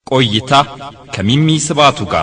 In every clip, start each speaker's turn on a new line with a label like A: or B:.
A: ቆይታ ከሚሚ ስባቱ ጋር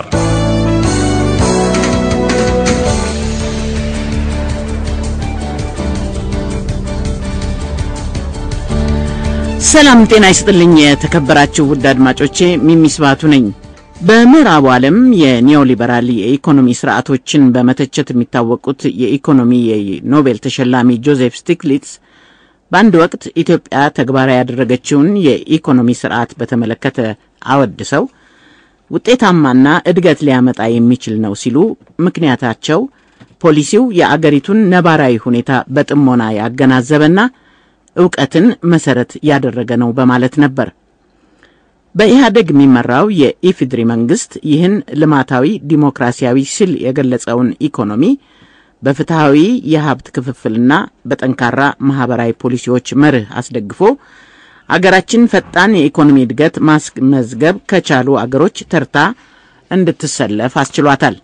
B: ሰላም ጤና ይስጥልኝ። የተከበራችሁ ውድ አድማጮቼ ሚሚ ስባቱ ነኝ። በምዕራቡ ዓለም የኒዮሊበራል የኢኮኖሚ ስርዓቶችን በመተቸት የሚታወቁት የኢኮኖሚ የኖቤል ተሸላሚ ጆዜፍ ስቲግሊትስ በአንድ ወቅት ኢትዮጵያ ተግባራዊ ያደረገችውን የኢኮኖሚ ስርዓት በተመለከተ አወድሰው ውጤታማና እድገት ሊያመጣ የሚችል ነው ሲሉ ምክንያታቸው ፖሊሲው የአገሪቱን ነባራዊ ሁኔታ በጥሞና ያገናዘበና እውቀትን መሰረት ያደረገ ነው በማለት ነበር። በኢህአደግ የሚመራው የኢፌዴሪ መንግስት ይህን ልማታዊ ዲሞክራሲያዊ ሲል የገለጸውን ኢኮኖሚ በፍትሐዊ የሀብት ክፍፍልና በጠንካራ ማህበራዊ ፖሊሲዎች መርህ አስደግፎ አገራችን ፈጣን የኢኮኖሚ እድገት ማስመዝገብ ከቻሉ አገሮች ተርታ እንድትሰለፍ አስችሏታል።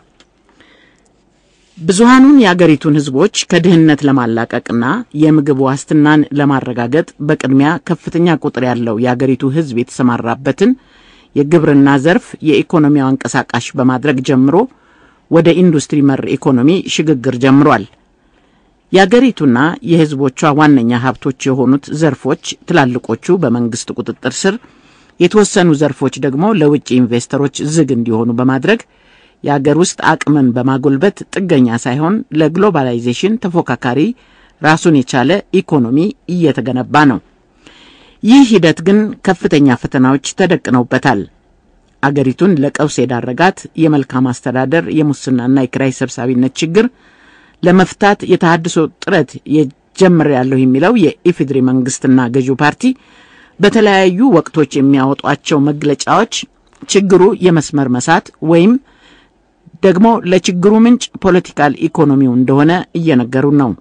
B: ብዙሃኑን የአገሪቱን ህዝቦች ከድህነት ለማላቀቅና የምግብ ዋስትናን ለማረጋገጥ በቅድሚያ ከፍተኛ ቁጥር ያለው የአገሪቱ ህዝብ የተሰማራበትን የግብርና ዘርፍ የኢኮኖሚው አንቀሳቃሽ በማድረግ ጀምሮ ወደ ኢንዱስትሪ መር ኢኮኖሚ ሽግግር ጀምሯል። የአገሪቱና የህዝቦቿ ዋነኛ ሀብቶች የሆኑት ዘርፎች ትላልቆቹ በመንግስት ቁጥጥር ስር፣ የተወሰኑ ዘርፎች ደግሞ ለውጭ ኢንቨስተሮች ዝግ እንዲሆኑ በማድረግ የአገር ውስጥ አቅምን በማጎልበት ጥገኛ ሳይሆን ለግሎባላይዜሽን ተፎካካሪ ራሱን የቻለ ኢኮኖሚ እየተገነባ ነው። ይህ ሂደት ግን ከፍተኛ ፈተናዎች ተደቅነውበታል። አገሪቱን ለቀውስ የዳረጋት የመልካም አስተዳደር የሙስናና የኪራይ ሰብሳቢነት ችግር ለመፍታት የተሃድሶ ጥረት ጀምሬያለሁ የሚለው የኢፌዴሪ መንግስትና ገዢው ፓርቲ በተለያዩ ወቅቶች የሚያወጧቸው መግለጫዎች ችግሩ የመስመር መሳት ወይም ደግሞ ለችግሩ ምንጭ ፖለቲካል ኢኮኖሚው እንደሆነ እየነገሩን ነው።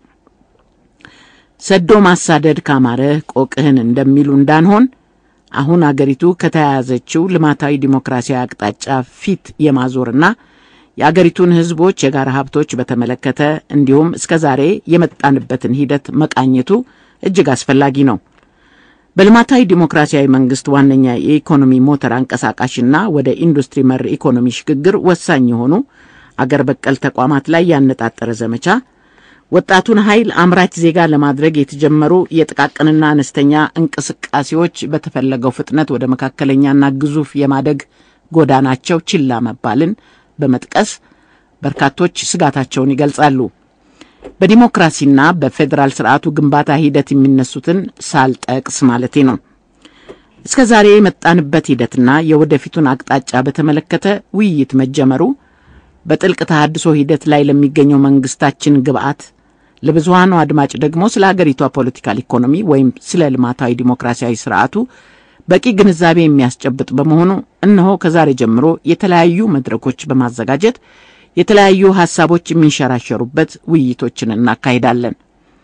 B: ሰዶ ማሳደድ ካማረህ ቆቅህን እንደሚሉ እንዳንሆን አሁን አገሪቱ ከተያያዘችው ልማታዊ ዲሞክራሲያዊ አቅጣጫ ፊት የማዞርና የአገሪቱን ህዝቦች የጋራ ሀብቶች በተመለከተ እንዲሁም እስከ ዛሬ የመጣንበትን ሂደት መቃኘቱ እጅግ አስፈላጊ ነው። በልማታዊ ዲሞክራሲያዊ መንግስት ዋነኛ የኢኮኖሚ ሞተር አንቀሳቃሽና ወደ ኢንዱስትሪ መር ኢኮኖሚ ሽግግር ወሳኝ የሆኑ አገር በቀል ተቋማት ላይ ያነጣጠረ ዘመቻ ወጣቱን ኃይል አምራች ዜጋ ለማድረግ የተጀመሩ የጥቃቅንና አነስተኛ እንቅስቃሴዎች በተፈለገው ፍጥነት ወደ መካከለኛና ግዙፍ የማደግ ጎዳናቸው ችላ መባልን በመጥቀስ በርካቶች ስጋታቸውን ይገልጻሉ። በዲሞክራሲና በፌዴራል ስርዓቱ ግንባታ ሂደት የሚነሱትን ሳልጠቅስ ማለቴ ነው። እስከ ዛሬ የመጣንበት ሂደትና የወደፊቱን አቅጣጫ በተመለከተ ውይይት መጀመሩ በጥልቅ ተሃድሶ ሂደት ላይ ለሚገኘው መንግስታችን ግብአት፣ ለብዙሃኑ አድማጭ ደግሞ ስለ አገሪቷ ፖለቲካል ኢኮኖሚ ወይም ስለ ልማታዊ ዲሞክራሲያዊ ስርዓቱ በቂ ግንዛቤ የሚያስጨብጥ በመሆኑ እነሆ ከዛሬ ጀምሮ የተለያዩ መድረኮች በማዘጋጀት የተለያዩ ሀሳቦች የሚንሸራሸሩበት ውይይቶችን እናካሂዳለን።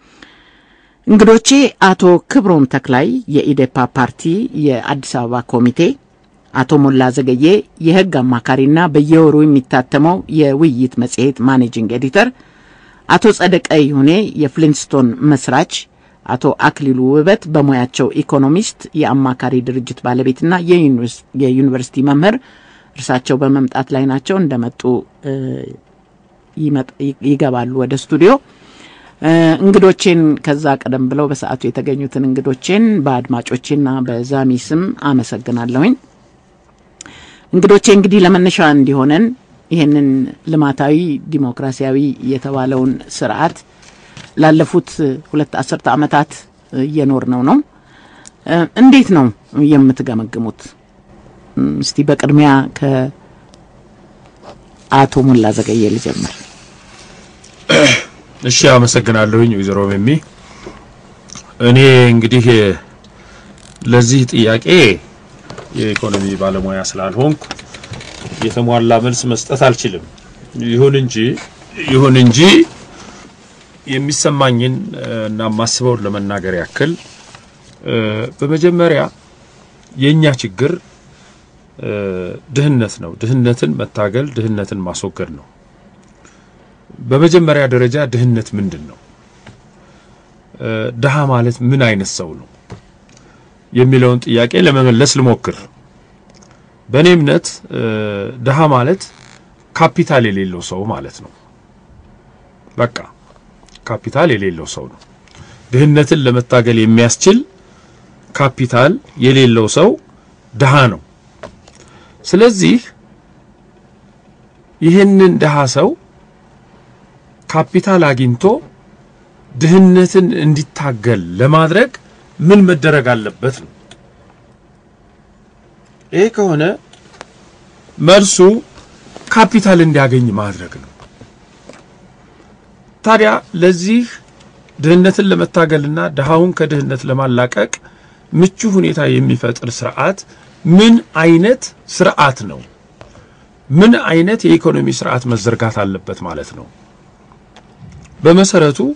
B: እንግዶቼ አቶ ክብሮም ተክላይ የኢዴፓ ፓርቲ የአዲስ አበባ ኮሚቴ፣ አቶ ሞላ ዘገዬ የህግ አማካሪና በየወሩ የሚታተመው የውይይት መጽሔት ማኔጂንግ ኤዲተር፣ አቶ ጸደቀ ይሁኔ የፍሊንስቶን መስራች፣ አቶ አክሊሉ ውበት በሙያቸው ኢኮኖሚስት የአማካሪ ድርጅት ባለቤትና የዩኒቨርሲቲ መምህር እርሳቸው በመምጣት ላይ ናቸው። እንደመጡ ይገባሉ ወደ ስቱዲዮ። እንግዶቼን ከዛ ቀደም ብለው በሰዓቱ የተገኙትን እንግዶቼን በአድማጮቼና በዛሚ ስም አመሰግናለሁኝ። እንግዶቼ እንግዲህ ለመነሻ እንዲሆነን ይህንን ልማታዊ ዲሞክራሲያዊ የተባለውን ስርዓት ላለፉት ሁለት አስርተ ዓመታት እየኖር ነው ነው እንዴት ነው የምትገመግሙት? እስቲ በቅድሚያ ከአቶ ሞላ ዘገየ ልጀምር።
C: እሺ፣ አመሰግናለሁኝ ወይዘሮ ሚሚ። እኔ እንግዲህ ለዚህ ጥያቄ የኢኮኖሚ ባለሙያ ስላልሆንኩ የተሟላ መልስ መስጠት አልችልም። ይሁን እንጂ ይሁን እንጂ የሚሰማኝን እና ማስበውን ለመናገር ያክል በመጀመሪያ የኛ ችግር ድህነት ነው። ድህነትን መታገል፣ ድህነትን ማስወገድ ነው። በመጀመሪያ ደረጃ ድህነት ምንድን ነው? ድሃ ማለት ምን አይነት ሰው ነው የሚለውን ጥያቄ ለመመለስ ልሞክር። በእኔ እምነት ድሃ ማለት ካፒታል የሌለው ሰው ማለት ነው። በቃ ካፒታል የሌለው ሰው ነው። ድህነትን ለመታገል የሚያስችል ካፒታል የሌለው ሰው ድሃ ነው። ስለዚህ ይህንን ድሃ ሰው ካፒታል አግኝቶ ድህነትን እንዲታገል ለማድረግ ምን መደረግ አለበት ነው። ይሄ ከሆነ መልሱ ካፒታል እንዲያገኝ ማድረግ ነው። ታዲያ ለዚህ ድህነትን ለመታገልና ድሃውን ከድህነት ለማላቀቅ ምቹ ሁኔታ የሚፈጥር ስርዓት ምን አይነት ስርዓት ነው? ምን አይነት የኢኮኖሚ ስርዓት መዘርጋት አለበት ማለት ነው? በመሰረቱ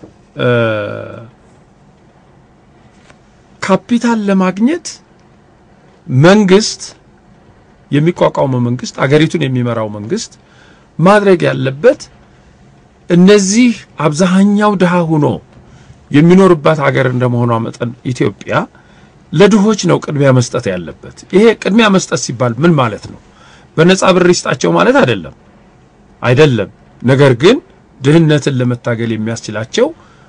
C: ካፒታል ለማግኘት መንግስት የሚቋቋመው መንግስት አገሪቱን የሚመራው መንግስት ማድረግ ያለበት እነዚህ አብዛኛው ድሃ ሆኖ የሚኖርባት ሀገር እንደመሆኗ መጠን ኢትዮጵያ ለድሆች ነው ቅድሚያ መስጠት ያለበት። ይሄ ቅድሚያ መስጠት ሲባል ምን ማለት ነው? በነጻ ብር ይስጣቸው ማለት አይደለም፣ አይደለም። ነገር ግን ድህነትን ለመታገል የሚያስችላቸው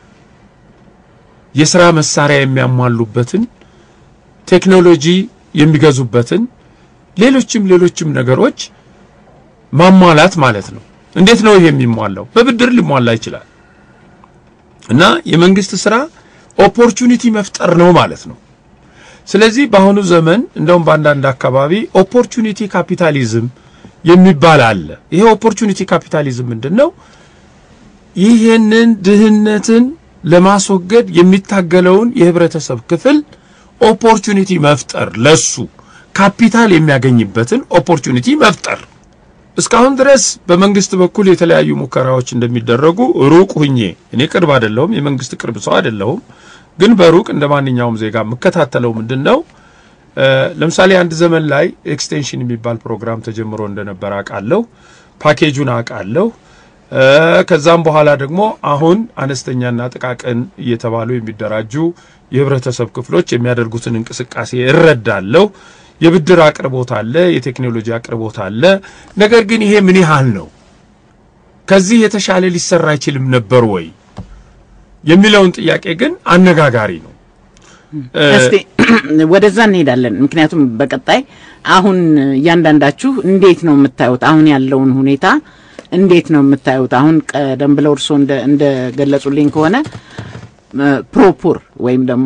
C: የስራ መሳሪያ የሚያሟሉበትን ቴክኖሎጂ የሚገዙበትን ሌሎችም ሌሎችም ነገሮች ማሟላት ማለት ነው። እንዴት ነው ይሄ የሚሟላው? በብድር ሊሟላ ይችላል። እና የመንግስት ስራ ኦፖርቹኒቲ መፍጠር ነው ማለት ነው። ስለዚህ በአሁኑ ዘመን እንደውም በአንዳንድ አካባቢ ኦፖርቹኒቲ ካፒታሊዝም የሚባል አለ። ይሄ ኦፖርቹኒቲ ካፒታሊዝም ምንድን ነው? ይህንን ድህነትን ለማስወገድ የሚታገለውን የህብረተሰብ ክፍል ኦፖርቹኒቲ መፍጠር ለሱ ካፒታል የሚያገኝበትን ኦፖርቹኒቲ መፍጠር። እስካሁን ድረስ በመንግስት በኩል የተለያዩ ሙከራዎች እንደሚደረጉ ሩቅ ሁኜ እኔ ቅርብ አይደለሁም፣ የመንግስት ቅርብ ሰው አይደለሁም። ግን በሩቅ እንደ ማንኛውም ዜጋ የምከታተለው ምንድን ነው፣ ለምሳሌ አንድ ዘመን ላይ ኤክስቴንሽን የሚባል ፕሮግራም ተጀምሮ እንደነበር አውቃለሁ። ፓኬጁን አውቃለሁ። ከዛም በኋላ ደግሞ አሁን አነስተኛና ጥቃቅን እየተባሉ የሚደራጁ የህብረተሰብ ክፍሎች የሚያደርጉትን እንቅስቃሴ እረዳለሁ። የብድር አቅርቦት አለ፣ የቴክኖሎጂ አቅርቦት አለ። ነገር ግን ይሄ ምን ያህል ነው? ከዚህ የተሻለ ሊሰራ አይችልም ነበር ወይ የሚለውን ጥያቄ ግን አነጋጋሪ ነው።
B: እስቲ ወደዛ እንሄዳለን። ምክንያቱም በቀጣይ አሁን እያንዳንዳችሁ እንዴት ነው የምታዩት? አሁን ያለውን ሁኔታ እንዴት ነው የምታዩት? አሁን ቀደም ብለው እርስዎ እንደገለጹልኝ ከሆነ ፕሮፑር ወይም ደግሞ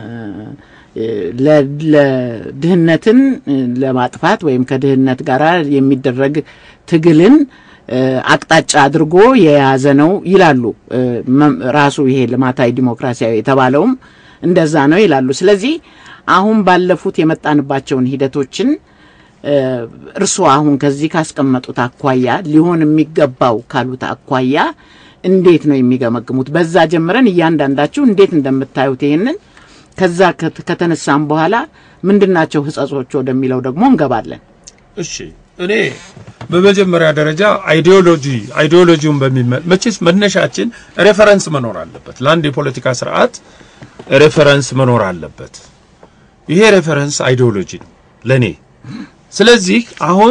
B: ለድህነትን ለማጥፋት ወይም ከድህነት ጋር የሚደረግ ትግልን አቅጣጫ አድርጎ የያዘ ነው ይላሉ። ራሱ ይሄ ልማታዊ ዲሞክራሲያዊ የተባለውም እንደዛ ነው ይላሉ። ስለዚህ አሁን ባለፉት የመጣንባቸውን ሂደቶችን እርስዎ አሁን ከዚህ ካስቀመጡት አኳያ ሊሆን የሚገባው ካሉት አኳያ እንዴት ነው የሚገመግሙት? በዛ ጀምረን እያንዳንዳችሁ እንዴት እንደምታዩት ይሄንን ከዛ ከተነሳም በኋላ ምንድናቸው ህጸጾች ወደሚለው ደግሞ እንገባለን።
C: እሺ እኔ በመጀመሪያ ደረጃ አይዲዮሎጂ አይዲዮሎጂውን በሚመ መቼስ መነሻችን ሬፈረንስ መኖር አለበት። ለአንድ የፖለቲካ ስርዓት ሬፈረንስ መኖር አለበት። ይሄ ሬፈረንስ አይዲዮሎጂ ነው ለኔ። ስለዚህ አሁን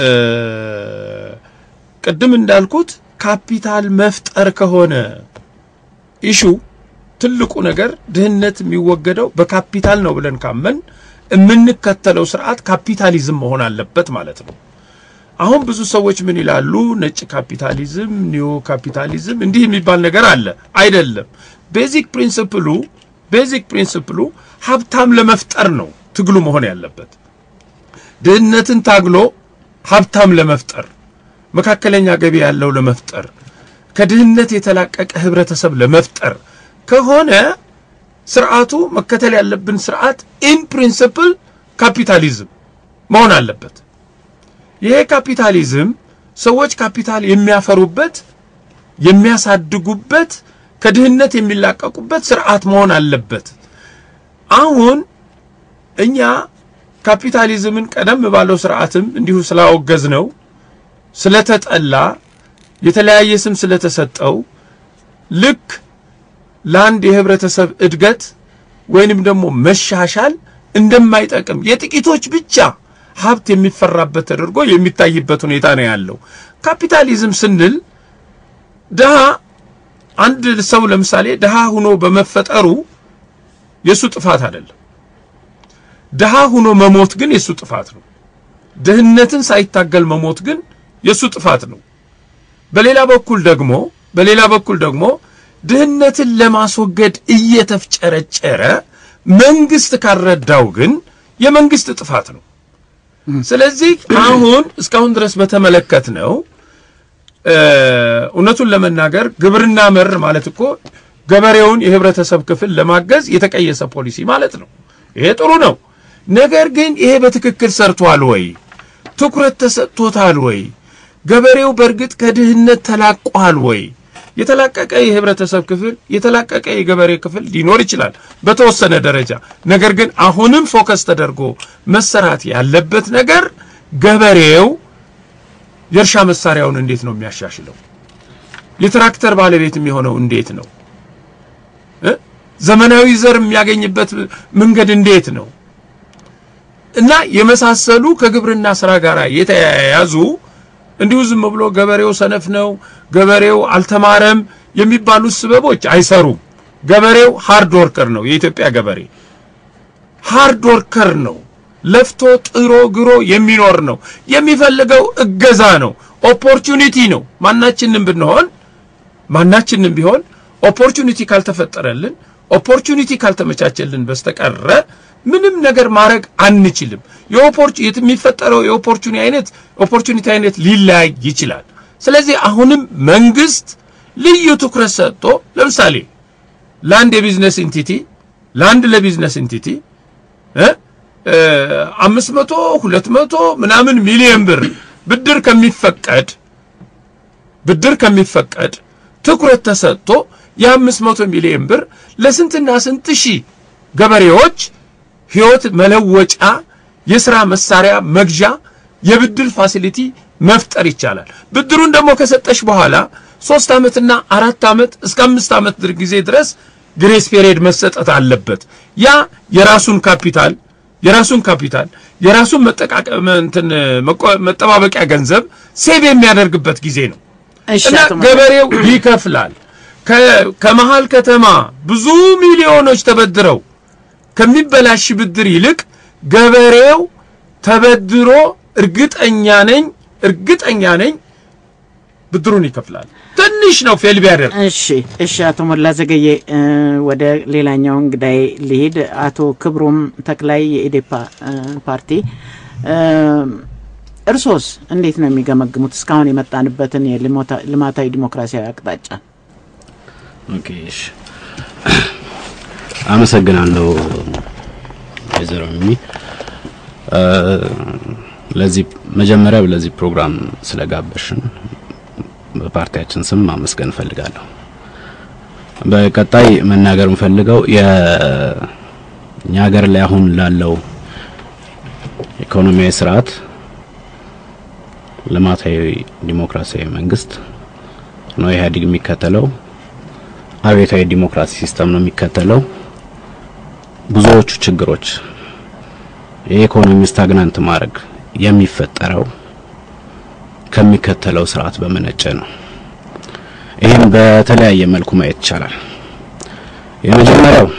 C: ቅድም እንዳልኩት ካፒታል መፍጠር ከሆነ ኢሹ ትልቁ ነገር ድህነት የሚወገደው በካፒታል ነው ብለን ካመን የምንከተለው ስርዓት ካፒታሊዝም መሆን አለበት ማለት ነው። አሁን ብዙ ሰዎች ምን ይላሉ? ነጭ ካፒታሊዝም፣ ኒዮ ካፒታሊዝም እንዲህ የሚባል ነገር አለ። አይደለም። ቤዚክ ፕሪንሲፕሉ ቤዚክ ፕሪንሲፕሉ ሀብታም ለመፍጠር ነው ትግሉ መሆን ያለበት። ድህነትን ታግሎ ሀብታም ለመፍጠር መካከለኛ ገቢ ያለው ለመፍጠር ከድህነት የተላቀቀ ህብረተሰብ ለመፍጠር ከሆነ ስርዓቱ መከተል ያለብን ስርዓት ኢን ፕሪንሲፕል ካፒታሊዝም መሆን አለበት። ይሄ ካፒታሊዝም ሰዎች ካፒታል የሚያፈሩበት የሚያሳድጉበት ከድህነት የሚላቀቁበት ስርዓት መሆን አለበት። አሁን እኛ ካፒታሊዝምን ቀደም ባለው ስርዓትም እንዲሁ ስላወገዝ ነው ስለተጠላ የተለያየ ስም ስለተሰጠው ልክ ለአንድ የህብረተሰብ እድገት ወይንም ደግሞ መሻሻል እንደማይጠቅም የጥቂቶች ብቻ ሀብት የሚፈራበት ተደርጎ የሚታይበት ሁኔታ ነው ያለው። ካፒታሊዝም ስንል ድሃ አንድ ሰው ለምሳሌ ድሃ ሆኖ በመፈጠሩ የሱ ጥፋት አይደለም። ድሃ ሆኖ መሞት ግን የሱ ጥፋት ነው። ድህነትን ሳይታገል መሞት ግን የሱ ጥፋት ነው። በሌላ በኩል ደግሞ በሌላ በኩል ደግሞ ድህነትን ለማስወገድ እየተፍጨረጨረ መንግስት ካረዳው ግን የመንግስት ጥፋት ነው። ስለዚህ አሁን እስካሁን ድረስ በተመለከት ነው እውነቱን ለመናገር ግብርና መር ማለት እኮ ገበሬውን የህብረተሰብ ክፍል ለማገዝ የተቀየሰ ፖሊሲ ማለት ነው። ይሄ ጥሩ ነው። ነገር ግን ይሄ በትክክል ሰርቷል ወይ? ትኩረት ተሰጥቶታል ወይ? ገበሬው በእርግጥ ከድህነት ተላቋል ወይ? የተላቀቀ የህብረተሰብ ክፍል የተላቀቀ የገበሬ ክፍል ሊኖር ይችላል በተወሰነ ደረጃ። ነገር ግን አሁንም ፎከስ ተደርጎ መሰራት ያለበት ነገር ገበሬው የእርሻ መሳሪያውን እንዴት ነው የሚያሻሽለው? የትራክተር ባለቤት የሚሆነው እንዴት ነው? ዘመናዊ ዘር የሚያገኝበት መንገድ እንዴት ነው? እና የመሳሰሉ ከግብርና ስራ ጋር የተያያዙ እንዲሁ ዝም ብሎ ገበሬው ሰነፍ ነው፣ ገበሬው አልተማረም የሚባሉ ስበቦች አይሰሩም። ገበሬው ሃርድ ወርከር ነው። የኢትዮጵያ ገበሬ ሃርድ ወርከር ነው። ለፍቶ ጥሮ ግሮ የሚኖር ነው። የሚፈልገው እገዛ ነው፣ ኦፖርቹኒቲ ነው። ማናችንም ብንሆን ማናችንም ቢሆን ኦፖርቹኒቲ ካልተፈጠረልን ኦፖርቹኒቲ ካልተመቻቸልን በስተቀረ ምንም ነገር ማድረግ አንችልም። የሚፈጠረው የኦፖርቹኒቲ አይነት ኦፖርቹኒቲ አይነት ሊለያይ ይችላል። ስለዚህ አሁንም መንግስት ልዩ ትኩረት ሰጥቶ ለምሳሌ ለአንድ የቢዝነስ ኢንቲቲ ለአንድ ለቢዝነስ ኢንቲቲ አምስት መቶ ሁለት መቶ ምናምን ሚሊዮን ብር ብድር ከሚፈቀድ ብድር ከሚፈቀድ ትኩረት ተሰጥቶ የአምስት መቶ ሚሊዮን ብር ለስንትና ስንት ሺህ ገበሬዎች ህይወት መለወጫ የሥራ መሳሪያ መግዣ የብድር ፋሲሊቲ መፍጠር ይቻላል። ብድሩን ደግሞ ከሰጠሽ በኋላ ሶስት ዓመትና አራት ዓመት እስከ አምስት ዓመት ጊዜ ድረስ ግሬስ ፔሪየድ መሰጠት አለበት። ያ የራሱን ካፒታል የራሱን ካፒታል የራሱን መጠቃቀም እንትን መጠባበቂያ ገንዘብ ሴቭ የሚያደርግበት ጊዜ ነው እና ገበሬው ይከፍላል። ከመሃል ከተማ ብዙ ሚሊዮኖች ተበድረው ከሚበላሽ ብድር ይልቅ ገበሬው ተበድሮ እርግጠኛ ነኝ እርግጠኛ ነኝ ብድሩን ይከፍላል። ትንሽ ነው ፌል ቢያደርግ።
B: እሺ፣ እሺ። አቶ ሞላ ዘገየ ወደ ሌላኛው እንግዳይ ልሂድ። አቶ ክብሮም ተክላይ የኢዴፓ ፓርቲ እርሶስ እንዴት ነው የሚገመግሙት እስካሁን የመጣንበትን የልማታዊ ዲሞክራሲያዊ አቅጣጫ?
D: ኦኬ፣ እሺ፣ አመሰግናለሁ ወይዘሮ ሚሚ ለዚህ መጀመሪያ ለዚህ ፕሮግራም ስለጋበሽን በፓርቲያችን ስም ማመስገን እፈልጋለሁ። በቀጣይ መናገር የምፈልገው የእኛ ሀገር ላይ አሁን ላለው ኢኮኖሚያዊ ስርዓት ልማታዊ ዲሞክራሲያዊ መንግስት ነው ኢህአዴግ የሚከተለው። አብዮታዊ ዲሞክራሲ ሲስተም ነው የሚከተለው። ብዙዎቹ ችግሮች የኢኮኖሚ ስታግናንት ማድረግ የሚፈጠረው ከሚከተለው ስርዓት በመነጨ ነው። ይህም በተለያየ መልኩ ማየት ይቻላል። የመጀመሪያው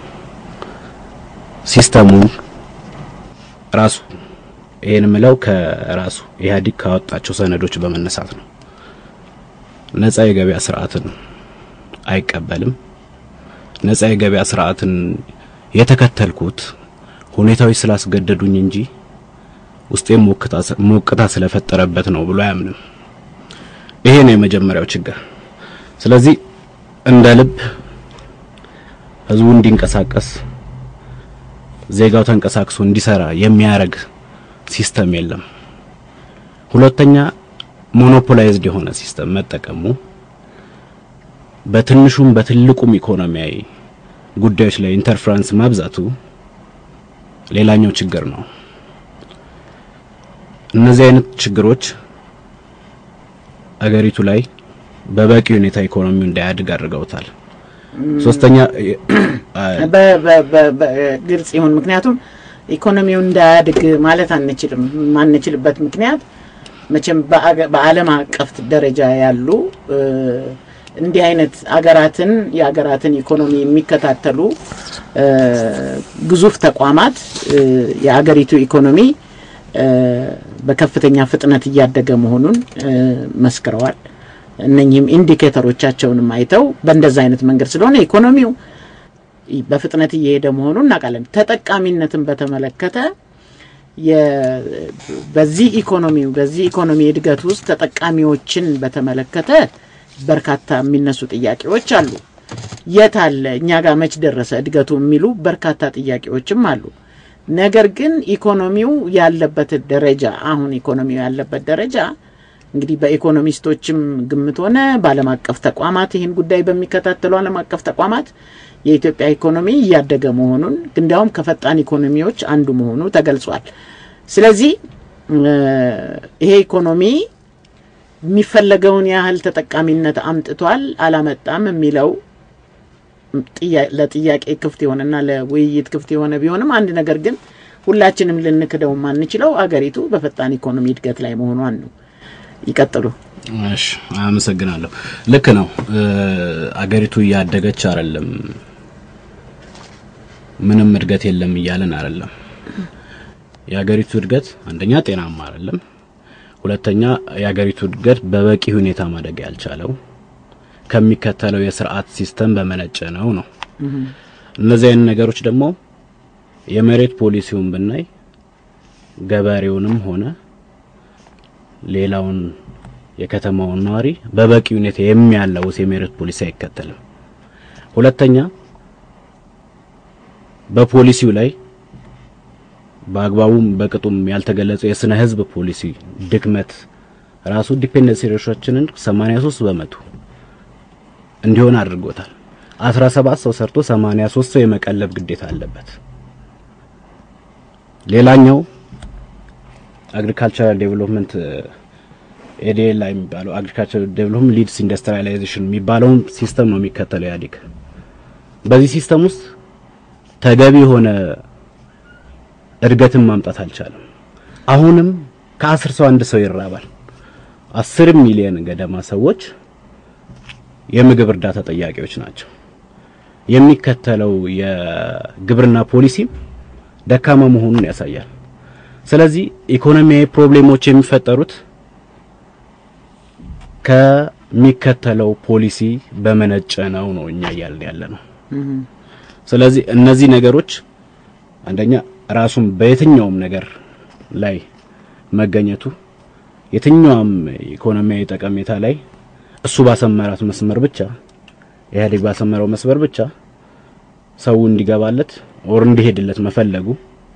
D: ሲስተሙን ራሱ ይህን ምለው ከራሱ ኢህአዴግ ካወጣቸው ሰነዶች በመነሳት ነው። ነጻ የገበያ ስርዓትን አይቀበልም። ነጻ የገበያ ስርዓትን የተከተልኩት ሁኔታዎች ስላስገደዱኝ እንጂ ውስጤም ሞቅታ ስለፈጠረበት ነው ብሎ አያምንም። ይሄ ነው የመጀመሪያው ችግር። ስለዚህ እንደ ልብ ህዝቡ እንዲንቀሳቀስ ዜጋው ተንቀሳቅሶ እንዲሰራ የሚያደርግ ሲስተም የለም። ሁለተኛ ሞኖፖላይዝድ የሆነ ሲስተም መጠቀሙ በትንሹም በትልቁም ኢኮኖሚያዊ ጉዳዮች ላይ ኢንተርፍራንስ ማብዛቱ ሌላኛው ችግር ነው። እነዚህ አይነት ችግሮች አገሪቱ ላይ በበቂ ሁኔታ ኢኮኖሚው እንዳያድግ አድርገውታል። ሶስተኛ
B: ግልጽ ይሁን። ምክንያቱም ኢኮኖሚው እንዳያድግ ማለት አንችልም። ማንችልበት ምክንያት መቼም በአገ- በዓለም አቀፍ ደረጃ ያሉ እ፣ እንዲህ አይነት አገራትን የአገራትን ኢኮኖሚ የሚከታተሉ እ፣ ግዙፍ ተቋማት እ፣ የአገሪቱ ኢኮኖሚ እ፣ በከፍተኛ ፍጥነት እያደገ መሆኑን እ፣ መስክረዋል። እነኚህም ኢንዲኬተሮቻቸውንም አይተው በእንደዛ አይነት መንገድ ስለሆነ ኢኮኖሚው በፍጥነት እየሄደ መሆኑን እናውቃለን። ተጠቃሚነትን በተመለከተ የ- በዚህ ኢኮኖሚው በዚህ ኢኮኖሚ እድገት ውስጥ ተጠቃሚዎችን በተመለከተ በርካታ የሚነሱ ጥያቄዎች አሉ። የት አለ እኛ ጋር መች ደረሰ እድገቱ የሚሉ በርካታ ጥያቄዎችም አሉ። ነገር ግን ኢኮኖሚው ያለበት ደረጃ አሁን ኢኮኖሚው ያለበት ደረጃ እንግዲህ በኢኮኖሚስቶችም ግምት ሆነ በዓለም አቀፍ ተቋማት ይህን ጉዳይ በሚከታተሉ ዓለም አቀፍ ተቋማት የኢትዮጵያ ኢኮኖሚ እያደገ መሆኑን እንዲያውም ከፈጣን ኢኮኖሚዎች አንዱ መሆኑ ተገልጿል። ስለዚህ እ፣ ይሄ ኢኮኖሚ የሚፈለገውን ያህል ተጠቃሚነት አምጥቷል አላመጣም የሚለው ጥያ- ለጥያቄ ክፍት የሆነና ለውይይት ክፍት የሆነ ቢሆንም አንድ ነገር ግን ሁላችንም ልንክደው የማንችለው አገሪቱ በፈጣን ኢኮኖሚ እድገት ላይ መሆኗን ነው። ይቀጥሉ።
D: እሺ አመሰግናለሁ። ልክ ነው። እ፣ አገሪቱ እያደገች አይደለም፣ ምንም እድገት የለም እያለን አይደለም። የአገሪቱ እድገት አንደኛ ጤናማ አይደለም፣ ሁለተኛ የአገሪቱ እድገት በበቂ ሁኔታ ማደግ ያልቻለው ከሚከተለው የስርዓት ሲስተም በመነጨ ነው ነው። እነዚህ አይነት ነገሮች ደግሞ የመሬት ፖሊሲውን ብናይ ገበሬውንም ሆነ ሌላውን የከተማውን ነዋሪ በበቂ ሁኔታ የሚያላውስ የመሬት ፖሊሲ አይከተልም። ሁለተኛ በፖሊሲው ላይ በአግባቡም በቅጡም ያልተገለጸው የስነ ህዝብ ፖሊሲ ድክመት ራሱ ዲፔንደንሲ ሬሾችንን 83 በመቶ እንዲሆን አድርጎታል። 17 ሰው ሰርቶ 83 ሰው የመቀለብ ግዴታ አለበት። ሌላኛው አግሪካልቸራል ዴቨሎፕመንት ኤዲኤል ላይ የሚባለው አግሪካልቸራል ዴቨሎፕመንት ሊድስ ኢንዱስትሪያላይዜሽን የሚባለውን ሲስተም ነው የሚከተለው ኢህአዴግ። በዚህ ሲስተም ውስጥ ተገቢ የሆነ እድገትን ማምጣት አልቻለም። አሁንም ከአስር ሰው አንድ ሰው ይራባል። አስር ሚሊዮን ገደማ ሰዎች የምግብ እርዳታ ጠያቂዎች ናቸው። የሚከተለው የግብርና ፖሊሲም ደካማ መሆኑን ያሳያል። ስለዚህ ኢኮኖሚያዊ ፕሮብሌሞች የሚፈጠሩት ከሚከተለው ፖሊሲ በመነጨ ነው ነው እኛ እያልን ያለ ነው። ስለዚህ እነዚህ ነገሮች አንደኛ ራሱን በየትኛውም ነገር ላይ መገኘቱ የትኛውም ኢኮኖሚያዊ ጠቀሜታ ላይ እሱ ባሰመራት መስመር ብቻ ኢህአዴግ ባሰመረው መስመር ብቻ ሰው እንዲገባለት ኦር እንዲሄድለት መፈለጉ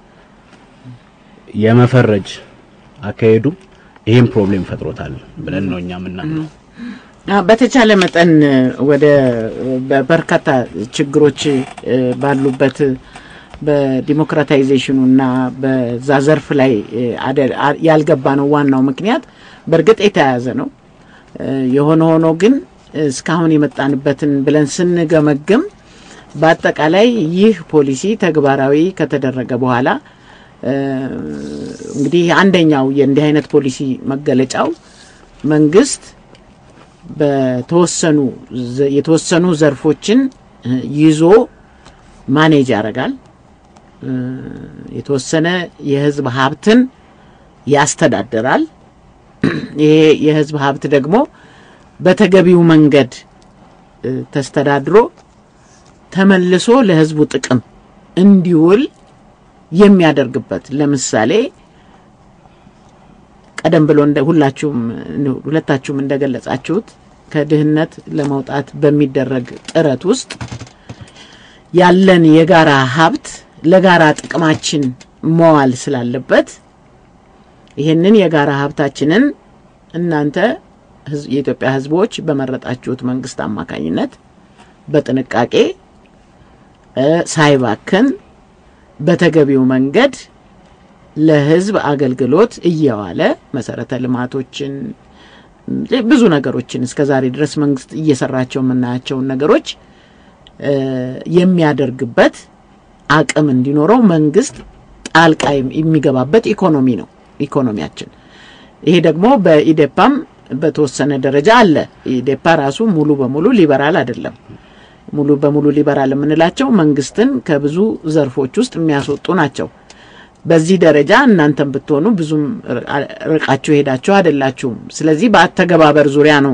D: የመፈረጅ አካሄዱ ይህም ፕሮብሌም ፈጥሮታል ብለን ነው እኛ የምናምነው።
B: አ፣ በተቻለ መጠን ወደ በርካታ ችግሮች እ፣ ባሉበት በዲሞክራታይዜሽኑ እና በዛ ዘርፍ ላይ እ፣ አደ- አ- ያልገባ ነው ዋናው ምክንያት በእርግጥ የተያያዘ ነው። እ፣ የሆነ ሆኖ ግን እስካሁን የመጣንበትን ብለን ስንገመግም በአጠቃላይ ይህ ፖሊሲ ተግባራዊ ከተደረገ በኋላ እ፣ እንግዲህ አንደኛው የእንዲህ አይነት ፖሊሲ መገለጫው መንግስት በተወሰኑ ዘ- የተወሰኑ ዘርፎችን እ፣ ይዞ ማኔጅ ያደርጋል። እ፣ የተወሰነ የህዝብ ሀብትን ያስተዳድራል። ይሄ የህዝብ ሀብት ደግሞ በተገቢው መንገድ እ፣ ተስተዳድሮ ተመልሶ ለህዝቡ ጥቅም እንዲውል የሚያደርግበት ለምሳሌ ቀደም ብሎ እንደ ሁላችሁም ሁለታችሁም እንደገለጻችሁት ከድህነት ለመውጣት በሚደረግ ጥረት ውስጥ ያለን የጋራ ሀብት ለጋራ ጥቅማችን መዋል ስላለበት ይህንን የጋራ ሀብታችንን እናንተ ህዝ- የኢትዮጵያ ህዝቦች በመረጣችሁት መንግስት አማካኝነት በጥንቃቄ እ፣ ሳይባክን በተገቢው መንገድ ለህዝብ አገልግሎት እየዋለ መሰረተ ልማቶችን ሌ- ብዙ ነገሮችን እስከ ዛሬ ድረስ መንግስት እየሰራቸው የምናያቸውን ነገሮች እ፣ የሚያደርግበት አቅም እንዲኖረው መንግስት ጣልቃ የሚገባበት ኢኮኖሚ ነው ኢኮኖሚያችን። ይሄ ደግሞ በኢዴፓም በተወሰነ ደረጃ አለ። ኢዴፓ ራሱ ሙሉ በሙሉ ሊበራል አይደለም። ሙሉ በሙሉ ሊበራል የምንላቸው መንግስትን ከብዙ ዘርፎች ውስጥ የሚያስወጡ ናቸው። በዚህ ደረጃ እናንተም ብትሆኑ ብዙም ርቃችሁ ሄዳችሁ አይደላችሁም። ስለዚህ በአተገባበር ዙሪያ ነው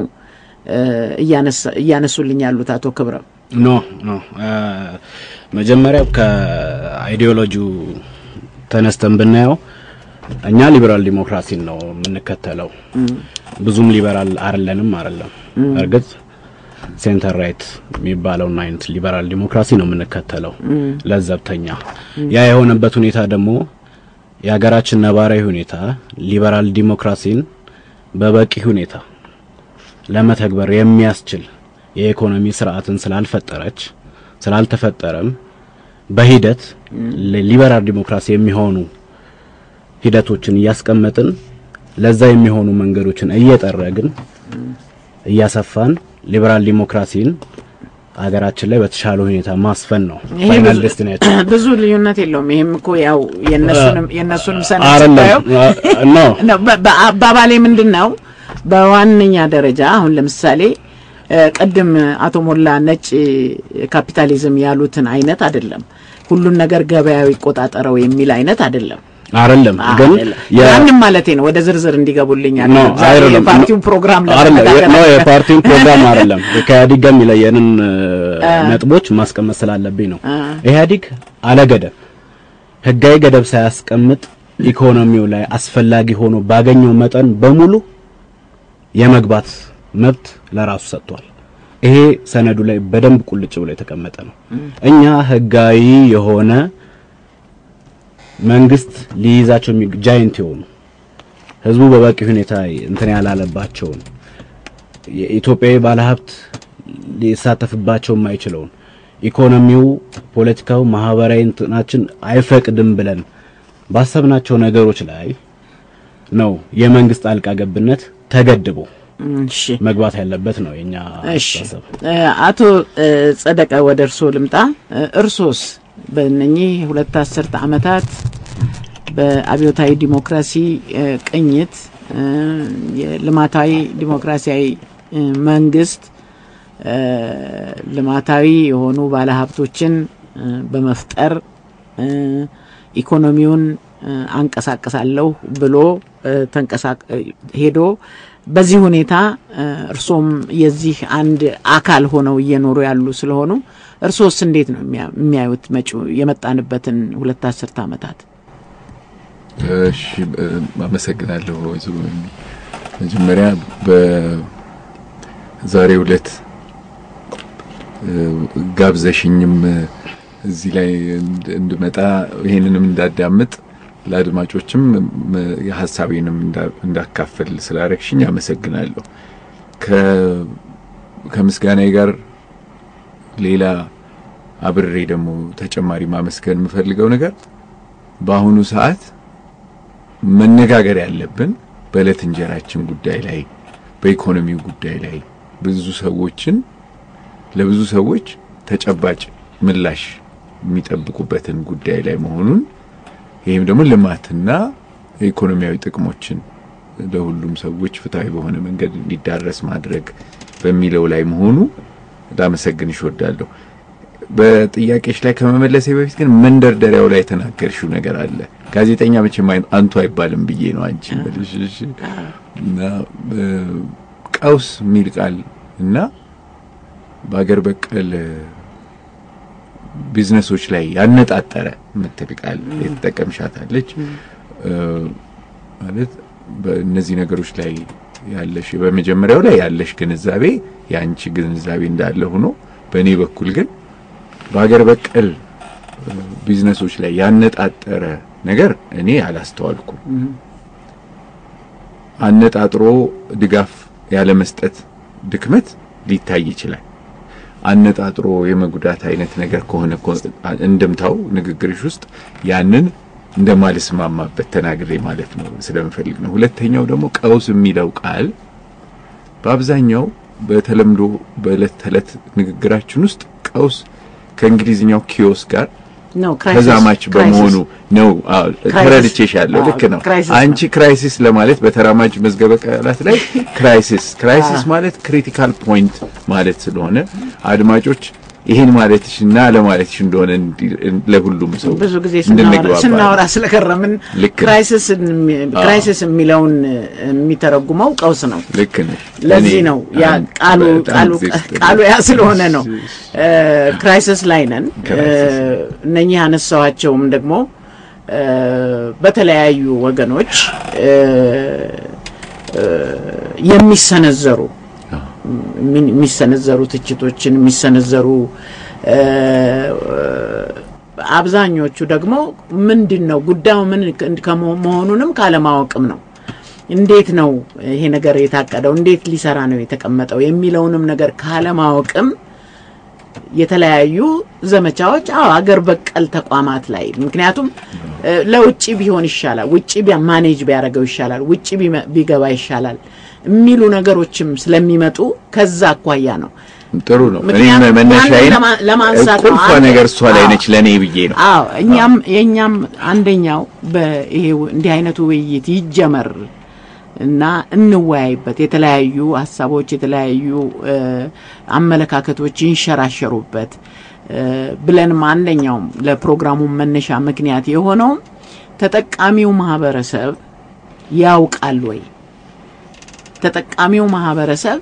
B: እያነሱልኝ ያሉት አቶ ክብረም።
D: ኖ ኖ መጀመሪያ ከአይዲዮሎጂው ተነስተን ብናየው እኛ ሊበራል ዲሞክራሲን ነው የምንከተለው። ብዙም ሊበራል አይደለንም አይደለም። እርግጥ ሴንተር ራይት የሚባለውን አይነት ሊበራል ዲሞክራሲ ነው የምንከተለው ለዘብተኛ። ያ የሆነበት ሁኔታ ደግሞ የሀገራችን ነባራዊ ሁኔታ ሊበራል ዲሞክራሲን በበቂ ሁኔታ ለመተግበር የሚያስችል የኢኮኖሚ ስርዓትን ስላልፈጠረች ስላልተፈጠረም በሂደት ሊበራል ዲሞክራሲ የሚሆኑ ሂደቶችን እያስቀመጥን ለዛ የሚሆኑ መንገዶችን እየጠረግን እያሰፋን ሊበራል ዲሞክራሲን ሀገራችን ላይ በተሻለ ሁኔታ ማስፈን ነው ፋይናል ዴስቲኔሽን።
B: ብዙ ልዩነት የለውም። ይሄም እኮ ያው የነሱንም የነሱንም ሰነድ
D: አይደለም
B: ስታየው
D: ኖ
B: በአባባሌ ምንድን ነው በዋነኛ ደረጃ አሁን ለምሳሌ ቅድም አቶ ሞላ ነጭ ካፒታሊዝም ያሉትን አይነት አይደለም። ሁሉን ነገር ገበያው ይቆጣጠረው የሚል አይነት አይደለም።
D: አይደለም ግን የ-
B: ያንም ማለቴ ነው። ወደ ዝርዝር እንዲገቡልኝ
D: ኖ አይደለም
B: የፓርቲውን ፕሮግራም
D: አይደለም
B: ለመነጋገር
D: ኖ የፓርቲውን ፕሮግራም አይደለም ከኢህአዴግ ጋር የሚለየንን ነጥቦች ማስቀመጥ ስላለብኝ ነው። ኢህአዴግ አለገደብ ህጋዊ ገደብ ሳያስቀምጥ ኢኮኖሚው ላይ አስፈላጊ ሆኖ ባገኘው መጠን በሙሉ የመግባት መብት ለራሱ ሰጥቷል። ይሄ ሰነዱ ላይ በደንብ ቁልጭ ብሎ የተቀመጠ ነው። እኛ ህጋዊ የሆነ መንግስት ሊይዛቸው የሚ ጃይንት የሆኑ ህዝቡ በበቂ ሁኔታ እንትን ያላለባቸውን የኢትዮጵያዊ ባለሀብት ሊሳተፍባቸው የማይችለውን ኢኮኖሚው፣ ፖለቲካው፣ ማህበራዊ እንትናችን አይፈቅድም ብለን ባሰብናቸው ነገሮች ላይ ነው የመንግስት ጣልቃ ገብነት ተገድቦ
B: እሺ
D: መግባት ያለበት ነው የኛ
B: እሺ
D: አስተሳሰብ።
B: እ አቶ እ ጸደቀ ወደ እርስዎ ልምጣ። እ እርሶስ በእነኚህ ሁለት አስርተ ዓመታት በአብዮታዊ ዲሞክራሲ እ ቅኝት እ የልማታዊ ዲሞክራሲያዊ እ መንግስት እ ልማታዊ የሆኑ ባለሀብቶችን እ በመፍጠር እ ኢኮኖሚውን እ አንቀሳቀሳለሁ ብሎ እ ተንቀሳቅ እ ሄዶ በዚህ ሁኔታ እ እርሶም የዚህ አንድ አካል ሆነው እየኖሩ ያሉ ስለሆኑ እርሶስ እንዴት ነው የሚያ- የሚያዩት መጪው የመጣንበትን ሁለት አስርተ ዓመታት?
E: እሺ እ፣ አመሰግናለሁ ወይዘሮ ሚሚ። መጀመሪያ በዛሬው ዕለት እ፣ ጋብዘሽኝም እ፣ እዚህ ላይ እንድ- እንድመጣ ይሄንንም እንዳዳምጥ ለአድማጮችም እ፣ የሀሳቤንም እንዳ- እንዳካፈል ስላረግሽኝ አመሰግናለሁ። ከ- ከምስጋናዬ ጋር ሌላ አብሬ ደግሞ ተጨማሪ ማመስገን የምፈልገው ነገር በአሁኑ ሰዓት መነጋገር ያለብን በዕለት እንጀራችን ጉዳይ ላይ በኢኮኖሚው ጉዳይ ላይ ብዙ ሰዎችን ለብዙ ሰዎች ተጨባጭ ምላሽ የሚጠብቁበትን ጉዳይ ላይ መሆኑን ይህም ደግሞ ልማትና ኢኮኖሚያዊ ጥቅሞችን ለሁሉም ሰዎች ፍትሐዊ በሆነ መንገድ እንዲዳረስ ማድረግ በሚለው ላይ መሆኑ ላመሰግንሽ እወዳለሁ። በጥያቄሽ ላይ ከመመለሴ በፊት ግን መንደርደሪያው ላይ የተናገርሽው ነገር አለ። ጋዜጠኛ መቼም አይ- አንቱ አይባልም ብዬ ነው አንቺ እምልሽ። እሺ። እና እ፣ ቀውስ የሚል ቃል እና በአገር በቀል እ፣ ቢዝነሶች ላይ ያነጣጠረ የምትል ቃል የተጠቀምሻታለች። እ፣ ማለት በእነዚህ ነገሮች ላይ ያለሽ በመጀመሪያው ላይ ያለሽ ግንዛቤ የአንቺ ግንዛቤ እንዳለ ሆኖ በእኔ በኩል ግን በሀገር በቀል እ፣ ቢዝነሶች ላይ ያነጣጠረ ነገር እኔ አላስተዋልኩም። አነጣጥሮ ድጋፍ ያለ መስጠት ድክመት ሊታይ ይችላል። አነጣጥሮ የመጉዳት አይነት ነገር ከሆነ እኮ እንድምታው ንግግርሽ ውስጥ ያንን እንደማልስማማበት ተናግሬ ማለት ነው ስለምፈልግ ነው። ሁለተኛው ደግሞ ቀውስ የሚለው ቃል በአብዛኛው በተለምዶ በዕለት ተዕለት ንግግራችን ውስጥ ቀውስ ከእንግሊዝኛው ኪዮስ ጋር
B: ነው ክራይሲስ-
E: ተዛማች በመሆኑ ነው። አዎ
B: ክራይሲስ።
E: ተረድቼሻለሁ።
B: አዎ፣
E: ልክ ነው።
B: ክራይሲስ ነው።
E: አንቺ ክራይሲስ ለማለት በተራማጅ መዝገበ ቃላት ላይ ክራይሲስ ክራይሲስ ማለት ክሪቲካል ፖይንት ማለት ስለሆነ አድማጮች ይሄን ማለትሽ እና ለማለትሽ እንደሆነ እንዲ- ለሁሉም ሰው
B: ብዙ ጊዜ ስናወራ
E: እንድንግባባ
B: ስናወራ ስለከረምን
E: ልክ ነው።
B: ክራይሲስ ክራይሲስ የሚለውን የሚተረጉመው ቀውስ ነው።
E: ልክ ነሽ።
B: ለዚህ
E: እኔ
B: ነው ያ
E: አንድ-
B: ቃሉ
E: በጣም
B: ቃሉ
E: ጊዜ ስጥ-
B: ቃሉ ያ ስለሆነ ነው ክራይሲስ ላይ ነን።
E: ክራይሲስ
B: እ፣ እነኚህ ያነሳዋቸውም ደግሞ እ፣ በተለያዩ ወገኖች እ፣ እ፣ የሚሰነዘሩ የሚ- የሚሰነዘሩ ትችቶችን የሚሰነዘሩ እ፣ አብዛኞቹ ደግሞ ምንድን ነው ጉዳዩ ምን ከመሆ- መሆኑንም ካለማወቅም ነው። እንዴት ነው ይሄ ነገር የታቀደው፣ እንዴት ሊሰራ ነው የተቀመጠው የሚለውንም ነገር ካለማወቅም የተለያዩ ዘመቻዎች አዎ አገር በቀል ተቋማት ላይ ምክንያቱም እ፣ ለውጭ ቢሆን ይሻላል፣ ውጭ ቢያ- ማኔጅ ቢያደርገው ይሻላል፣ ውጭ ቢመ- ቢገባ ይሻላል የሚሉ ነገሮችም ስለሚመጡ ከዛ አኳያ ነው።
E: ጥሩ ነው። እኔ
B: ምክንያቱም
E: መነሻዬን
B: ያንን ለማ- ለማንሳት ነው።
E: ቁልፏ
B: አንድ-
E: ነገር እሷ ላይ
B: አዎ።
E: ነች ለእኔ ብዬ ነው።
B: አዎ እኛም የእኛም አንደኛው በይሄ እንዲህ አይነቱ ውይይት ይጀመር እና እንወያይበት፣ የተለያዩ ሀሳቦች የተለያዩ እ፣ አመለካከቶች ይንሸራሸሩበት እ፣ ብለንም አንደኛውም ለፕሮግራሙ መነሻ ምክንያት የሆነው ተጠቃሚው ማህበረሰብ ያውቃል ወይ ተጠቃሚው ማህበረሰብ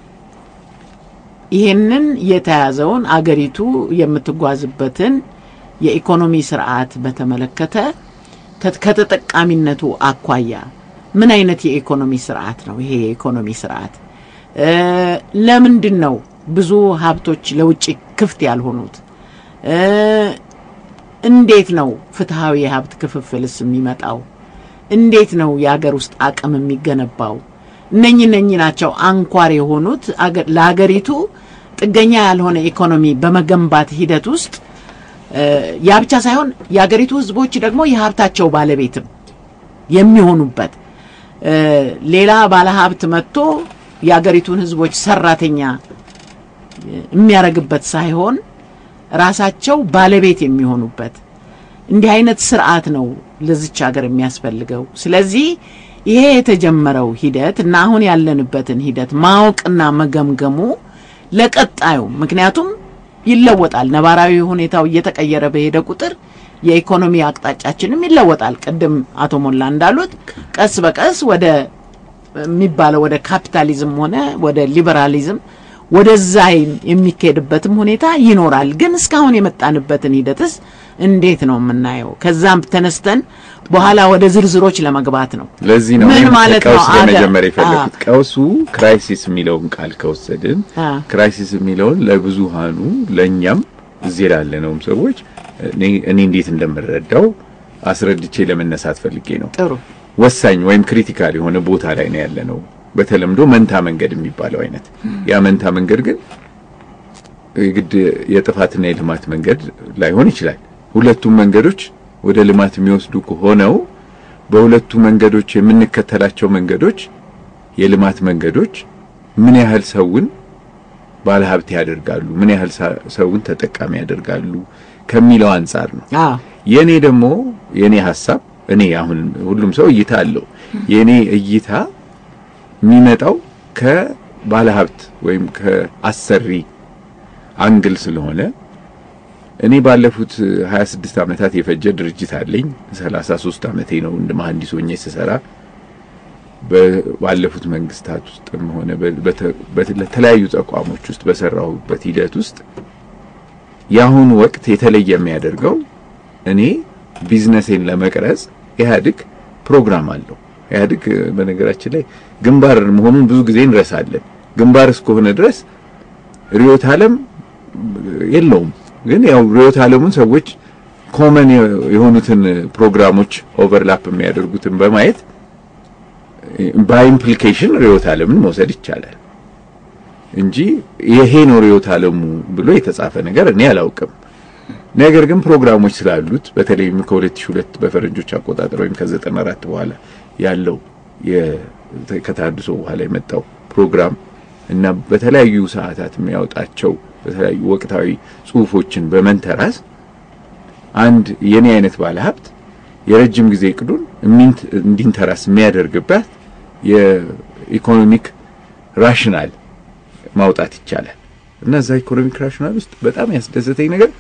B: ይሄንን የተያዘውን አገሪቱ የምትጓዝበትን የኢኮኖሚ ስርዓት በተመለከተ ከ- ከተጠቃሚነቱ አኳያ ምን አይነት የኢኮኖሚ ስርዓት ነው ይሄ የኢኮኖሚ ስርዓት? እ፣ ለምንድን ነው ብዙ ሀብቶች ለውጭ ክፍት ያልሆኑት? እ፣ እንዴት ነው ፍትሐዊ የሀብት ክፍፍልስ የሚመጣው? እንዴት ነው የሀገር ውስጥ አቅም የሚገነባው? እነኚህ እነኚህ ናቸው አንኳር የሆኑት አገ- ለሀገሪቱ ጥገኛ ያልሆነ ኢኮኖሚ በመገንባት ሂደት ውስጥ እ፣ ያ ብቻ ሳይሆን የሀገሪቱ ሕዝቦች ደግሞ የሀብታቸው ባለቤትም የሚሆኑበት እ፣ ሌላ ባለሀብት መጥቶ የሀገሪቱን ሕዝቦች ሰራተኛ የሚያደርግበት ሳይሆን ራሳቸው ባለቤት የሚሆኑበት እንዲህ አይነት ስርዓት ነው ለዚች ሀገር የሚያስፈልገው። ስለዚህ ይሄ የተጀመረው ሂደት እና አሁን ያለንበትን ሂደት ማወቅና መገምገሙ ለቀጣዩ ምክንያቱም ይለወጣል። ነባራዊ ሁኔታው እየተቀየረ በሄደ ቁጥር የኢኮኖሚ አቅጣጫችንም ይለወጣል። ቅድም አቶ ሞላ እንዳሉት ቀስ በቀስ ወደ የሚባለው ወደ ካፒታሊዝም ሆነ ወደ ሊበራሊዝም ወደዛ የሚካሄድበትም ሁኔታ ይኖራል። ግን እስካሁን የመጣንበትን ሂደትስ እንዴት ነው የምናየው? ከዛም ተነስተን በኋላ ወደ ዝርዝሮች ለመግባት ነው።
E: ለዚህ ነው
B: ምን
E: እኔም
B: ማለት ነው?
E: ከቀውስ
B: አገር-
E: ለመጀመር የፈለኩት። ቀውሱ ክራይሲስ የሚለውን ቃል ከወሰድን
B: አ።
E: ክራይሲስ የሚለውን ለብዙሃኑ ለእኛም እዚህ ላለነውም ሰዎች እኔ እኔ እንዴት እንደምረዳው አስረድቼ ለመነሳት ፈልጌ ነው።
B: ጥሩ
E: ወሳኝ ወይም ክሪቲካል የሆነ ቦታ ላይ ነው ያለ ነው። በተለምዶ መንታ መንገድ የሚባለው አይነት ያ መንታ መንገድ ግን የግድ የጥፋትና የልማት መንገድ ላይሆን ይችላል። ሁለቱም መንገዶች ወደ ልማት የሚወስዱ ከሆነው በሁለቱ መንገዶች የምንከተላቸው መንገዶች የልማት መንገዶች ምን ያህል ሰውን ባለሀብት ያደርጋሉ፣ ምን ያህል ሳ- ሰውን ተጠቃሚ ያደርጋሉ ከሚለው አንጻር ነው።
B: አዎ
E: የኔ ደግሞ የኔ ሀሳብ እኔ አሁን ሁሉም ሰው እይታ አለው። የኔ እይታ የሚመጣው ከባለሀብት ወይም ከአሰሪ አንግል ስለሆነ እኔ ባለፉት 26 ዓመታት የፈጀ ድርጅት አለኝ። 33 ዓመቴ ነው እንደ መሐንዲስ ሆኜ ስሰራ በ- ባለፉት መንግስታት ውስጥም ሆነ በ- በተ- በተለያዩ ተቋሞች ውስጥ በሰራሁበት ሂደት ውስጥ የአሁኑ ወቅት የተለየ የሚያደርገው እኔ ቢዝነሴን ለመቅረጽ ኢህአዴግ ፕሮግራም አለው። ኢህአዴግ እ፣ በነገራችን ላይ ግንባር መሆኑን ብዙ ጊዜ እንረሳለን። ግንባር እስከሆነ ድረስ ርዕዮተ ዓለም የለውም። ግን ያው ርዕዮተ ዓለሙን ሰዎች ኮመን የሆኑትን ፕሮግራሞች ኦቨርላፕ የሚያደርጉትን በማየት በኢምፕሊኬሽን ርዕዮተ ዓለምን መውሰድ ይቻላል እንጂ ይሄ ነው ርዕዮተ ዓለሙ ብሎ የተጻፈ ነገር እኔ አላውቅም። ነገር ግን ፕሮግራሞች ስላሉት በተለይም ከ2002 በፈረንጆች አቆጣጠር ወይም ከ94 በኋላ ያለው የ- ከተሃድሶ በኋላ የመጣው ፕሮግራም እና በተለያዩ ሰዓታት የሚያወጣቸው በተለያዩ ወቅታዊ ጽሁፎችን በመንተራስ አንድ የኔ አይነት ባለሀብት የረጅም ጊዜ እቅዱን እሚንት- እንዲንተራስ የሚያደርግበት የኢኮኖሚክ ራሽናል ማውጣት ይቻላል እና እዛ ኢኮኖሚክ ራሽናል ውስጥ በጣም ያስደሰተኝ ነገር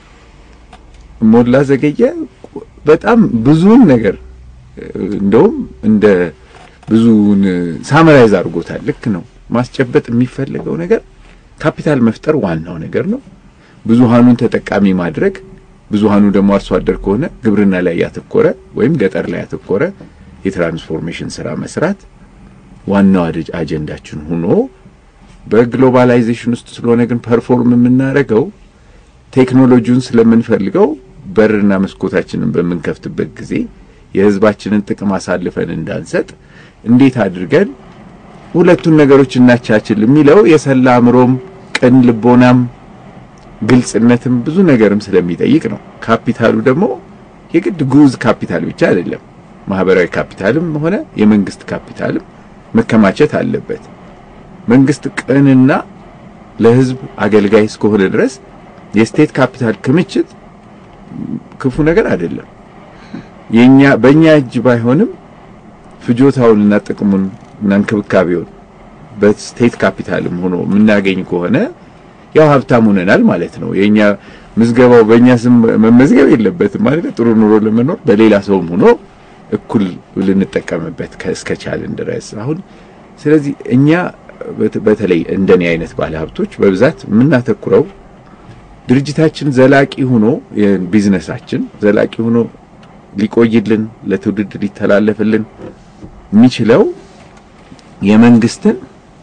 E: ሞላ ዘገየ በጣም ብዙውን ነገር እንደውም እንደ ብዙውን ሳመራይዝ አድርጎታል። ልክ ነው። ማስጨበጥ የሚፈለገው ነገር ካፒታል መፍጠር ዋናው ነገር ነው። ብዙሃኑን ተጠቃሚ ማድረግ፣ ብዙሃኑ ደግሞ አርሶ አደር ከሆነ ግብርና ላይ ያተኮረ ወይም ገጠር ላይ ያተኮረ የትራንስፎርሜሽን ስራ መስራት ዋናው አደ- አጀንዳችን ሆኖ በግሎባላይዜሽን ውስጥ ስለሆነ ግን ፐርፎርም የምናደርገው ቴክኖሎጂውን ስለምንፈልገው በርና መስኮታችንን በምንከፍትበት ጊዜ የሕዝባችንን ጥቅም አሳልፈን እንዳንሰጥ እንዴት አድርገን ሁለቱን ነገሮች እናቻችል የሚለው የሰላ አእምሮም ቅን ልቦናም ግልጽነትም ብዙ ነገርም ስለሚጠይቅ ነው። ካፒታሉ ደግሞ የግድ ጉዝ ካፒታል ብቻ አይደለም። ማህበራዊ ካፒታልም ሆነ የመንግስት ካፒታልም መከማቸት አለበት። መንግስት ቅንና ለህዝብ አገልጋይ እስከሆነ ድረስ የስቴት ካፒታል ክምችት ክፉ ነገር አይደለም። የኛ በእኛ እጅ ባይሆንም ፍጆታውንና ጥቅሙን እና እንክብካቤውን በስቴት ካፒታልም ሆኖ የምናገኝ ከሆነ ያው ሀብታም ሆነናል ማለት ነው። የኛ ምዝገባው በእኛ ስም መመዝገብ የለበትም ማለት ጥሩ ኑሮ ለመኖር በሌላ ሰውም ሆኖ እኩል ልንጠቀምበት እስከቻልን ድረስ አሁን ስለዚህ እኛ በት- በተለይ እንደኔ አይነት ባለሀብቶች በብዛት የምናተኩረው ድርጅታችን ዘላቂ ሆኖ የቢዝነሳችን ዘላቂ ሆኖ ሊቆይልን ለትውልድ ሊተላለፍልን የሚችለው የመንግስትን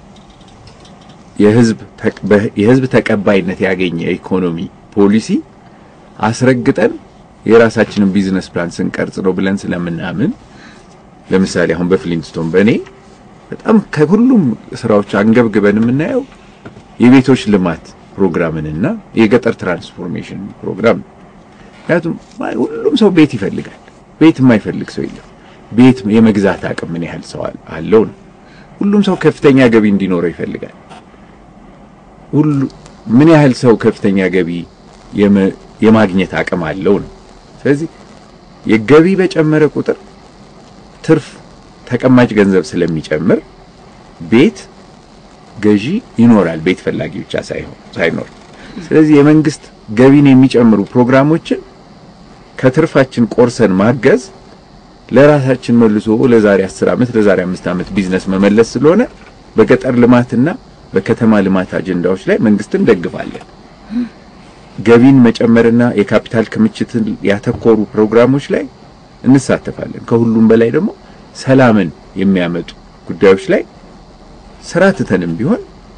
E: የህዝብ ተቅ- በ- የህዝብ ተቀባይነት ያገኘ ኢኮኖሚ ፖሊሲ አስረግጠን የራሳችንን ቢዝነስ ፕላን ስንቀርጽ ነው ብለን ስለምናምን ለምሳሌ አሁን በፍሊንስቶን በእኔ በጣም ከሁሉም ስራዎች አንገብግበን የምናየው የቤቶች ልማት ፕሮግራምንና የገጠር ትራንስፎርሜሽን ፕሮግራም ነው። ምክንያቱም ማ- ሁሉም ሰው ቤት ይፈልጋል። ቤት የማይፈልግ ሰው የለም። ቤት የመግዛት አቅም ምን ያህል ሰው አል- አለው ነው። ሁሉም ሰው ከፍተኛ ገቢ እንዲኖረው ይፈልጋል። ሁሉ ምን ያህል ሰው ከፍተኛ ገቢ የመ- የማግኘት አቅም አለው ነው። ስለዚህ የገቢ በጨመረ ቁጥር ትርፍ ተቀማጭ ገንዘብ ስለሚጨምር ቤት ገዢ ይኖራል፣ ቤት ፈላጊ ብቻ ሳይሆን ሳይኖር። ስለዚህ የመንግስት ገቢን የሚጨምሩ ፕሮግራሞችን ከትርፋችን ቆርሰን ማገዝ ለራሳችን መልሶ ለዛሬ 10 ዓመት ለዛሬ 5 ዓመት ቢዝነስ መመለስ ስለሆነ በገጠር ልማትና በከተማ ልማት አጀንዳዎች ላይ መንግስትን እንደግፋለን። ገቢን መጨመርና የካፒታል ክምችትን ያተኮሩ ፕሮግራሞች ላይ እንሳተፋለን። ከሁሉም በላይ ደግሞ ሰላምን የሚያመጡ ጉዳዮች ላይ ስራ ትተንም ቢሆን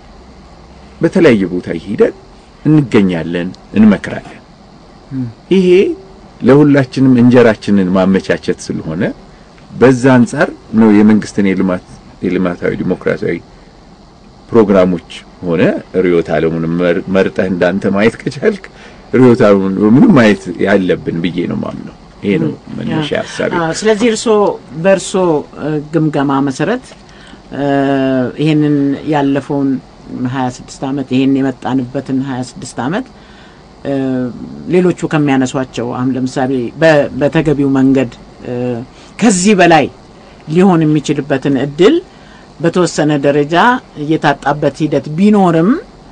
E: በተለያየ ቦታ ሄደን እንገኛለን፣ እንመክራለን። ይሄ ለሁላችንም እንጀራችንን ማመቻቸት ስለሆነ በዛ አንጻር ነው የመንግስትን የልማት የልማታዊ ዲሞክራሲያዊ ፕሮግራሞች ሆነ ርዕዮተ ዓለሙን መር- መርጠህ እንዳንተ ማየት ከቻልክ ርዕዮተ ዓለሙን ምንም ማየት ያለብን ብዬ ነው ማምነው። ይሄ ነው መነሻ ሀሳቤ።
B: አዎ፣ ስለዚህ እርሶ በእርሶ እ፣ ግምገማ መሰረት እ፣ ይሄንን ያለፈውን 26 ዓመት ይሄን የመጣንበትን 26 ዓመት እ፣ ሌሎቹ ከሚያነሷቸው አሁን ለምሳሌ በ- በተገቢው መንገድ እ፣ ከዚህ በላይ ሊሆን የሚችልበትን እድል በተወሰነ ደረጃ እየታጣበት ሂደት ቢኖርም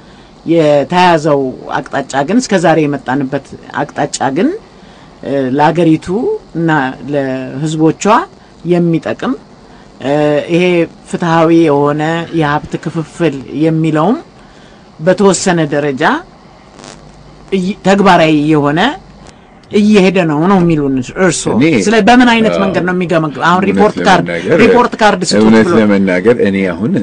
B: የተያዘው አቅጣጫ ግን እስከዛሬ የመጣንበት አቅጣጫ ግን እ፣ ለአገሪቱ እና ለሕዝቦቿ የሚጠቅም እ፣ ይሄ ፍትሐዊ የሆነ የሀብት ክፍፍል የሚለውም በተወሰነ ደረጃ እይ- ተግባራዊ የሆነ እየሄደ ነው ነው የሚሉን እርስዎ።
E: እኔ-
B: ስለ በምን አይነት
E: አዎ።
B: መንገድ ነው የሚገመግም? አሁን
E: እውነት
B: ሪፖርት ካርድ
E: ለመናገር-
B: ሪፖርት ካርድ ስጡት
E: እውነት
B: ብሎ
E: ለመናገር እኔ አሁን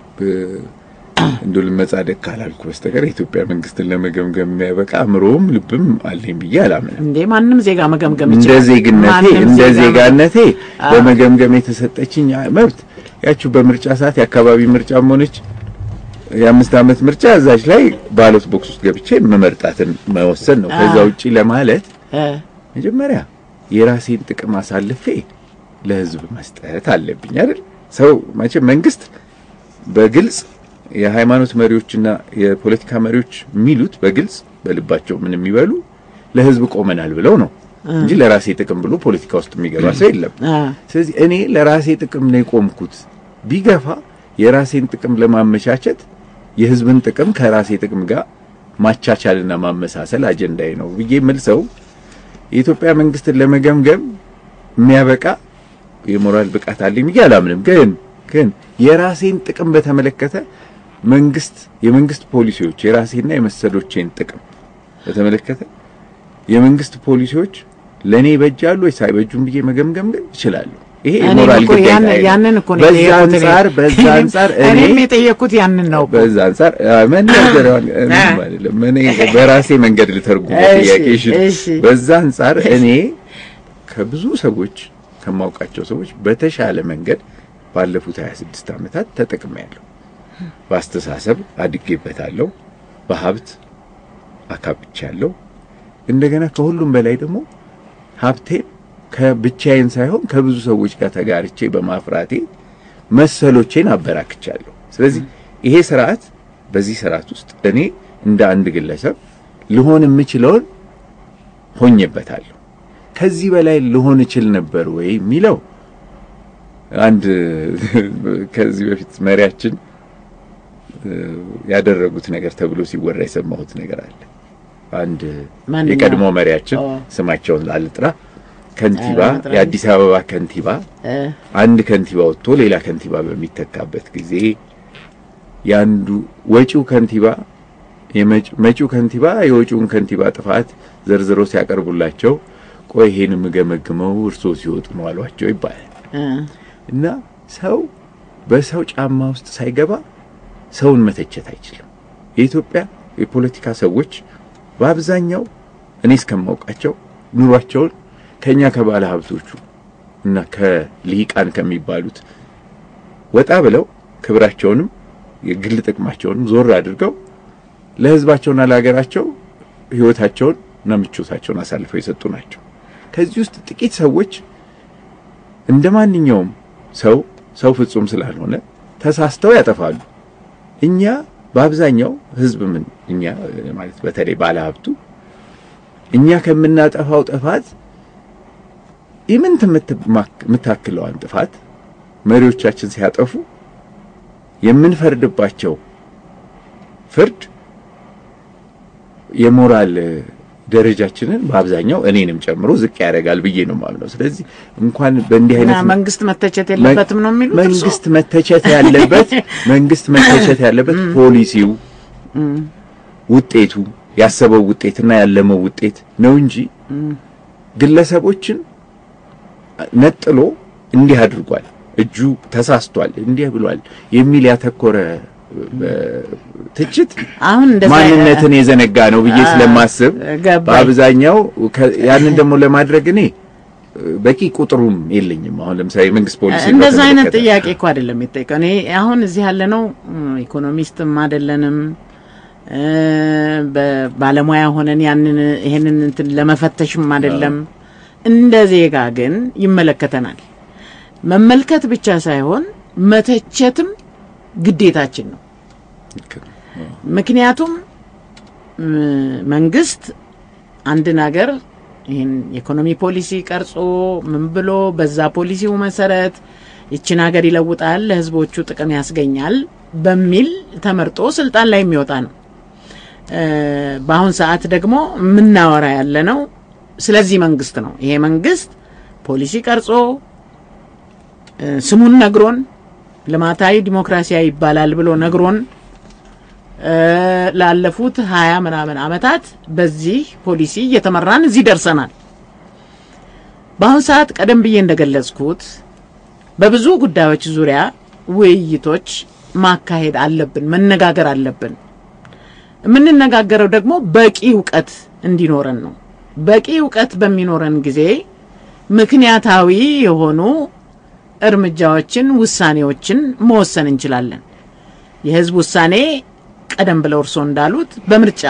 E: እንዶ ልመጻደቅ ካላልኩ በስተቀር የኢትዮጵያ መንግስትን ለመገምገም የሚያበቃ አእምሮም ልብም አለኝ ብዬ አላምንም።
B: እንዴ ማንም ዜጋ መገምገም
E: እንደ
B: ይችላል።
E: ዜግነቴ
B: ማንም
E: እንደ
B: ዜጋ
E: ዜጋነቴ
B: አዎ።
E: በመገምገም የተሰጠችኝ መብት ያችሁ በምርጫ ሰዓት የአካባቢ ምርጫም ሆነች የአምስት ዓመት ምርጫ እዛች ላይ ባሎት ቦክስ ውስጥ ገብቼ መመርጣትን መወሰን ነው። ከዛ
B: አዎ።
E: ውጪ ለማለት
B: እ፣
E: መጀመሪያ የራሴን ጥቅም አሳልፌ ለህዝብ መስጠት አለብኝ አይደል? ሰው መቼም መንግስት በግልጽ የሃይማኖት መሪዎችና የፖለቲካ መሪዎች የሚሉት በግልጽ በልባቸው ምን የሚበሉ ለህዝብ ቆመናል ብለው ነው እንጂ ለራሴ ጥቅም ብሎ ፖለቲካ ውስጥ የሚገባ ሰው የለም።
B: አ፣
E: ስለዚህ እኔ ለራሴ ጥቅም ነው የቆምኩት። ቢገፋ የራሴን ጥቅም ለማመቻቸት የህዝብን ጥቅም ከራሴ ጥቅም ጋር ማቻቻልና ማመሳሰል አጀንዳዬ ነው ብዬ የምል ሰው የኢትዮጵያ መንግስትን ለመገምገም የሚያበቃ የሞራል ብቃት አለኝ ብዬ አላምንም። ግን ግን የራሴን ጥቅም በተመለከተ መንግስት የመንግስት ፖሊሲዎች የራሴና የመሰሎቼን ጥቅም በተመለከተ የመንግስት ፖሊሲዎች ለኔ ይበጃሉ ወይስ አይበጁም ብዬ መገምገም ግን እችላለሁ። ይሄ
B: እኔም
E: የሞራል
B: እኮ ያን-
E: ግዴታ
B: ያንን እኮ ነው
E: በዛ
B: የጠየኩት እኔ።
E: አንጻር በዛ አንጻር እኔ
B: እኔም የጠየኩት ያንን ነው እኮ።
E: በዛ አንጻር መናገሪያውን
B: አ-
E: አይደለም እኔ በራሴ መንገድ ልተርጉም
B: እሺ፣
E: ጥያቄሽን።
B: እሺ።
E: በዛ አንጻር እኔ ከብዙ ሰዎች ከማውቃቸው ሰዎች በተሻለ መንገድ ባለፉት 26 ዓመታት ተጠቅሜያለሁ። በአስተሳሰብ አድጌበታለሁ፣ በሀብት አካብቻለሁ። እንደገና ከሁሉም በላይ ደግሞ ሀብቴን ከብቻዬን ሳይሆን ከብዙ ሰዎች ጋር ተጋርቼ በማፍራቴ መሰሎቼን አበራክቻለሁ። ስለዚህ ይሄ ስርዓት በዚህ ስርዓት ውስጥ እኔ እንደ አንድ ግለሰብ ልሆን የምችለውን ሆኜበታለሁ። ከዚህ በላይ ልሆን እችል ነበር ወይ የሚለው አንድ ከዚህ በፊት መሪያችን እ፣ ያደረጉት ነገር ተብሎ ሲወራ የሰማሁት ነገር አለ። አንድ
B: ማንኛው?
E: የቀድሞ መሪያችን
B: ኦ።
E: ስማቸውን አልጥራ ከንቲባ
B: ኧረ መጥራት
E: የአዲስ አበባ ከንቲባ
B: እ፣
E: አንድ ከንቲባ ወጥቶ ሌላ ከንቲባ በሚተካበት ጊዜ ያንዱ ወጪው ከንቲባ የመጭ- መጪው ከንቲባ የወጪውን ከንቲባ ጥፋት ዘርዝሮ ሲያቀርቡላቸው ቆይ ይሄን የምገመግመው እርሶ ሲወጡ ነው አሏቸው ይባላል።
B: እ፣
E: እና ሰው በሰው ጫማ ውስጥ ሳይገባ ሰውን መተቸት አይችልም። የኢትዮጵያ የፖለቲካ ሰዎች በአብዛኛው እኔ እስከማውቃቸው ኑሯቸውን ከኛ ከባለ ሀብቶቹ እና ከልሂቃን ከሚባሉት ወጣ ብለው ክብራቸውንም የግል ጥቅማቸውንም ዞር አድርገው ለሕዝባቸውና ለሀገራቸው ሕይወታቸውን እና ምቾታቸውን አሳልፈው የሰጡ ናቸው። ከዚህ ውስጥ ጥቂት ሰዎች እንደ ማንኛውም ሰው ሰው ፍጹም ስላልሆነ ተሳስተው ያጠፋሉ። እኛ በአብዛኛው ህዝብ ምን እኛ እ፣ ማለት በተለይ ባለሀብቱ እኛ ከምናጠፋው ጥፋት ኢምንት የምትማክ- የምታክለዋን ጥፋት መሪዎቻችን ሲያጠፉ የምንፈርድባቸው ፍርድ የሞራል እ፣ ደረጃችንን በአብዛኛው እኔንም ጨምሮ ዝቅ ያደርጋል ብዬ ነው የማምነው። ስለዚህ እንኳን በእንዲህ
B: እና
E: አይነት
B: መንግስት መተቸት የለበትም ነው የሚሉት እርሶ?
E: መንግስት መተቸት ያለበት መንግስት መተቸት ያለበት ፖሊሲው ውጤቱ ያሰበው ውጤትና ያለመው ውጤት ነው እንጂ ግለሰቦችን ነጥሎ እንዲህ አድርጓል፣ እጁ ተሳስቷል፣ እንዲህ ብሏል የሚል ያተኮረ እ፣ ትችት
B: አሁን እንደዛ
E: ማንነትን የዘነጋ ነው ብዬ
B: አ-
E: ስለማስብ
B: ገባኝ።
E: በአብዛኛው ከ- ያንን ደግሞ ለማድረግ እኔ እ፣ በቂ ቁጥሩም የለኝም። አሁን ለምሳሌ መንግስት ፖሊሲ
B: እንደዛ አይነት
E: በተመለከተ
B: ጥያቄ እኮ አይደለም የሚጠይቀው። እኔ አሁን እዚህ ያለ ነው ኢኮኖሚስትም አይደለንም እ፣ በባለሙያ ሆነን ያንን ይሄንን እንትን ለመፈተሽም አይደለም። እንደ ዜጋ ግን ይመለከተናል። መመልከት ብቻ ሳይሆን መተቸትም ግዴታችን ነው። ምክንያቱም እ፣ መንግስት አንድን ሀገር ይህን የኢኮኖሚ ፖሊሲ ቀርጾ ምን ብሎ በዛ ፖሊሲው መሰረት ይችን ሀገር ይለውጣል፣ ለህዝቦቹ ጥቅም ያስገኛል በሚል ተመርጦ ስልጣን ላይ የሚወጣ ነው። እ፣ በአሁን ሰዓት ደግሞ የምናወራ ያለ ነው ስለዚህ መንግስት ነው። ይሄ መንግስት ፖሊሲ ቀርጾ እ፣ ስሙን ነግሮን ልማታዊ ዲሞክራሲያዊ ይባላል ብሎ ነግሮን እ፣ ላለፉት ሀያ ምናምን አመታት በዚህ ፖሊሲ እየተመራን እዚህ ደርሰናል። በአሁን ሰዓት ቀደም ብዬ እንደገለጽኩት በብዙ ጉዳዮች ዙሪያ ውይይቶች ማካሄድ አለብን፣ መነጋገር አለብን። የምንነጋገረው ደግሞ በቂ እውቀት እንዲኖረን ነው። በቂ እውቀት በሚኖረን ጊዜ ምክንያታዊ የሆኑ እርምጃዎችን፣ ውሳኔዎችን መወሰን እንችላለን። የህዝብ ውሳኔ ቀደም ብለው እርሶ እንዳሉት በምርጫ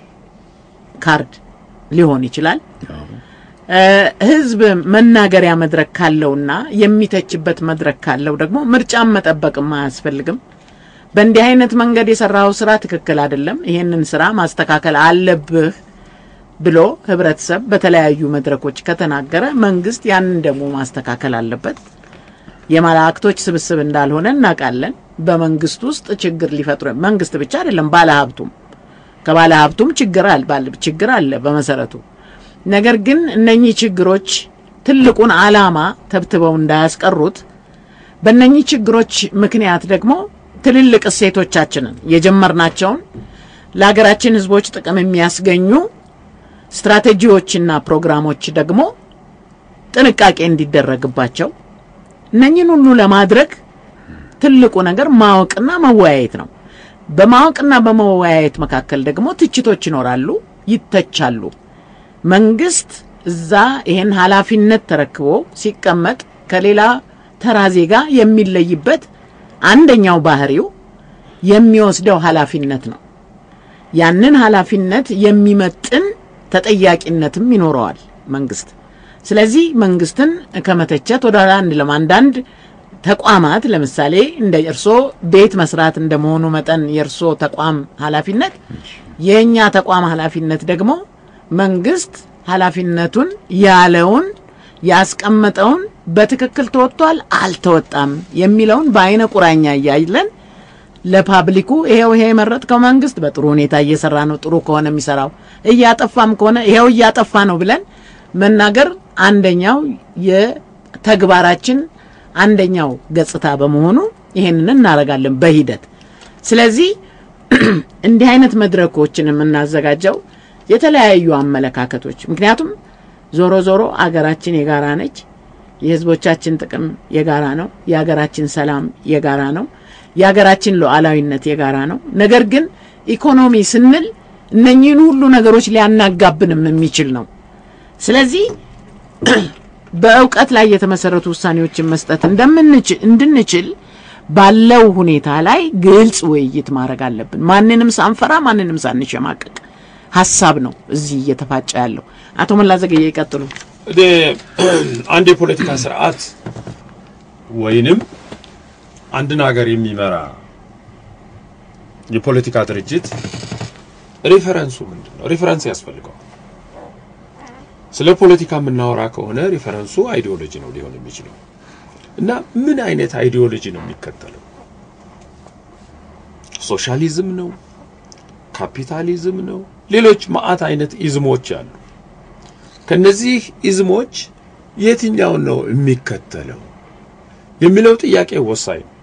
B: ካርድ ሊሆን ይችላል። እ፣ ህዝብ መናገሪያ መድረክ ካለውና የሚተችበት መድረክ ካለው ደግሞ ምርጫን መጠበቅም አያስፈልግም። በእንዲህ አይነት መንገድ የሰራው ስራ ትክክል አይደለም፣ ይሄንን ስራ ማስተካከል አለብህ ብሎ ህብረተሰብ በተለያዩ መድረኮች ከተናገረ መንግስት ያንን ደግሞ ማስተካከል አለበት። የመላእክቶች ስብስብ እንዳልሆነ እናውቃለን። በመንግስት ውስጥ ችግር ሊፈጥሩ መንግስት ብቻ አይደለም፣ ባለ ሀብቱም ከባለ ሀብቱም ችግር አለ ችግር አለ በመሰረቱ። ነገር ግን እነኚህ ችግሮች ትልቁን ዓላማ ተብትበው እንዳያስቀሩት በእነኚህ ችግሮች ምክንያት ደግሞ ትልልቅ እሴቶቻችንን የጀመርናቸውን ለሀገራችን ህዝቦች ጥቅም የሚያስገኙ ስትራቴጂዎችና ፕሮግራሞች ደግሞ ጥንቃቄ እንዲደረግባቸው እነኚህን ሁሉ ለማድረግ ትልቁ ነገር ማወቅና መወያየት ነው። በማወቅና በመወያየት መካከል ደግሞ ትችቶች ይኖራሉ፣ ይተቻሉ። መንግስት እዛ ይሄን ኃላፊነት ተረክቦ ሲቀመጥ ከሌላ ተራ ዜጋ የሚለይበት አንደኛው ባህሪው የሚወስደው ኃላፊነት ነው። ያንን ኃላፊነት የሚመጥን ተጠያቂነትም ይኖረዋል መንግስት። ስለዚህ መንግስትን ከመተቸት ወደ ኋላ አንልም። አንዳንድ ተቋማት ለምሳሌ እንደ እርሶ ቤት መስራት እንደመሆኑ መጠን የእርሶ ተቋም ኃላፊነት፣ የእኛ ተቋም ኃላፊነት ደግሞ መንግስት ኃላፊነቱን ያለውን ያስቀመጠውን በትክክል ተወጥቷል አልተወጣም የሚለውን በአይነ ቁራኛ እያይለን ለፓብሊኩ ይሄው ይሄ የመረጥከው መንግስት በጥሩ ሁኔታ እየሰራ ነው፣ ጥሩ ከሆነ የሚሰራው እያጠፋም ከሆነ ይሄው እያጠፋ ነው ብለን መናገር አንደኛው የተግባራችን አንደኛው ገጽታ በመሆኑ ይሄንን እናደርጋለን በሂደት። ስለዚህ እንዲህ አይነት መድረኮችን የምናዘጋጀው የተለያዩ አመለካከቶች ምክንያቱም ዞሮ ዞሮ አገራችን የጋራ ነች። የህዝቦቻችን ጥቅም የጋራ ነው። የሀገራችን ሰላም የጋራ ነው። የሀገራችን ሉዓላዊነት የጋራ ነው። ነገር ግን ኢኮኖሚ ስንል እነኚህን ሁሉ ነገሮች ሊያናጋብንም የሚችል ነው። ስለዚህ በእውቀት ላይ የተመሰረቱ ውሳኔዎችን መስጠት እንደምንችል እንድንችል ባለው ሁኔታ ላይ ግልጽ ውይይት ማድረግ አለብን። ማንንም ሳንፈራ፣ ማንንም ሳንሸማቀቅ ሀሳብ ነው እዚህ እየተፋጨ ያለው። አቶ መላ ዘገየ ይቀጥሉ።
C: እኔ አንድ የፖለቲካ ስርዓት ወይንም አንድን ሀገር የሚመራ የፖለቲካ ድርጅት ሪፈረንሱ ምንድን ነው? ሪፈረንስ ያስፈልገዋል። ስለ ፖለቲካ የምናወራ ከሆነ ሪፈረንሱ አይዲዮሎጂ ነው ሊሆን የሚችለው እና ምን አይነት አይዲዮሎጂ ነው የሚከተለው? ሶሻሊዝም ነው? ካፒታሊዝም ነው? ሌሎች ማአት አይነት ኢዝሞች አሉ። ከነዚህ ኢዝሞች የትኛውን ነው የሚከተለው የሚለው ጥያቄ ወሳኝ ነው።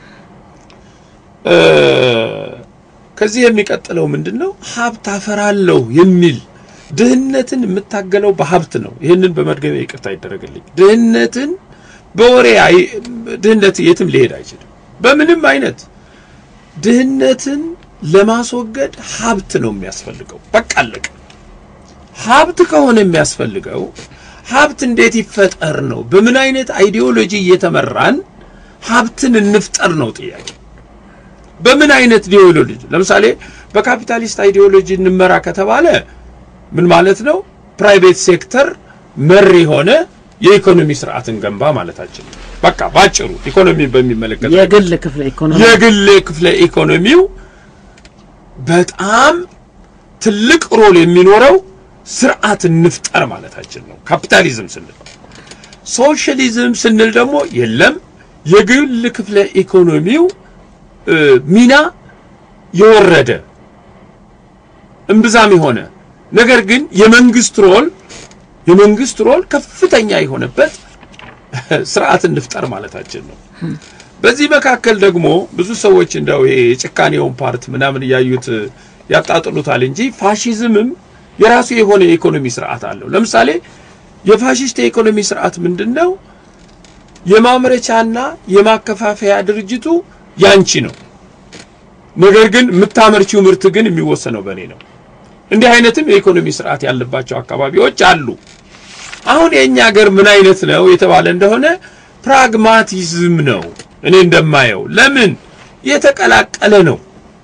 C: ከዚህ የሚቀጥለው ምንድን ነው? ሀብት አፈራለሁ የሚል ድህነትን የምታገለው በሀብት ነው። ይህንን በመድገሜ ይቅርታ ይደረግልኝ። ድህነትን በወሬ ድህነት የትም ሊሄድ አይችልም። በምንም አይነት ድህነትን ለማስወገድ ሀብት ነው የሚያስፈልገው። በቃ አለቀ። ሀብት ከሆነ የሚያስፈልገው ሀብት እንዴት ይፈጠር ነው። በምን አይነት አይዲዮሎጂ እየተመራን ሀብትን እንፍጠር ነው ጥያቄ። በምን አይነት አይዲዮሎጂ? ለምሳሌ በካፒታሊስት አይዲዮሎጂ እንመራ ከተባለ ምን ማለት ነው? ፕራይቬት ሴክተር መር የሆነ የኢኮኖሚ ስርዓትን ገንባ ማለታችን ነው። በቃ ባጭሩ ኢኮኖሚ በሚመለከት
B: የግል ክፍለ ኢኮኖሚ
C: የግል ክፍለ ኢኮኖሚው በጣም ትልቅ ሮል የሚኖረው ስርዓት እንፍጠር ማለታችን ነው። ካፒታሊዝም ስንል ሶሻሊዝም ስንል ደግሞ የለም የግል ክፍለ ኢኮኖሚው ሚና የወረደ እምብዛም የሆነ ነገር ግን የመንግስት ሮል የመንግስት ሮል ከፍተኛ የሆነበት ስርዓት እንፍጠር ማለታችን ነው። በዚህ መካከል ደግሞ ብዙ ሰዎች እንደው ይሄ የጭካኔውን ፓርት ምናምን እያዩት ያጣጥሉታል እንጂ ፋሺዝምም የራሱ የሆነ የኢኮኖሚ ስርዓት አለው። ለምሳሌ የፋሺስት የኢኮኖሚ ስርዓት ምንድነው? የማምረቻና የማከፋፈያ ድርጅቱ ያንቺ ነው፣ ነገር ግን የምታመርቺው ምርት ግን የሚወሰነው በእኔ ነው። እንዲህ አይነትም የኢኮኖሚ ስርዓት ያለባቸው አካባቢዎች አሉ። አሁን የኛ ሀገር ምን አይነት ነው የተባለ እንደሆነ ፕራግማቲዝም ነው። እኔ እንደማየው ለምን የተቀላቀለ ነው።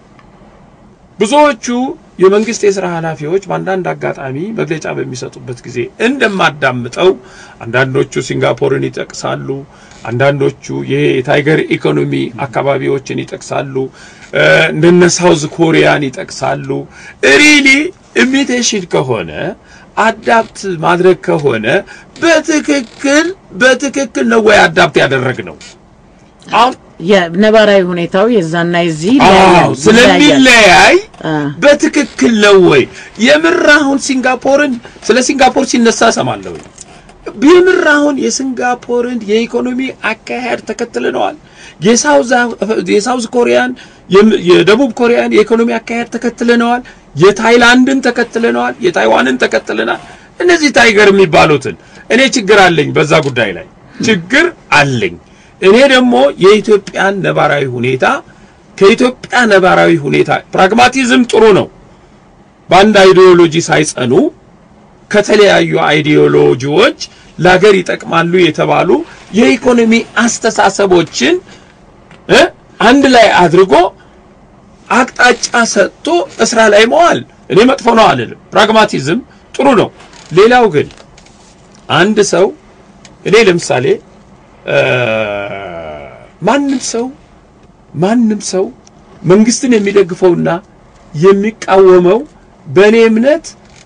C: ብዙዎቹ የመንግስት የሥራ ኃላፊዎች በአንዳንድ አጋጣሚ መግለጫ በሚሰጡበት ጊዜ እንደማዳምጠው አንዳንዶቹ ሲንጋፖርን ይጠቅሳሉ፣ አንዳንዶቹ ይሄ የታይገር ኢኮኖሚ አካባቢዎችን ይጠቅሳሉ፣ እንደነ ሳውዝ ኮሪያን ይጠቅሳሉ። ሪሊ ኢሚቴሽን ከሆነ አዳፕት ማድረግ ከሆነ በትክክል በትክክል ነው ወይ አዳፕት ያደረግ ነው? አሁን
B: የነባራዊ ሁኔታው የዛና የዚህ
C: አዎ
B: ይለያያል።
C: ስለሚለያይ
B: አ፣
C: በትክክል ነው ወይ? የምር አሁን ሲንጋፖርን ስለ ሲንጋፖር ሲነሳ ሰማለሁ። የምር አሁን የሲንጋፖርን የኢኮኖሚ አካሄድ ተከትለነዋል። የሳውዝ የሳውዝ ኮሪያን የም- የደቡብ ኮሪያን የኢኮኖሚ አካሄድ ተከትለነዋል። የታይላንድን ተከትለነዋል። የታይዋንን ተከትለናል። እነዚህ ታይገር የሚባሉትን እኔ ችግር አለኝ በዛ ጉዳይ ላይ ችግር አለኝ። እኔ ደግሞ የኢትዮጵያን ነባራዊ ሁኔታ ከኢትዮጵያ ነባራዊ ሁኔታ ፕራግማቲዝም ጥሩ ነው። በአንድ አይዲዮሎጂ ሳይጸኑ ከተለያዩ አይዲዮሎጂዎች ለሀገር ይጠቅማሉ የተባሉ የኢኮኖሚ አስተሳሰቦችን እ አንድ ላይ አድርጎ አቅጣጫ ሰጥቶ እስራ ላይ መዋል እኔ መጥፎ ነው አልልም። ፕራግማቲዝም ጥሩ ነው። ሌላው ግን አንድ ሰው እኔ ለምሳሌ እ ማንም ሰው ማንም ሰው መንግስትን የሚደግፈውና የሚቃወመው በእኔ እምነት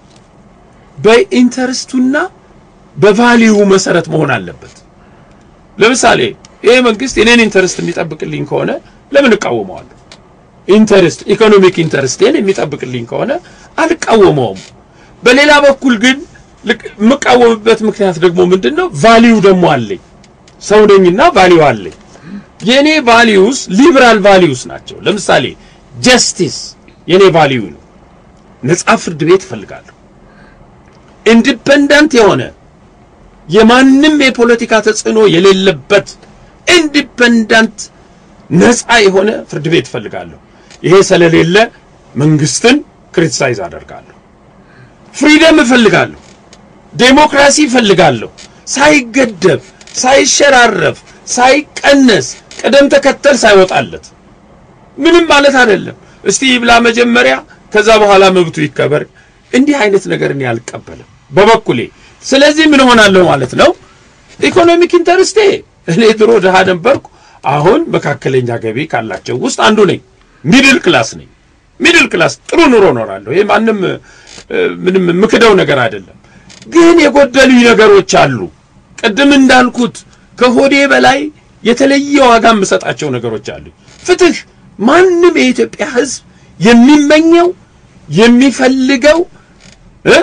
C: በኢንተርስቱና በቫሊዩ መሰረት መሆን አለበት። ለምሳሌ ይሄ መንግስት የኔን ኢንተርስት የሚጠብቅልኝ ከሆነ ለምን እቃወመዋለሁ? ኢንተርስት ኢኮኖሚክ ኢንተርስቴን የሚጠብቅልኝ ከሆነ አልቃወመውም። በሌላ በኩል ግን ልክ- የምቃወምበት ምክንያት ደግሞ ምንድን ነው? ቫሊዩ ደግሞ አለኝ። ሰው ነኝና ቫሊዩ አለኝ። የኔ ቫሊዩስ ሊበራል ቫሊዩስ ናቸው። ለምሳሌ ጀስቲስ የኔ ቫሊዩ ነው። ነጻ ፍርድ ቤት እፈልጋለሁ። ኢንዲፔንደንት የሆነ የማንም የፖለቲካ ተጽዕኖ የሌለበት ኢንዲፔንደንት ነጻ የሆነ ፍርድ ቤት እፈልጋለሁ። ይሄ ስለሌለ መንግስትን ክሪቲሳይዝ አደርጋለሁ። ፍሪደም እፈልጋለሁ። ዴሞክራሲ እፈልጋለሁ። ሳይገደብ፣ ሳይሸራረፍ፣ ሳይቀነስ፣ ቅደም ተከተል ሳይወጣለት ምንም ማለት አይደለም። እስቲ ይብላ መጀመሪያ፣ ከዛ በኋላ መብቱ ይከበር። እንዲህ አይነት ነገር እኔ አልቀበልም በበኩሌ። ስለዚህ ምን ሆናለሁ ማለት ነው? ኢኮኖሚክ ኢንተርስቴ እኔ ድሮ ድሃ ነበርኩ። አሁን መካከለኛ ገቢ ካላቸው ውስጥ አንዱ ነኝ። ሚድል ክላስ ነኝ። ሚድል ክላስ ጥሩ ኑሮ እኖራለሁ። ይሄ ማንም እ፣ ምንም የምክደው ነገር አይደለም። ግን የጎደሉኝ ነገሮች አሉ። ቅድም እንዳልኩት ከሆዴ በላይ የተለየ ዋጋ የምሰጣቸው ነገሮች አሉ። ፍትህ ማንም የኢትዮጵያ ሕዝብ የሚመኘው የሚፈልገው እ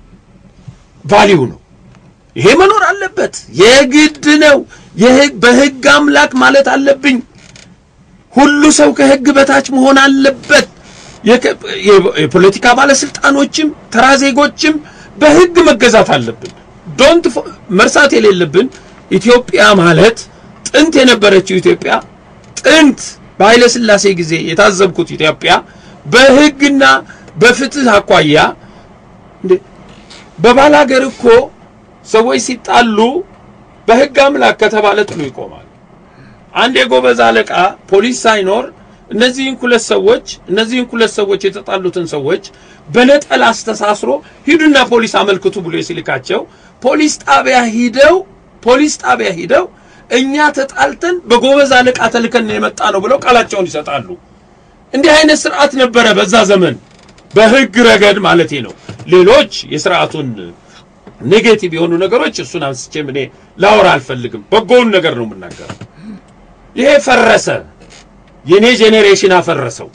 C: ቫሊዩ ነው። ይሄ መኖር አለበት፣ የግድ ነው። የህግ በህግ አምላክ ማለት አለብኝ። ሁሉ ሰው ከህግ በታች መሆን አለበት። የከ- የ- የፖለቲካ ባለስልጣኖችም ተራ ዜጎችም በህግ መገዛት አለብን። ዶንት ፎ- መርሳት የሌለብን ኢትዮጵያ ማለት ጥንት የነበረችው ኢትዮጵያ ጥንት በኃይለ ሥላሴ ጊዜ የታዘብኩት ኢትዮጵያ በህግና በፍትህ አኳያ እንዴ በባላገር እኮ ሰዎች ሲጣሉ በህግ አምላክ ከተባለ ጥሉ ይቆማል። አንድ የጎበዝ አለቃ ፖሊስ ሳይኖር እነዚህን ሁለት ሰዎች እነዚህን ሁለት ሰዎች የተጣሉትን ሰዎች በነጠላ አስተሳስሮ ሂዱና ፖሊስ አመልክቱ ብሎ ሲልካቸው ፖሊስ ጣቢያ ሂደው ፖሊስ ጣቢያ ሂደው እኛ ተጣልተን በጎበዝ አለቃ ተልከን የመጣ ነው ብለው ቃላቸውን ይሰጣሉ። እንዲህ አይነት ስርዓት ነበረ በዛ ዘመን በህግ ረገድ ማለቴ ነው። ሌሎች የስርዓቱን ኔጌቲቭ የሆኑ ነገሮች እሱን አንስቼም እኔ ላወራ አልፈልግም። በጎውን ነገር ነው የምናገረው። ይሄ ፈረሰ። የኔ ጄኔሬሽን አፈረሰው።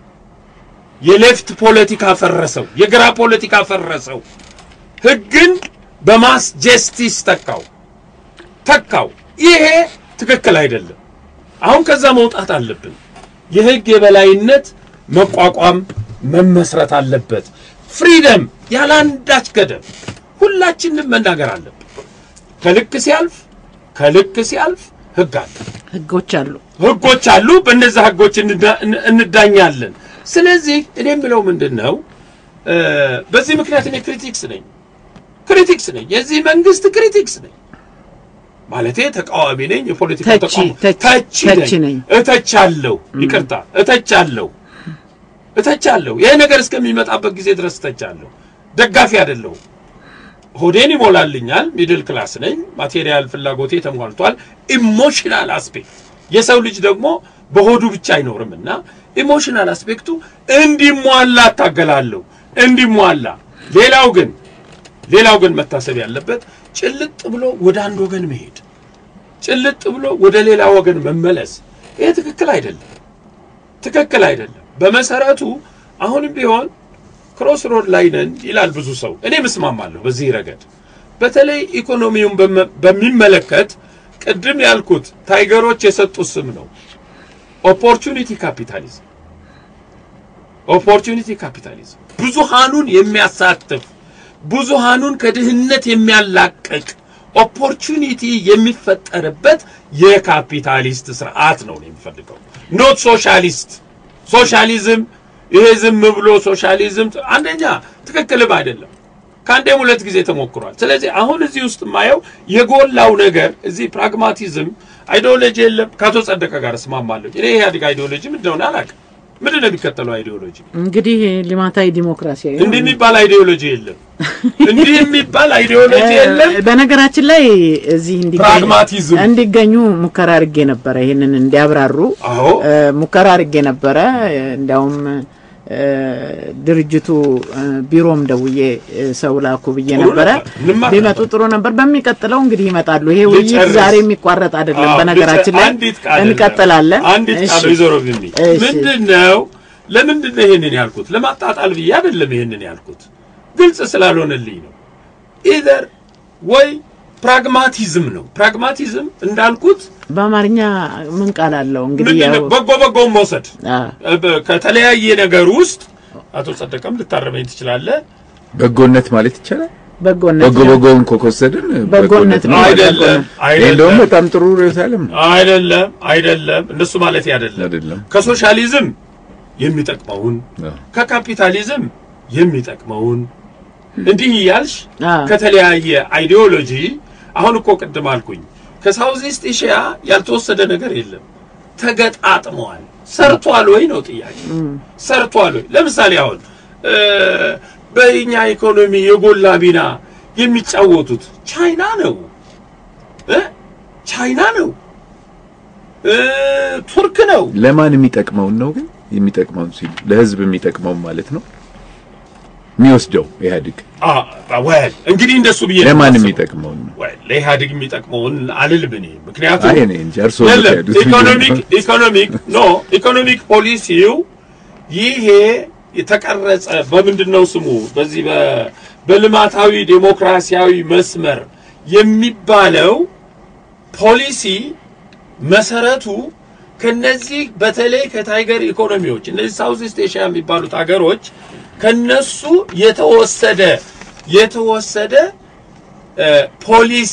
C: የሌፍት ፖለቲካ ፈረሰው። የግራ ፖለቲካ ፈረሰው። ህግን በማስ ጀስቲስ ተካው ተካው። ይሄ ትክክል አይደለም። አሁን ከዛ መውጣት አለብን። የህግ የበላይነት መቋቋም መመስረት አለበት። ፍሪደም ያለ አንዳች ገደብ ሁላችንም መናገር አለብን። ከልክ ሲያልፍ ከልክ ሲያልፍ ህግ አለ፣
B: ህጎች አሉ።
C: ህጎች አሉ። በእነዛ ህጎች እንዳ- እን- እንዳኛለን። ስለዚህ እኔ የምለው ምንድን ነው እ፣ በዚህ ምክንያት እኔ ክሪቲክስ ነኝ ክሪቲክስ ነኝ፣ የዚህ መንግስት ክሪቲክስ ነኝ ማለቴ ተቃዋሚ ነኝ። የፖለቲካ
B: ተቺ፣
C: ተቃዋሚ
B: ተቺ፣
C: ተቺ
B: ተቺ
C: ነኝ።
B: ነኝ።
C: እተቻለሁ፣ ይቅርታ እተቻለሁ፣ እተቻለሁ። ይሄ ነገር እስከሚመጣበት ጊዜ ድረስ እተቻለሁ። ደጋፊ አይደለሁም። ሆዴን ይሞላልኛል። ሚድል ክላስ ነኝ። ማቴሪያል ፍላጎቴ ተሟልቷል። ኢሞሽናል አስፔክት የሰው ልጅ ደግሞ በሆዱ ብቻ አይኖርምና ኢሞሽናል አስፔክቱ እንዲሟላ እታገላለሁ። እንዲሟላ። ሌላው ግን ሌላው ግን መታሰብ ያለበት ጭልጥ ብሎ ወደ አንድ ወገን መሄድ፣ ጭልጥ ብሎ ወደ ሌላ ወገን መመለስ ይሄ ትክክል አይደለም፣ ትክክል አይደለም። በመሰረቱ አሁንም ቢሆን ክሮስ ሮድ ላይ ነን ይላል ብዙ ሰው። እኔ ምስማማለሁ በዚህ ረገድ። በተለይ ኢኮኖሚውን በመ- በሚመለከት ቅድም ያልኩት ታይገሮች የሰጡት ስም ነው፣ ኦፖርቹኒቲ ካፒታሊዝም። ኦፖርቹኒቲ ካፒታሊዝም ብዙሃኑን የሚያሳትፍ ብዙሃኑን ከድህነት የሚያላቅቅ ኦፖርቹኒቲ የሚፈጠርበት የካፒታሊስት ስርዓት ነው የሚፈልገው፣ ኖት ሶሻሊስት። ሶሻሊዝም ይሄ ዝም ብሎ ሶሻሊዝም አንደኛ ትክክልም አይደለም። ከአንዴም ሁለት ጊዜ ተሞክሯል። ስለዚህ አሁን እዚህ ውስጥ የማየው የጎላው ነገር እዚህ ፕራግማቲዝም አይዲዮሎጂ የለም። ከአቶ ጸደቀ ጋር እስማማለሁ። እኔ ኢህአዴግ አይዲዮሎጂ ምንድን እንደሆነ አላውቅም። ምንድን ነው የሚከተለው አይዲዮሎጂ?
B: እንግዲህ ልማታዊ ዲሞክራሲያዊ ነው።
C: እንዲህ የሚባል አይዲዮሎጂ የለም። እንዲህ የሚባል አይዲዮሎጂ የለም።
B: በነገራችን ላይ እዚህ እንዲገኙ-
C: ፕራግማቲዝም።
B: እንዲገኙ ሙከራ አድርጌ ነበረ። ይህንን እንዲያብራሩ
C: አዎ
B: እ፣ ሙከራ አድርጌ ነበረ። እ፣ እንዲያውም እ፣ ድርጅቱ እ፣ ቢሮም ደውዬ እ፣ ሰው ላኩ ብዬ
C: ጥሩ
B: ነበረ።
C: ነበር። እንማር
B: ቢመጡ
C: ነበር።
B: ጥሩ ነበር። በሚቀጥለው እንግዲህ ይመጣሉ። ይሄ ውይይት
C: ልጨርስ።
B: ዛሬ የሚቋረጥ አይደለም።
C: አዎ፣
B: በነገራችን ላይ
C: አንዲት ቃል
B: እንቀጥላለን።
C: አንዲት
B: እሺ።
C: ቃል ወይዘሮ ቢሚ
B: እሺ።
C: ምንድን ነው ለምንድን ነው ይሄንን ያልኩት? ለማጣጣል ብዬ አይደለም ይሄንን ያልኩት፣ ግልጽ ስላልሆነልኝ ነው። ኢዘር ወይ ፕራግማቲዝም ነው። ፕራግማቲዝም እንዳልኩት
B: በአማርኛ ምን ቃል አለው እንግዲህ
C: ምንድን ነው
B: ያው
C: በጎ በጎውን መውሰድ
B: አ፣
C: በ- ከተለያየ ነገር ውስጥ አቶ ጸደቀም ልታረመኝ ትችላለህ።
E: በጎነት ማለት ይቻላል።
B: በጎነት
E: በጎ በጎውን እኮ ከወሰድን
B: በጎነት ነው።
C: አይደለም
E: ይህ እንደውም
C: አይደለም
E: በጣም ጥሩ ርዕዮተ ዓለም ነው።
C: አይደለም አይደለም፣ እንደሱ ማለት አይደለም።
E: አይደለም።
C: ከሶሻሊዝም የሚጠቅመውን
E: አዎ።
C: ከካፒታሊዝም የሚጠቅመውን እንዲህ እያልሽ
B: አ፣
C: ከተለያየ አይዲዮሎጂ አሁን እኮ ቅድም አልኩኝ ከሳውዝ ኢስት ኤሽያ ያልተወሰደ ነገር የለም። ተገጣጥመዋል። ሰርቷል ወይ ነው ጥያቄ። ሰርቷል ወይ? ለምሳሌ አሁን እ፣ በእኛ ኢኮኖሚ የጎላ ሚና የሚጫወቱት ቻይና ነው እ? ቻይና ነው እ፣ ቱርክ ነው።
E: ለማን የሚጠቅመውን ነው ግን የሚጠቅመውን ሲሉ ለህዝብ የሚጠቅመውን ማለት ነው የሚወስደው ኢህአዴግ
C: አ ወል እንግዲህ እንደሱ ብዬ ነው
E: ለማን
C: የማስበው።
E: የሚጠቅመውን ነው
C: ወይ ለኢህአዴግ የሚጠቅመውን አልልም እኔ ምክንያቱም
E: አይ እኔ እንጂ እርሶ
C: የለም
E: የምትሄዱት
C: ኢኮኖሚክ ኢኮኖሚክ ኖ ኢኮኖሚክ ፖሊሲው ይሄ የተቀረጸ በምንድን ነው ስሙ በዚህ በ- በልማታዊ ዴሞክራሲያዊ መስመር የሚባለው ፖሊሲ መሰረቱ ከነዚህ በተለይ ከታይገር ኢኮኖሚዎች እነዚህ ሳውዝ ኢስት ኤሽያ የሚባሉት ሀገሮች ከነሱ የተወሰደ የተወሰደ እ፣ ፖሊሲ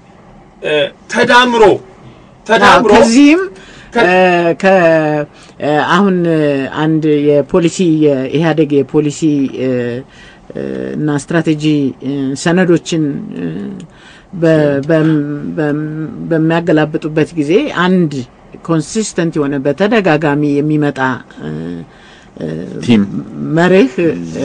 C: እ፣ ተዳምሮ ተዳምሮ
B: ከዚህም
C: ከ-
B: እ፣ ከ እ፣ አሁን እ፣ አንድ የፖሊሲ የኢህአዴግ የፖሊሲ እ፣ እ፣ እና ስትራቴጂ እ፣ ሰነዶችን እ፣ በ- በም- በም- በሚያገላብጡበት ጊዜ አንድ ኮንሲስተንት የሆነ በተደጋጋሚ የሚመጣ እ፣
E: ቲም
B: መርህ እ፣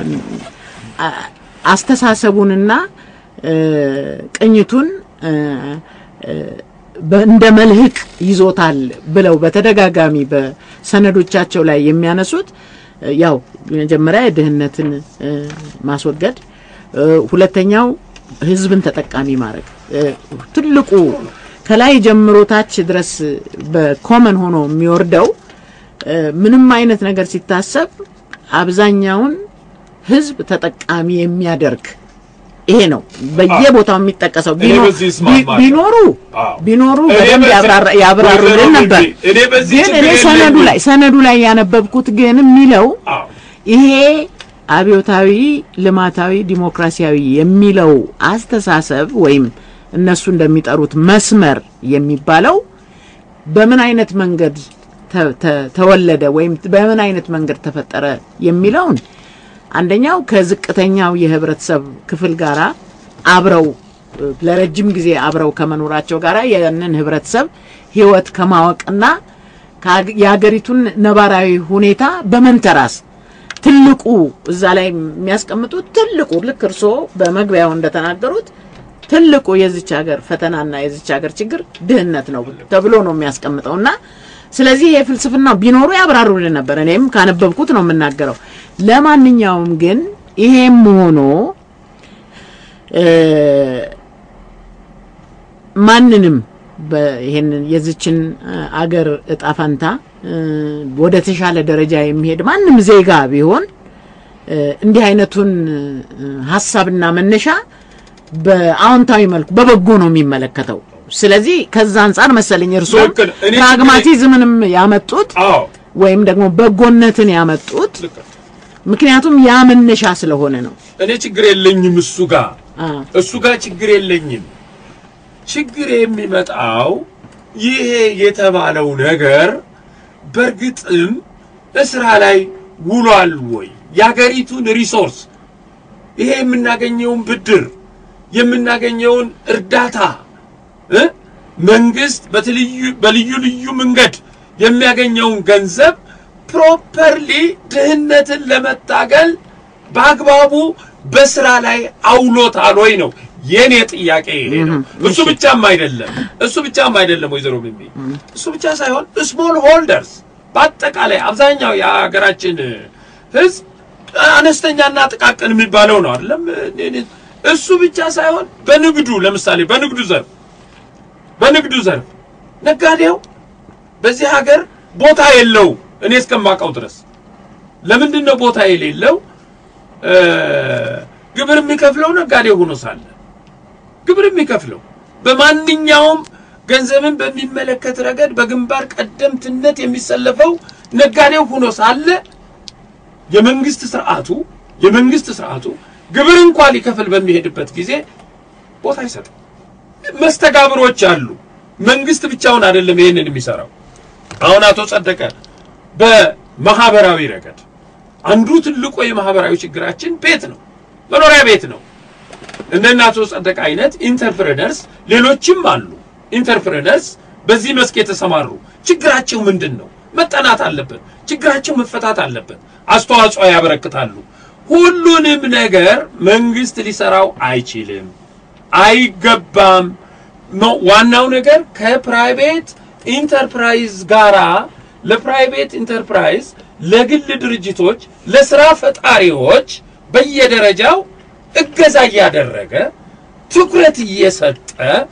B: አ- አስተሳሰቡንና እ፣ ቅኝቱን እ፣ እ፣ በ- እንደ መልህቅ ይዞታል ብለው በተደጋጋሚ በሰነዶቻቸው ላይ የሚያነሱት እ፣ ያው መጀመሪያ የድህነትን እ፣ ማስወገድ እ፣ ሁለተኛው ህዝብን ተጠቃሚ ማድረግ እ፣ ትልቁ ከላይ ጀምሮ ታች ድረስ በኮመን ሆኖ የሚወርደው እ፣ ምንም አይነት ነገር ሲታሰብ አብዛኛውን ህዝብ ተጠቃሚ የሚያደርግ ይሄ ነው በየቦታው የሚጠቀሰው።
C: እኔ
B: ቢኖ-
C: በዚህ እስማማለሁ።
B: ቢ- ቢኖሩ
C: አዎ።
B: ቢኖሩ
C: እኔ
B: በደንብ
C: በዚህ-
B: ያብራራ- ያብራሩልን
C: ወይዘሮ
B: ነበር።
C: ቢቢ፣ እኔ በዚህ
B: ግን
C: ችግር
B: እኔ ሰነዱ
C: የለኝም።
B: ላይ ሰነዱ ላይ ያነበብኩት ግን የሚለው
C: አዎ
B: ይሄ አብዮታዊ ልማታዊ ዲሞክራሲያዊ የሚለው አስተሳሰብ ወይም እነሱ እንደሚጠሩት መስመር የሚባለው በምን አይነት መንገድ ተ- ተ- ተወለደ ወይም በምን አይነት መንገድ ተፈጠረ የሚለውን አንደኛው ከዝቅተኛው የህብረተሰብ ክፍል ጋራ አብረው እ፣ ለረጅም ጊዜ አብረው ከመኖራቸው ጋራ ያንን ህብረተሰብ ህይወት ከማወቅና ከአገ- የሀገሪቱን ነባራዊ ሁኔታ በመንተራስ ትልቁ እዛ ላይ የሚያስቀምጡት ትልቁ ልክ እርስዎ በመግቢያው እንደተናገሩት ትልቁ የዚች ሀገር ፈተናና የዚች ሀገር ችግር ድህነት ነው ተብሎ ነው የሚያስቀምጠው እና ስለዚህ የፍልስፍናው ቢኖሩ ያብራሩልን ነበር። እኔም ካነበብኩት ነው የምናገረው። ለማንኛውም ግን ይሄም ሆኖ እ ማንንም ይሄንን የዚችን እ አገር እጣ ፈንታ እ ወደ ተሻለ ደረጃ የሚሄድ ማንም ዜጋ ቢሆን እ እንዲህ አይነቱን እ ሀሳብና መነሻ በአዎንታዊ መልኩ በበጎ ነው የሚመለከተው። ስለዚህ ከዛ አንጻር መሰለኝ እርስዎ
C: ልክ ነው። እኔ
B: ፕራግማቲዝምንም ያመጡት
C: አዎ
B: ወይም ደግሞ በጎነትን ያመጡት
C: ልክ ነው።
B: ምክንያቱም ያ መነሻ ስለሆነ ነው።
C: እኔ ችግር የለኝም እሱ ጋር
B: አ
C: እሱ ጋር ችግር የለኝም። ችግር የሚመጣው ይሄ የተባለው ነገር በእርግጥም እስራ ላይ ውሏል ወይ? የሀገሪቱን ሪሶርስ ይሄ የምናገኘውን ብድር የምናገኘውን እርዳታ እ መንግስት በትልዩ በልዩ ልዩ መንገድ የሚያገኘውን ገንዘብ ፕሮፐርሊ ድህነትን ለመታገል በአግባቡ በስራ ላይ አውሎታል ወይ ነው የኔ ጥያቄ ይሄ ነው። እሱ ብቻም አይደለም እሱ ብቻም አይደለም ወይዘሮ ሚሚ እሱ ብቻ ሳይሆን ስሞል ሆልደርስ በአጠቃላይ አብዛኛው የሀገራችን ህዝብ አነስተኛና ጥቃቅን የሚባለው ነው አይደለም። እሱ ብቻ ሳይሆን በንግዱ ለምሳሌ በንግዱ ዘርፍ በንግዱ ዘርፍ ነጋዴው በዚህ ሀገር ቦታ የለው እኔ እስከማውቀው ድረስ ለምንድን ነው ቦታ የሌለው? እ ግብር የሚከፍለው ነጋዴ ሆኖ ሳለ ግብር የሚከፍለው በማንኛውም ገንዘብን በሚመለከት ረገድ በግንባር ቀደምትነት የሚሰለፈው ነጋዴው ሆኖ ሳለ የመንግስት ስርዓቱ የመንግስት ስርዓቱ ግብር እንኳ ሊከፍል በሚሄድበት ጊዜ ቦታ አይሰጥም። መስተጋብሮች አሉ። መንግስት ብቻውን አይደለም ይሄንን የሚሰራው። አሁን አቶ ጸደቀ በማህበራዊ ረገድ አንዱ ትልቁ የማህበራዊ ችግራችን ቤት ነው፣ መኖሪያ ቤት ነው። እንደነ አቶ ጸደቀ አይነት ኢንተርፕረነርስ ሌሎችም አሉ። ኢንተርፕረነርስ በዚህ መስክ የተሰማሩ ችግራቸው ምንድን ነው? መጠናት አለበት። ችግራቸው መፈታት አለበት። አስተዋጽኦ ያበረክታሉ። ሁሉንም ነገር መንግስት ሊሰራው አይችልም፣ አይገባም። ነው ዋናው ነገር ከፕራይቬት ኢንተርፕራይዝ ጋራ ለፕራይቬት ኢንተርፕራይዝ ለግል ድርጅቶች ለስራ ፈጣሪዎች በየደረጃው እገዛ እያደረገ ትኩረት እየሰጠ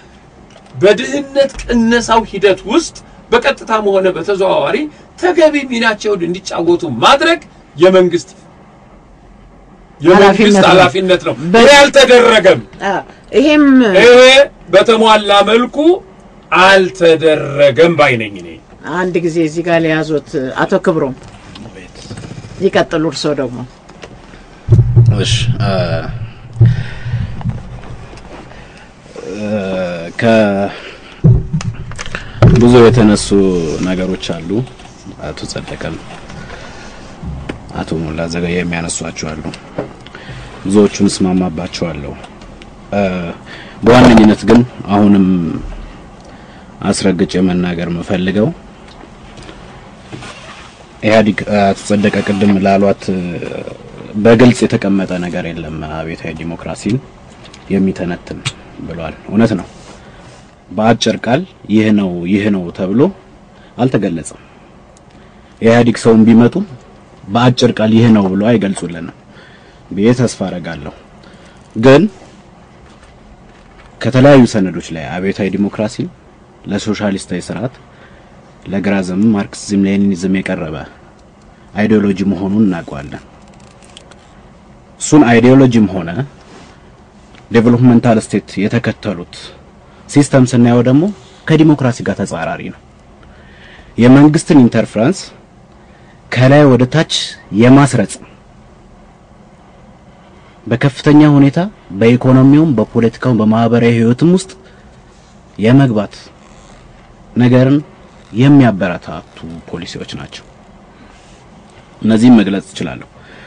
C: በድህነት ቅነሳው ሂደት ውስጥ በቀጥታም ሆነ በተዘዋዋሪ ተገቢ ሚናቸውን እንዲጫወቱ ማድረግ የመንግስት የመንግስት
B: ኃላፊነት ነው።
C: ኃላፊነት ነው።
B: በ-
C: ይሄ አልተደረገም።
B: አ ይሄም
C: ይሄ በተሟላ መልኩ አልተደረገም ባይ ነኝ እኔ።
B: አንድ ጊዜ እዚህ ጋር ሊያዙት አቶ ክብሮም ይቀጥሉ። እርስዎ ደግሞ
D: እሺ አ ከብዙ የተነሱ ነገሮች አሉ። አቶ ጸደቀም አቶ ሞላ ዘገየ የሚያነሷቸው አሉ። ብዙዎቹን እስማማባቸዋለሁ። አ በዋነኝነት ግን አሁንም አስረግጬ መናገር የምፈልገው ኢህአዲግ አቶ ጸደቀ ቅድም ላሏት በግልጽ የተቀመጠ ነገር የለም አብዮታዊ ዲሞክራሲን የሚተነትን ብሏል። እውነት ነው። በአጭር ቃል ይህ ነው ይህ ነው ተብሎ አልተገለጸም። የኢህአዲግ ሰውን ቢመጡ በአጭር ቃል ይህ ነው ብሎ አይገልጹልንም ብዬ ተስፋ አረጋለሁ። ግን ከተለያዩ ሰነዶች ላይ አብዮታዊ ዲሞክራሲ ለሶሻሊስታዊ ስርዓት ለግራ ዘመም ማርክሲዝም ሌኒኒዝም የቀረበ አይዲዮሎጂ መሆኑን እናውቀዋለን። እሱን አይዲዮሎጂም ሆነ ዴቨሎፕመንታል ስቴት የተከተሉት ሲስተም ስናየው ደግሞ ከዲሞክራሲ ጋር ተጻራሪ ነው። የመንግስትን ኢንተርፍራንስ ከላይ ወደ ታች የማስረጽ በከፍተኛ ሁኔታ በኢኮኖሚውም በፖለቲካውም በማህበራዊ ህይወትም ውስጥ የመግባት ነገርን የሚያበረታቱ ፖሊሲዎች ናቸው። እነዚህም መግለጽ እችላለሁ።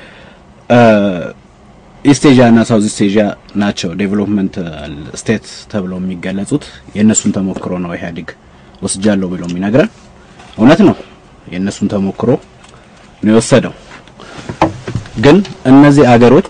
D: ኢስት ኤዥያ እና ሳውዝ ኢስት ኤዥያ ናቸው ዴቨሎፕመንታል ስቴት ተብለው የሚገለጹት። የእነሱን ተሞክሮ ነው ኢህአዴግ ወስጃለሁ ብሎ የሚነግረን። እውነት ነው፣ የእነሱን ተሞክሮ ነው የወሰደው። ግን እነዚህ አገሮች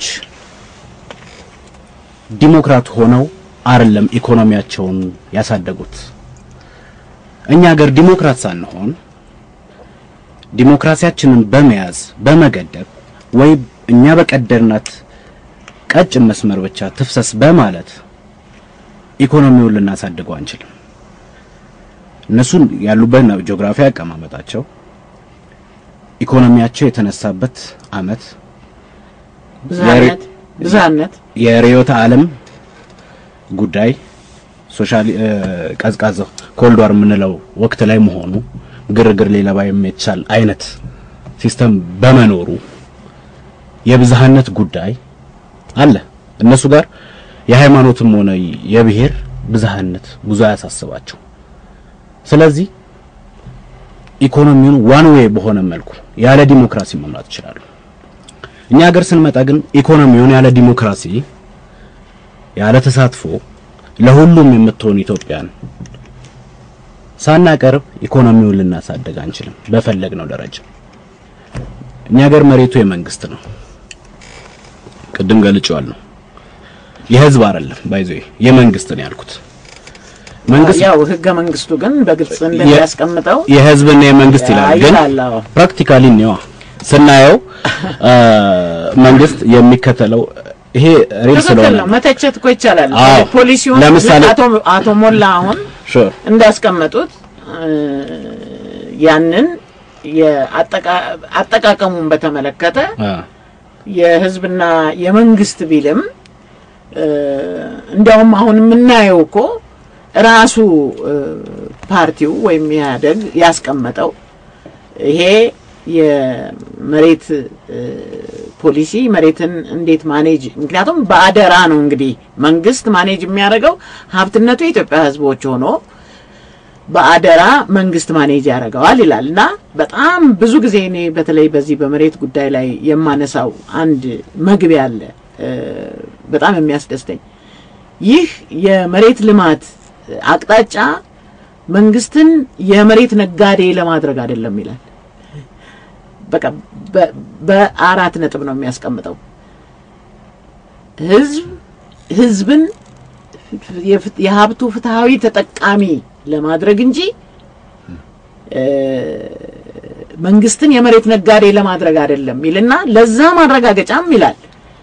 D: ዲሞክራት ሆነው አይደለም ኢኮኖሚያቸውን ያሳደጉት። እኛ ሀገር ዲሞክራት ሳንሆን ዲሞክራሲያችንን በመያዝ በመገደብ ወይ እኛ በቀደርናት ቀጭን መስመር ብቻ ትፍሰስ በማለት ኢኮኖሚውን ልናሳድገው አንችልም። እነሱን ያሉበት ጂኦግራፊ አቀማመጣቸው ኢኮኖሚያቸው የተነሳበት አመት
B: ብዝሃነት ብዝሃነት
D: የርዕዮተ ዓለም ጉዳይ ሶሻሊ ቀዝቃዛ ኮልድ ዋር የምንለው ወቅት ላይ መሆኑ ግርግር ሊለባ የሚቻል አይነት ሲስተም በመኖሩ የብዝሃነት ጉዳይ አለ። እነሱ ጋር የሃይማኖትም ሆነ የብሔር ብዝሃነት ብዙ አያሳስባቸው። ስለዚህ ኢኮኖሚውን ዋን ዌይ በሆነ መልኩ ያለ ዲሞክራሲ መምራት ይችላሉ። እኛ ሀገር ስንመጣ ግን ኢኮኖሚውን ያለ ዲሞክራሲ ያለ ተሳትፎ ለሁሉም የምትሆን ኢትዮጵያን ሳናቀርብ ኢኮኖሚውን ልናሳደግ አንችልም በፈለግነው ደረጃ። እኛ ሀገር መሬቱ የመንግስት ነው። ቅድም ገልጬዋለሁ። የህዝብ አይደለም ባይዞ የመንግስት ነው ያልኩት። መንግስት
B: ያው ህገ መንግስቱ ግን በግልጽ እንደሚያስቀምጠው
D: የህዝብና የመንግስት ይላል። ግን
B: ይላል። አዎ።
D: ፕራክቲካሊ ነው ስናየው መንግስት የሚከተለው ይሄ ሪል
B: ትክክል
D: ስለሆነ
B: ነው። መተቸት እኮ ይቻላል።
D: አዎ።
B: ፖሊሲውን
D: ለምሳሌ-
B: አቶ አቶ ሞላ አሁን
D: ሹር
B: እንዳስቀመጡት እ፣ ያንን የአጠቃ- አጠቃቀሙን በተመለከተ የህዝብና የመንግስት ቢልም እ፣ እንዲያውም አሁን የምናየው እኮ ራሱ እ፣ ፓርቲው ወይም ኢህአደግ ያስቀመጠው ይሄ የመሬት እ፣ ፖሊሲ መሬትን እንዴት ማኔጅ ምክንያቱም በአደራ ነው እንግዲህ መንግስት ማኔጅ የሚያደርገው ሀብትነቱ የኢትዮጵያ ህዝቦች ሆኖ በአደራ መንግስት ማኔጅ ያደርገዋል ይላል እና በጣም ብዙ ጊዜ እኔ በተለይ በዚህ በመሬት ጉዳይ ላይ የማነሳው አንድ መግቢያ አለ እ፣ በጣም የሚያስደስተኝ ይህ የመሬት ልማት አቅጣጫ መንግስትን የመሬት ነጋዴ ለማድረግ አይደለም ይላል። በቃ በ- በአራት ነጥብ ነው የሚያስቀምጠው። ህዝብ ህዝብን የፍ- የሀብቱ ፍትሃዊ ተጠቃሚ ለማድረግ እንጂ እ፣ መንግስትን የመሬት ነጋዴ ለማድረግ አይደለም ይልና ለዛ ማረጋገጫም ይላል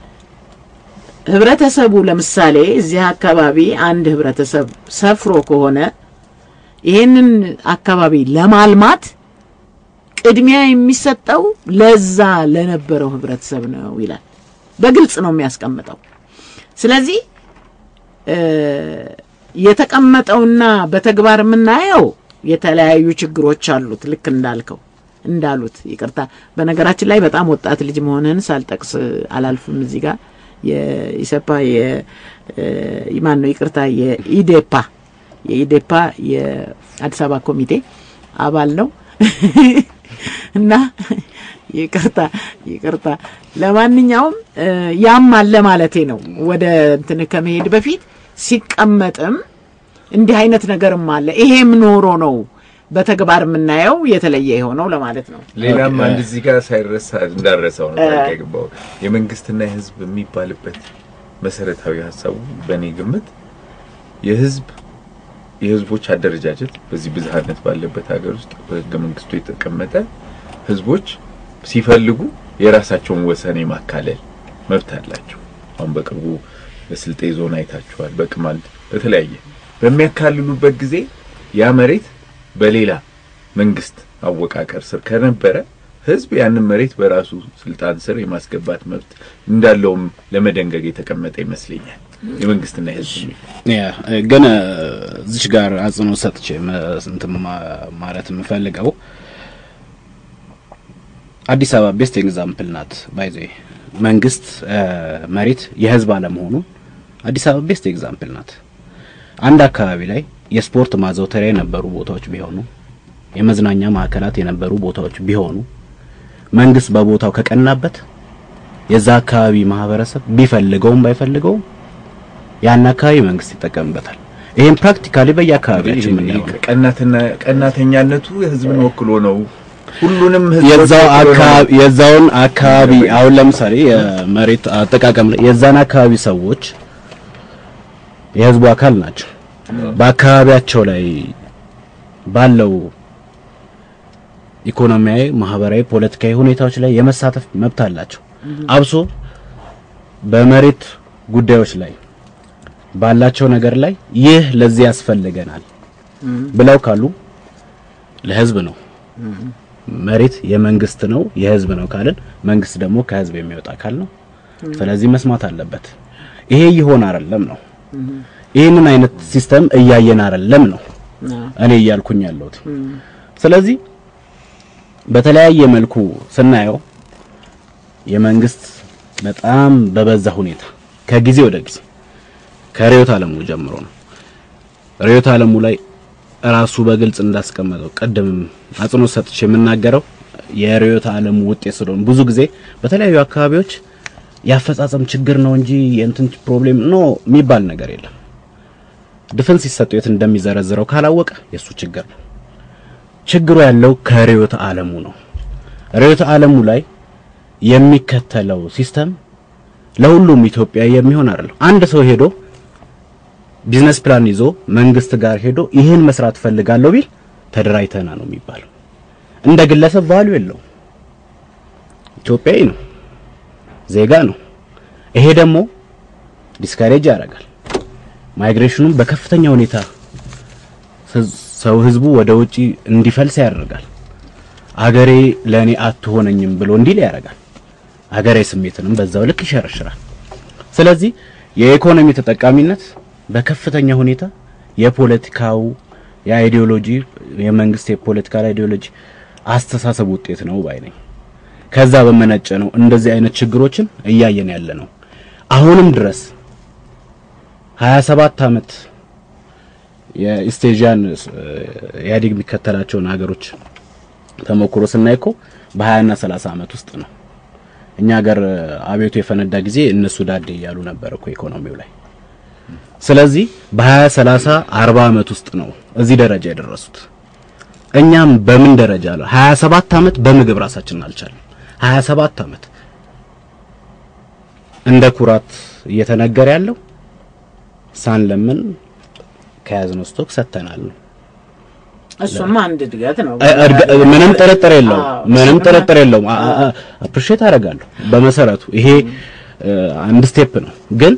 B: ህብረተሰቡ ለምሳሌ እዚህ አካባቢ አንድ ህብረተሰብ ሰፍሮ ከሆነ ይሄንን አካባቢ ለማልማት ቅድሚያ የሚሰጠው ለዛ ለነበረው ህብረተሰብ ነው ይላል። በግልጽ ነው የሚያስቀምጠው። ስለዚህ እ፣ የተቀመጠውና በተግባር የምናየው የተለያዩ ችግሮች አሉት። ልክ እንዳልከው እንዳሉት ይቅርታ፣ በነገራችን ላይ በጣም ወጣት ልጅ መሆንህን ሳልጠቅስ አላልፍም። እዚህ ጋር የኢሰፓ የማን ነው ይቅርታ፣ የኢዴፓ የኢዴፓ የአዲስ አበባ ኮሚቴ አባል ነው እና ይቅርታ ይቅርታ። ለማንኛውም እ፣ ያም አለ ማለቴ ነው። ወደ እንትን ከመሄድ በፊት ሲቀመጥም እንዲህ አይነት ነገርም አለ። ይሄም ኖሮ ነው በተግባር የምናየው የተለየ የሆነው ለማለት ነው።
E: ሌላም
D: ኦኬ።
E: አንድ እዚህ ጋር ሳይረሳ እንዳረሰው ነው
B: እ።
E: ታሪክ የገባው የመንግስትና የህዝብ የሚባልበት መሰረታዊ ሀሳቡ በእኔ ግምት የህዝብ የህዝቦች አደረጃጀት በዚህ ብዝሃነት ባለበት ሀገር ውስጥ በህገ መንግስቱ የተቀመጠ ህዝቦች ሲፈልጉ የራሳቸውን ወሰን የማካለል መብት አላቸው። አሁን በቅርቡ በስልጤ ዞን አይታችኋል። በቅማንት በተለያየ በሚያካልሉበት ጊዜ ያ መሬት በሌላ መንግስት አወቃቀር ስር ከነበረ ህዝብ ያንን መሬት በራሱ ስልጣን ስር የማስገባት መብት እንዳለውም ለመደንገግ የተቀመጠ ይመስለኛል። የመንግስትና የህዝብ
D: ያ ግን እ፣ እዚች ጋር አጽንኦት ሰጥቼ መ- እንትን ማ- ማለት የምፈልገው አዲስ አበባ ቤስት ኤግዛምፕል ናት። ባይዘ መንግስት እ፣ መሬት የህዝብ አለመሆኑ አዲስ አበባ ቤስት ኤግዛምፕል ናት። አንድ አካባቢ ላይ የስፖርት ማዘውተሪያ የነበሩ ቦታዎች ቢሆኑ፣ የመዝናኛ ማዕከላት የነበሩ ቦታዎች ቢሆኑ መንግስት በቦታው ከቀናበት የዛ አካባቢ ማህበረሰብ ቢፈልገውም ባይፈልገውም ያን አካባቢ መንግስት ይጠቀምበታል። ይሄን ፕራክቲካሊ በየአካባቢያችን የምናየው ነው።
E: ቀናትና ቀናተኛነቱ ህዝብን ወክሎ ነው። ሁሉንም ህዝብ
D: የዛው አካባቢ የዛውን አካባቢ አሁን ለምሳሌ የመሬት አጠቃቀም ላይ የዛን አካባቢ ሰዎች የህዝቡ አካል ናቸው። በአካባቢያቸው ላይ ባለው ኢኮኖሚያዊ፣ ማህበራዊ፣ ፖለቲካዊ ሁኔታዎች ላይ የመሳተፍ መብት አላቸው። አብሶ በመሬት ጉዳዮች ላይ ባላቸው ነገር ላይ ይህ ለዚህ ያስፈልገናል ብለው ካሉ ለህዝብ ነው። መሬት የመንግስት ነው የህዝብ ነው ካልን መንግስት ደግሞ ከህዝብ የሚወጣ አካል ነው። ስለዚህ መስማት አለበት። ይሄ ይሆን አይደለም ነው። ይህንን አይነት ሲስተም እያየን አይደለም ነው እኔ እያልኩኝ ያለሁት። ስለዚህ በተለያየ መልኩ ስናየው የመንግስት በጣም በበዛ ሁኔታ ከጊዜ ወደ ጊዜ ከርዕዮተ ዓለሙ ጀምሮ ነው ርዕዮተ ዓለሙ ላይ ራሱ በግልጽ እንዳስቀመጠው ቅድምም አጽንኦት ሰጥቼ የምናገረው የርዕዮተ ዓለሙ ውጤት ስለሆነ ብዙ ጊዜ በተለያዩ አካባቢዎች የአፈጻጸም ችግር ነው እንጂ የእንትን ፕሮብሌም ኖ የሚባል ነገር የለም። ድፍን ሲሰጡ የት እንደሚዘረዝረው ካላወቀ የሱ ችግር ነው። ችግሩ ያለው ከርዕዮተ ዓለሙ ነው። ርዕዮተ ዓለሙ ላይ የሚከተለው ሲስተም ለሁሉም ኢትዮጵያ የሚሆን አይደለም። አንድ ሰው ሄዶ ቢዝነስ ፕላን ይዞ መንግስት ጋር ሄዶ ይህን መስራት ፈልጋለሁ ቢል ተደራጅተና ነው የሚባለው። እንደ ግለሰብ ቫልዩ የለውም። ኢትዮጵያዊ ነው፣ ዜጋ ነው። ይሄ ደግሞ ዲስካሬጅ ያደርጋል። ማይግሬሽኑን በከፍተኛ ሁኔታ ሰው ህዝቡ ወደ ውጪ እንዲፈልስ ያደርጋል። አገሬ ለኔ አትሆነኝም ብሎ እንዲል ያደርጋል። አገሬ ስሜትንም በዛው ልክ ይሸረሽራል። ስለዚህ የኢኮኖሚ ተጠቃሚነት በከፍተኛ ሁኔታ የፖለቲካው የአይዲዮሎጂ የመንግስት የፖለቲካል አይዲዮሎጂ አስተሳሰብ ውጤት ነው ባይ ነኝ። ከዛ በመነጨ ነው እንደዚህ አይነት ችግሮችን እያየን ያለ ነው። አሁንም ድረስ 27 ዓመት የኢስቴዥያን ኢህአዴግ የሚከተላቸውን ሀገሮች ተሞክሮ ስናይ እኮ በ20 እና 30 ዓመት ውስጥ ነው። እኛ ሀገር አብዮቱ የፈነዳ ጊዜ እነሱ ዳዴ እያሉ ነበር እኮ ኢኮኖሚው ላይ። ስለዚህ በ20 30 40 ዓመት ውስጥ ነው እዚህ ደረጃ የደረሱት። እኛም በምን ደረጃ አለ 27 ዓመት በምግብ ራሳችንን አልቻለም። 27 ዓመት እንደ ኩራት እየተነገረ ያለው ሳንለምን ከያዝነው ስቶክ ሰጥተናል ነው።
B: እሱም አንድ እድገት ነው።
D: ምንም ጥርጥር የለውም።
B: አዎ፣
D: ምንም
B: እሱማ-
D: ጥርጥር የለውም። አፕሪሼት አደርጋለሁ። በመሰረቱ ይሄ እ፣ አንድ ስቴፕ ነው፣ ግን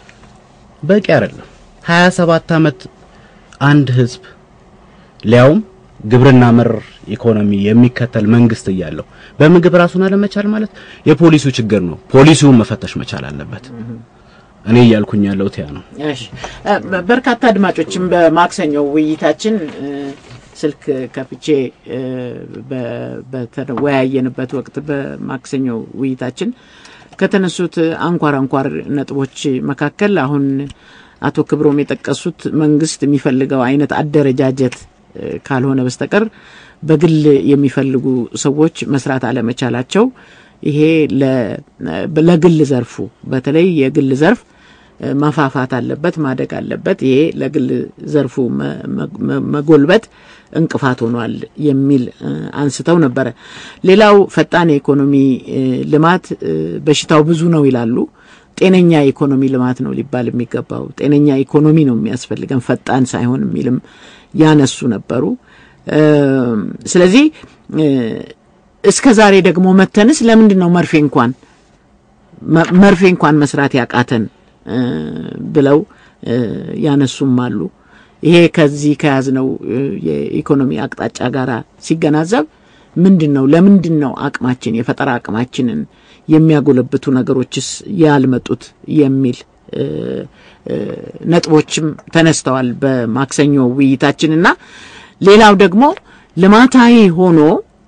D: በቂ አይደለም። 27 ዓመት አንድ ህዝብ ሊያውም ግብርና መር ኢኮኖሚ የሚከተል መንግስት እያለው በምግብ ራሱን አለመቻል ማለት የፖሊሲው ችግር ነው። ፖሊሲውን መፈተሽ መቻል አለበት። እኔ እያልኩኝ ያለሁት ያ ነው።
B: እሺ እ፣ በ- በርካታ አድማጮችም በማክሰኞው ውይይታችን እ፣ ስልክ ከፍቼ እ፣ በ- በተወያየንበት ወቅት በማክሰኞው ውይይታችን ከተነሱት አንኳር አንኳር ነጥቦች መካከል አሁን አቶ ክብሮም የጠቀሱት መንግስት የሚፈልገው አይነት አደረጃጀት እ፣ ካልሆነ በስተቀር በግል የሚፈልጉ ሰዎች መስራት አለመቻላቸው ይሄ ለ- ለግል ዘርፉ በተለይ የግል ዘርፍ እ፣ መፋፋት አለበት፣ ማደግ አለበት። ይሄ ለግል ዘርፉ መ- መ- መጎልበት እንቅፋት ሆኗል የሚል እ፣ አንስተው ነበረ። ሌላው ፈጣን የኢኮኖሚ እ፣ ልማት እ፣ በሽታው ብዙ ነው ይላሉ። ጤነኛ የኢኮኖሚ ልማት ነው ሊባል የሚገባው። ጤነኛ ኢኮኖሚ ነው የሚያስፈልገን ፈጣን ሳይሆን የሚልም ያነሱ ነበሩ። እ፣ ስለዚህ እ፣ እስከ ዛሬ ደግሞ መተንስ ለምንድን ነው መርፌ እንኳን መ- መርፌ እንኳን መስራት ያቃተን እ፣ ብለው እ፣ ያነሱም አሉ። ይሄ ከዚህ ከያዝነው እ፣ የኢኮኖሚ አቅጣጫ ጋር ሲገናዘብ ምንድን ነው ለምንድን ነው አቅማችን የፈጠራ አቅማችንን የሚያጎለብቱ ነገሮችስ ያልመጡት የሚል እ፣ እ፣ ነጥቦችም ተነስተዋል በማክሰኞ ውይይታችንና ሌላው ደግሞ ልማታዊ ሆኖ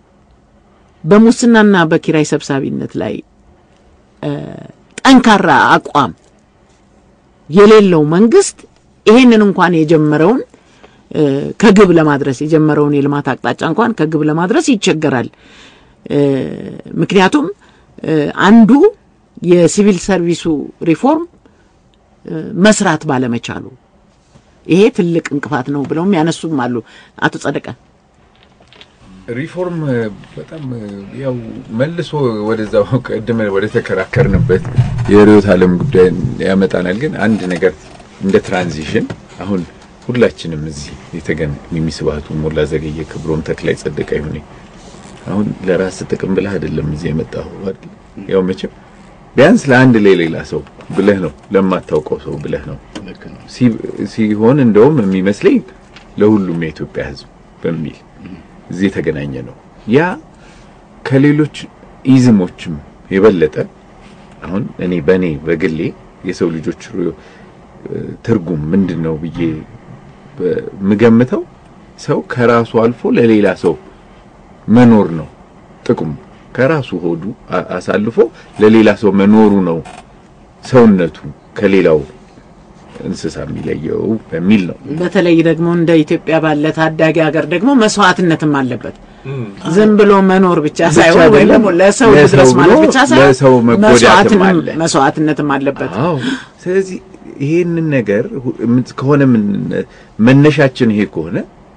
B: በሙስናና በኪራይ ሰብሳቢነት ላይ እ፣ ጠንካራ አቋም የሌለው መንግስት ይሄንን እንኳን የጀመረውን እ፣ ከግብ ለማድረስ የጀመረውን የልማት አቅጣጫ እንኳን ከግብ ለማድረስ ይቸገራል። እ፣ ምክንያቱም እ፣ አንዱ የሲቪል ሰርቪሱ ሪፎርም እ፣ መስራት ባለመቻሉ ይሄ ትልቅ እንቅፋት ነው ብለውም ያነሱም አሉ። አቶ ጸደቀ
E: ሪፎርም እ፣ በጣም እ፣ ያው መልሶ ወደዛው ቅድም ወደ ተከራከርንበት የርዕዮተ ዓለም ጉዳይ ያመጣናል። ግን አንድ ነገር እንደ ትራንዚሽን አሁን ሁላችንም እዚህ የተገን የሚስባቱ ሞላ ዘገየ፣ ክብሮም ተክላይ፣ ጸደቀ ይሁኔ አሁን ለራስ ጥቅም ብለህ አይደለም እዚህ የመጣው አይደል? ያው መቼም ቢያንስ ለአንድ ለሌላ ሰው ብለህ ነው ለማታውቀው ሰው ብለህ ነው
D: ልክ ነው።
E: ሲ- ሲሆን እንደውም የሚመስለኝ ለሁሉም የኢትዮጵያ ሕዝብ በሚል እዚህ የተገናኘ ነው። ያ ከሌሎች ኢዝሞችም የበለጠ አሁን እኔ በእኔ በግሌ የሰው ልጆች ሩ- ትርጉም ምንድን ነው ብዬ የምገምተው ሰው ከራሱ አልፎ ለሌላ ሰው መኖር ነው ጥቅሙ። ከራሱ ሆዱ አ- አሳልፎ ለሌላ ሰው መኖሩ ነው ሰውነቱ ከሌላው እንስሳ የሚለየው በሚል ነው።
B: በተለይ ደግሞ እንደ ኢትዮጵያ ባለ ታዳጊ ሀገር ደግሞ መስዋዕትነትም አለበት። ዝም ብሎ መኖር ብቻ
E: ብቻ
B: ሳይሆን ወይ
E: አይደለም፣
B: ደግሞ ለሰው
E: ለሰው
B: ድረስ ማለት
E: ብሎ
B: ብቻ ሳይሆን
E: ለሰው መጎዳትም
B: መስዋዕትንም-
E: አለ።
B: መስዋዕትነትም አለበት።
E: አዎ። ስለዚህ ይሄንን ነገር ሁ- ምን- ከሆነ ምን መነሻችን ይሄ ከሆነ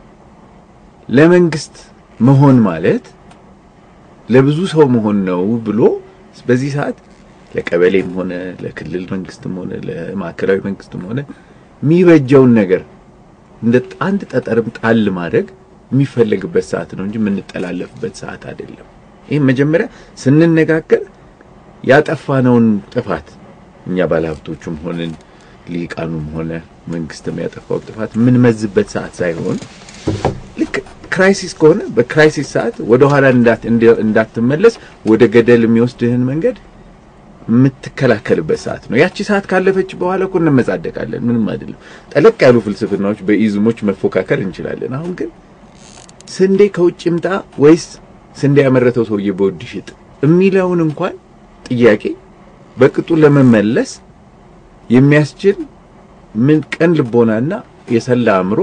E: ለመንግስት መሆን ማለት ለብዙ ሰው መሆን ነው ብሎ በዚህ ሰዓት ለቀበሌም ሆነ ለክልል መንግስትም ሆነ ለማዕከላዊ መንግስትም ሆነ የሚበጀውን ነገር እንደ አንድ ጠጠርም ጣል ማድረግ የሚፈለግበት ሰዓት ነው እንጂ የምንጠላለፍበት ሰዓት አይደለም። ይህም መጀመሪያ ስንነጋገር ያጠፋነውን ጥፋት እኛ ባለሀብቶቹም ሆንን ሊቃኑም ሆነ መንግስትም ያጠፋውን ጥፋት የምንመዝበት ሰዓት ሳይሆን ልክ ክራይሲስ ከሆነ በክራይሲስ ሰዓት ወደ ኋላ እንዳት እንደ- እንዳትመለስ ወደ ገደል የሚወስድህን መንገድ የምትከላከልበት ሰዓት ነው። ያቺ ሰዓት ካለፈች በኋላ እኮ እንመጻደቃለን። ምንም አይደለም። ጠለቅ ያሉ ፍልስፍናዎች በኢዝሞች መፎካከር እንችላለን። አሁን ግን ስንዴ ከውጭ ይምጣ ወይስ ስንዴ ያመረተው ሰውዬ በውድ ይሽጥ የሚለውን እንኳን ጥያቄ በቅጡ ለመመለስ የሚያስችል ምን ቀን ልቦናና የሰላ አእምሮ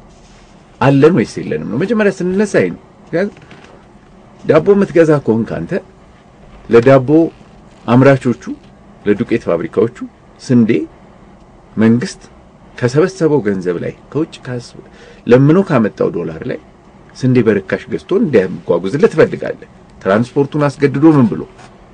E: አለን ወይስ የለንም ነው መጀመሪያ ስንነሳ ይሄ ነው። ምክንያቱም ዳቦ የምትገዛ ከሆንክ አንተ ለዳቦ አምራቾቹ ለዱቄት ፋብሪካዎቹ ስንዴ መንግስት ከሰበሰበው ገንዘብ ላይ ከውጭ ካስ- ለምኖ ካመጣው ዶላር ላይ ስንዴ በርካሽ ገዝቶ እንዲያጓጉዝለት ትፈልጋለህ። ትራንስፖርቱን አስገድዶ ምን ብሎ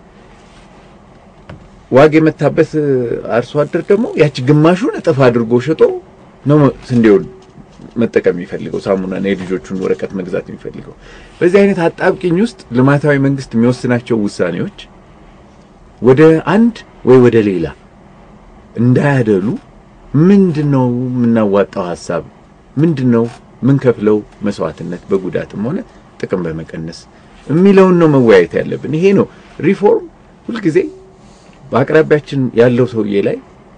E: ዋግ የመታበት አርሶ አደር ደግሞ ያቺ ግማሹን እጥፍ አድርጎ ሸጦ ነው ስንዴውን መጠቀም የሚፈልገው ሳሙናና የልጆቹን ወረቀት መግዛት የሚፈልገው። በዚህ አይነት አጣብቂኝ ውስጥ ልማታዊ መንግስት የሚወስናቸው ውሳኔዎች ወደ አንድ ወይ ወደ ሌላ እንዳያደሉ ምንድነው የምናዋጣው ሀሳብ ምንድነው ምንከፍለው መስዋዕትነት በጉዳትም ሆነ ጥቅም በመቀነስ የሚለውን ነው መወያየት ያለብን። ይሄ ነው ሪፎርም ሁልጊዜ በአቅራቢያችን ያለው ሰውዬ ላይ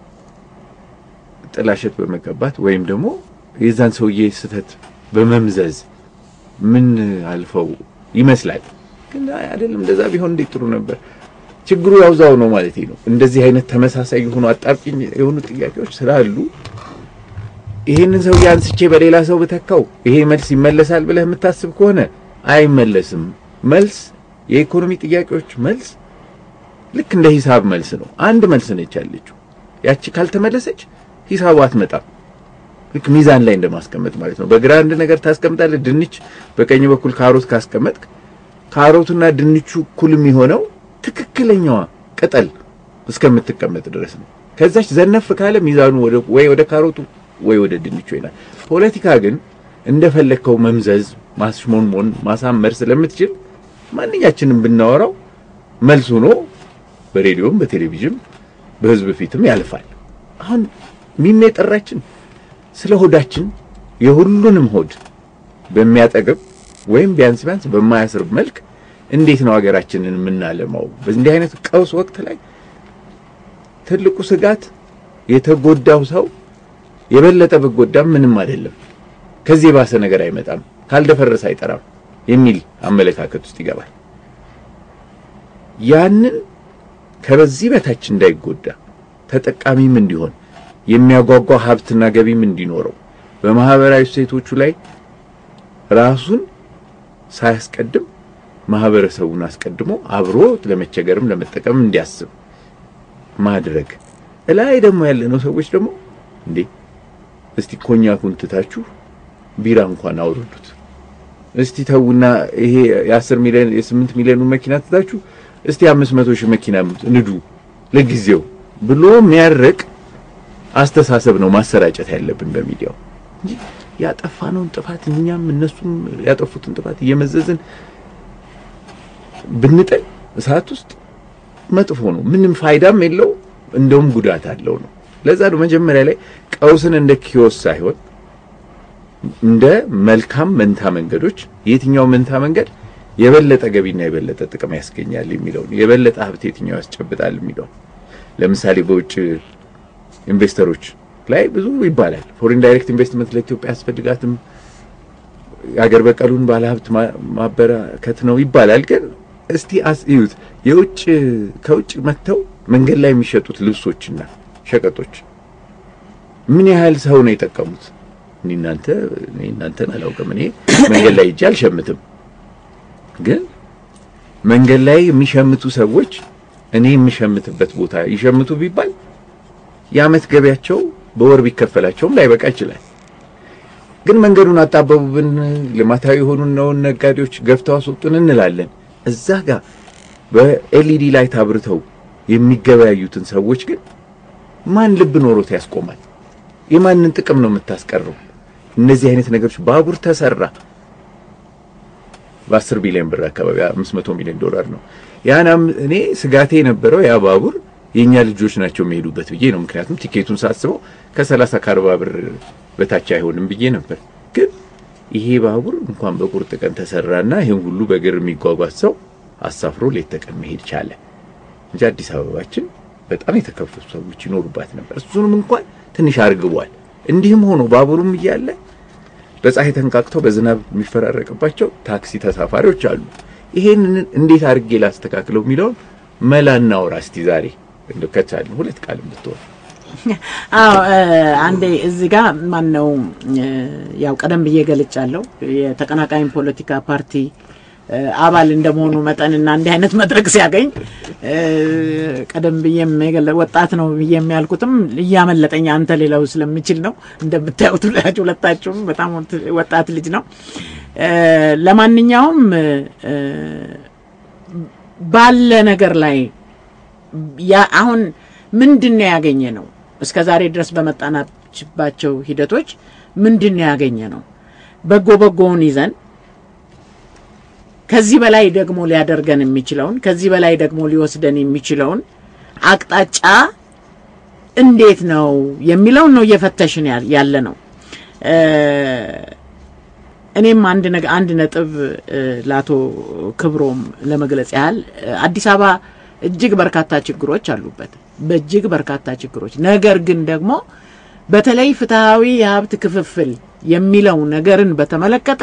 E: ጥላሸት በመቀባት ወይም ደግሞ የዛን ሰውዬ ስህተት በመምዘዝ ምን አልፈው ይመስላል። ግን አይ አይደለም፣ እንደዛ ቢሆን እንዴት ጥሩ ነበር። ችግሩ ያውዛው ነው ማለት ነው። እንደዚህ አይነት ተመሳሳይ የሆኑ አጣብቂኝ የሆኑ ጥያቄዎች ስላሉ ይሄንን ሰውዬ አንስቼ በሌላ ሰው ብተካው ይሄ መልስ ይመለሳል ብለህ የምታስብ ከሆነ አይመለስም። መልስ የኢኮኖሚ ጥያቄዎች መልስ ልክ እንደ ሂሳብ መልስ ነው። አንድ መልስ ነች ያለችው። ያቺ ካልተመለሰች ሂሳቡ አትመጣም። ልክ ሚዛን ላይ እንደማስቀመጥ ማለት ነው። በግራ አንድ ነገር ታስቀምጣለህ፣ ድንች በቀኝ በኩል ካሮት ካስቀመጥክ ካሮቱና ድንቹ እኩል የሚሆነው ትክክለኛዋ ቅጠል እስከምትቀመጥ ድረስ ነው። ከዛች ዘነፍ ካለ ሚዛኑ ወደ ወይ ወደ ካሮቱ ወይ ወደ ድንቹ ይላል። ፖለቲካ ግን እንደፈለግከው መምዘዝ፣ ማስሞንሞን፣ ማሳመር ስለምትችል ማንኛችንም ብናወራው መልስ ሆኖ በሬዲዮም በቴሌቪዥን በህዝብ ፊትም ያልፋል። አሁን ሚሜ ጠራችን ስለ ሆዳችን የሁሉንም ሆድ በሚያጠግብ ወይም ቢያንስ ቢያንስ በማያስርብ መልክ እንዴት ነው ሀገራችንን የምናለማው? በእንዲህ አይነት ቀውስ ወቅት ላይ ትልቁ ስጋት የተጎዳው ሰው የበለጠ ብጎዳም ምንም አይደለም፣ ከዚህ የባሰ ነገር አይመጣም፣ ካልደፈረሰ አይጠራም የሚል አመለካከት ውስጥ ይገባል። ያንን ከበዚህ በታች እንዳይጎዳ ተጠቃሚም እንዲሆን የሚያጓጓ ሀብትና ገቢም እንዲኖረው በማህበራዊ እሴቶቹ ላይ ራሱን ሳያስቀድም ማህበረሰቡን አስቀድሞ አብሮ ለመቸገርም ለመጠቀም እንዲያስብ ማድረግ። እላይ ደግሞ ያለነው ሰዎች ደግሞ እንዴ እስቲ ኮኛኩን ትታችሁ ቢራ እንኳን አውርዱት። እስቲ ተውና ይሄ የአስር ሚሊዮን የስምንት ሚሊዮኑ መኪና ትታችሁ እስቲ አምስት መቶ ሺህ መኪና ንዱ ለጊዜው ብሎ የሚያርቅ አስተሳሰብ ነው ማሰራጨት ያለብን በሚዲያው እንጂ ያጠፋነውን ጥፋት እኛም እነሱም ያጠፉትን ጥፋት እየመዘዝን ብንጥል እሳት ውስጥ መጥፎ ነው። ምንም ፋይዳም የለው፣ እንደውም ጉዳት አለው ነው። ለዛ ነው መጀመሪያ ላይ ቀውስን እንደ ኪዮስ ሳይሆን እንደ መልካም መንታ መንገዶች የትኛው መንታ መንገድ የበለጠ ገቢና የበለጠ ጥቅም ያስገኛል የሚለውን የበለጠ ሀብት የትኛው ያስጨብጣል የሚለውን ለምሳሌ በውጭ ኢንቨስተሮች ላይ ብዙ ይባላል። ፎሪን ዳይሬክት ኢንቨስትመንት ለኢትዮጵያ ያስፈልጋትም የሀገር በቀሉን ባለሀብት ማበራከት ነው ይባላል። ግን እስቲ አስዩት የውጭ ከውጭ መጥተው መንገድ ላይ የሚሸጡት ልብሶችና ሸቀጦች ምን ያህል ሰው ነው የጠቀሙት? እኔ እናንተ እኔ እናንተን አላውቅም። እኔ መንገድ ላይ ሂጄ አልሸምትም። ግን መንገድ ላይ የሚሸምቱ ሰዎች እኔ የምሸምትበት ቦታ ይሸምቱ ቢባል የዓመት ገቢያቸው በወር ቢከፈላቸውም ላይበቃ ይችላል። ግን መንገዱን አጣበቡብን፣ ልማታዊ የሆኑ ነውን ነጋዴዎች ገፍተው አስወጡን እንላለን። እዛ ጋር በኤልኢዲ ላይ ታብርተው የሚገበያዩትን ሰዎች ግን ማን ልብ ኖሮት ያስቆማል? የማንን ጥቅም ነው የምታስቀረው? እነዚህ አይነት ነገሮች ባቡር ተሰራ በአስር ቢሊዮን ብር አካባቢ አምስት መቶ ሚሊዮን ዶላር ነው። ያናም እኔ ስጋቴ የነበረው ያ ባቡር የኛ ልጆች ናቸው የሚሄዱበት ብዬ ነው። ምክንያቱም ቲኬቱን ሳስበው ከሰላሳ ከአርባ ብር በታች አይሆንም ብዬ ነበር። ግን ይሄ ባቡር እንኳን በቁርጥ ቀን ተሰራና ይህን ሁሉ በእግር የሚጓጓዝ ሰው አሳፍሮ ሌት ተቀን መሄድ ቻለ እንጂ አዲስ አበባችን በጣም የተከፈቱ ሰዎች ይኖሩባት ነበር። እሱንም እንኳን ትንሽ አርግቧል። እንዲህም ሆኖ ባቡሩም እያለ በፀሐይ ተንቃቅተው በዝናብ የሚፈራረቅባቸው ታክሲ ተሳፋሪዎች አሉ። ይሄንን እንዴት አድርጌ ላስተካክለው የሚለውን መላ እናውራ እስቲ ዛሬ እንደ ከቻልን ሁለት ቃል ብትሆን።
B: አዎ አንዴ እዚህ ጋር ማን ነው ያው ቀደም ብዬ ገልጫለሁ። የተቀናቃኝ ፖለቲካ ፓርቲ አባል እንደመሆኑ መጠንና እንዲህ አይነት መድረክ ሲያገኝ ቀደም ብዬ ወጣት ነው ብዬ የሚያልኩትም እያመለጠኝ አንተ ሌላው ስለሚችል ነው። እንደምታዩት ብላችሁ ሁለታችሁም በጣም ወጣት ልጅ ነው። ለማንኛውም ባለ ነገር ላይ አሁን ምንድን ነው ያገኘ ነው? እስከ ዛሬ ድረስ በመጣናችባቸው ሂደቶች ምንድን ነው ያገኘ ነው? በጎ በጎውን ይዘን ከዚህ በላይ ደግሞ ሊያደርገን የሚችለውን ከዚህ በላይ ደግሞ ሊወስደን የሚችለውን አቅጣጫ እንዴት ነው የሚለውን ነው እየፈተሽን ያለ ነው። እኔም አንድ አንድ ነጥብ ለአቶ ክብሮም ለመግለጽ ያህል አዲስ አበባ እጅግ በርካታ ችግሮች አሉበት፣ በእጅግ በርካታ ችግሮች። ነገር ግን ደግሞ በተለይ ፍትሐዊ የሀብት ክፍፍል የሚለው ነገርን በተመለከተ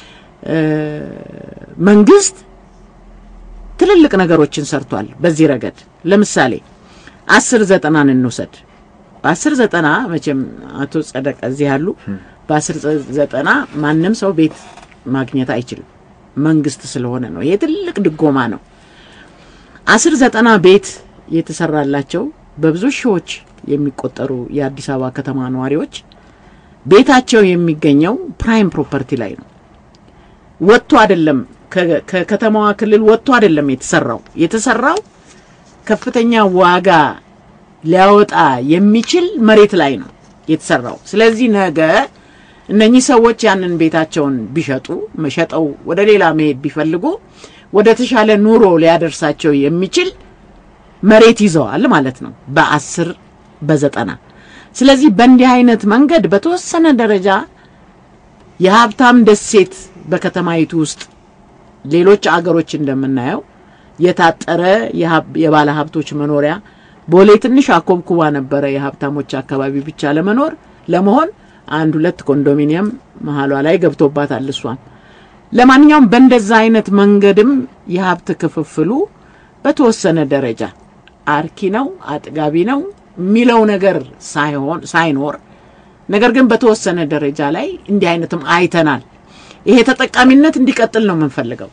B: መንግስት ትልልቅ ነገሮችን ሰርቷል። በዚህ ረገድ ለምሳሌ አስር ዘጠናን እንውሰድ። በአስር ዘጠና መቼም አቶ ጸደቀ እዚህ ያሉ በአስር ዘጠና ማንም ሰው ቤት ማግኘት አይችልም፣ መንግስት ስለሆነ ነው። ይሄ ትልቅ ድጎማ ነው። አስር ዘጠና ቤት የተሰራላቸው በብዙ ሺዎች የሚቆጠሩ የአዲስ አበባ ከተማ ነዋሪዎች ቤታቸው የሚገኘው ፕራይም ፕሮፐርቲ ላይ ነው። ወጥቶ አይደለም ከከተማዋ ክልል ወጥቶ አይደለም የተሰራው። የተሰራው ከፍተኛ ዋጋ ሊያወጣ የሚችል መሬት ላይ ነው የተሰራው። ስለዚህ ነገ እነኚህ ሰዎች ያንን ቤታቸውን ቢሸጡ መሸጠው ወደ ሌላ መሄድ ቢፈልጉ ወደ ተሻለ ኑሮ ሊያደርሳቸው የሚችል መሬት ይዘዋል ማለት ነው በአስር በዘጠና ስለዚህ በእንዲህ አይነት መንገድ በተወሰነ ደረጃ የሀብታም ደሴት በከተማይቱ ውስጥ ሌሎች አገሮች እንደምናየው የታጠረ የባለ ሀብቶች መኖሪያ ቦሌ ትንሽ አኮብኩባ ነበረ የሀብታሞች አካባቢ ብቻ ለመኖር ለመሆን አንድ ሁለት ኮንዶሚኒየም መሀሏ ላይ ገብቶባታል እሷም ለማንኛውም በእንደዛ አይነት መንገድም የሀብት ክፍፍሉ በተወሰነ ደረጃ አርኪ ነው አጥጋቢ ነው የሚለው ነገር ሳይሆን ሳይኖር ነገር ግን በተወሰነ ደረጃ ላይ እንዲህ አይነትም አይተናል። ይሄ ተጠቃሚነት እንዲቀጥል ነው የምንፈልገው።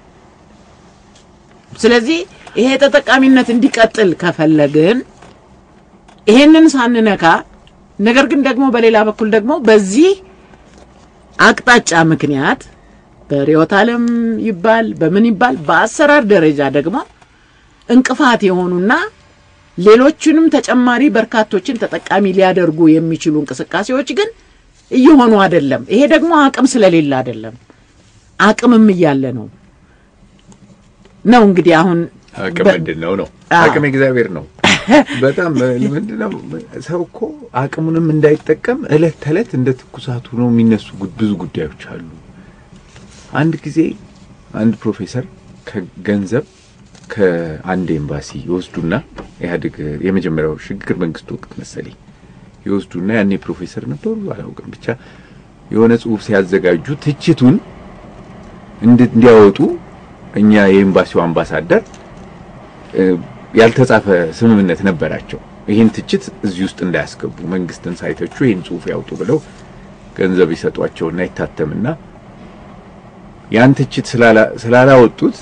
B: ስለዚህ ይሄ ተጠቃሚነት እንዲቀጥል ከፈለግን ይሄንን ሳንነካ፣ ነገር ግን ደግሞ በሌላ በኩል ደግሞ በዚህ አቅጣጫ ምክንያት በርዕዮተ ዓለም ይባል በምን ይባል በአሰራር ደረጃ ደግሞ እንቅፋት የሆኑና ሌሎቹንም ተጨማሪ በርካቶችን ተጠቃሚ ሊያደርጉ የሚችሉ እንቅስቃሴዎች ግን እየሆኑ አይደለም። ይሄ ደግሞ አቅም ስለሌለ አይደለም፣ አቅምም እያለ ነው ነው እንግዲህ አሁን
E: አቅም
B: በ-
E: ምንድን ነው ነው?
B: አዎ።
E: አቅም እግዚአብሔር ነው። በጣም ምንድን ነው ሰው እኮ አቅሙንም እንዳይጠቀም እለት ተዕለት እንደ ትኩሳቱ ነው የሚነሱ ጉድ- ብዙ ጉዳዮች አሉ። አንድ ጊዜ አንድ ፕሮፌሰር ከገንዘብ ከአንድ ኤምባሲ ይወስዱና ኢህአዴግ የመጀመሪያው ሽግግር መንግስት ወቅት መሰለኝ ይወስዱና ያኔ ፕሮፌሰር ነበሩ አላውቅም፣ ብቻ የሆነ ጽሁፍ ሲያዘጋጁ ትችቱን እንድ- እንዲያወጡ እኛ የኤምባሲው አምባሳደር እ፣ ያልተጻፈ ስምምነት ነበራቸው። ይህን ትችት እዚህ ውስጥ እንዳያስገቡ መንግስትን ሳይተቹ ይህን ጽሁፍ ያውጡ ብለው ገንዘብ ይሰጧቸውና ይታተምና ያን ትችት ስላላ- ስላላወጡት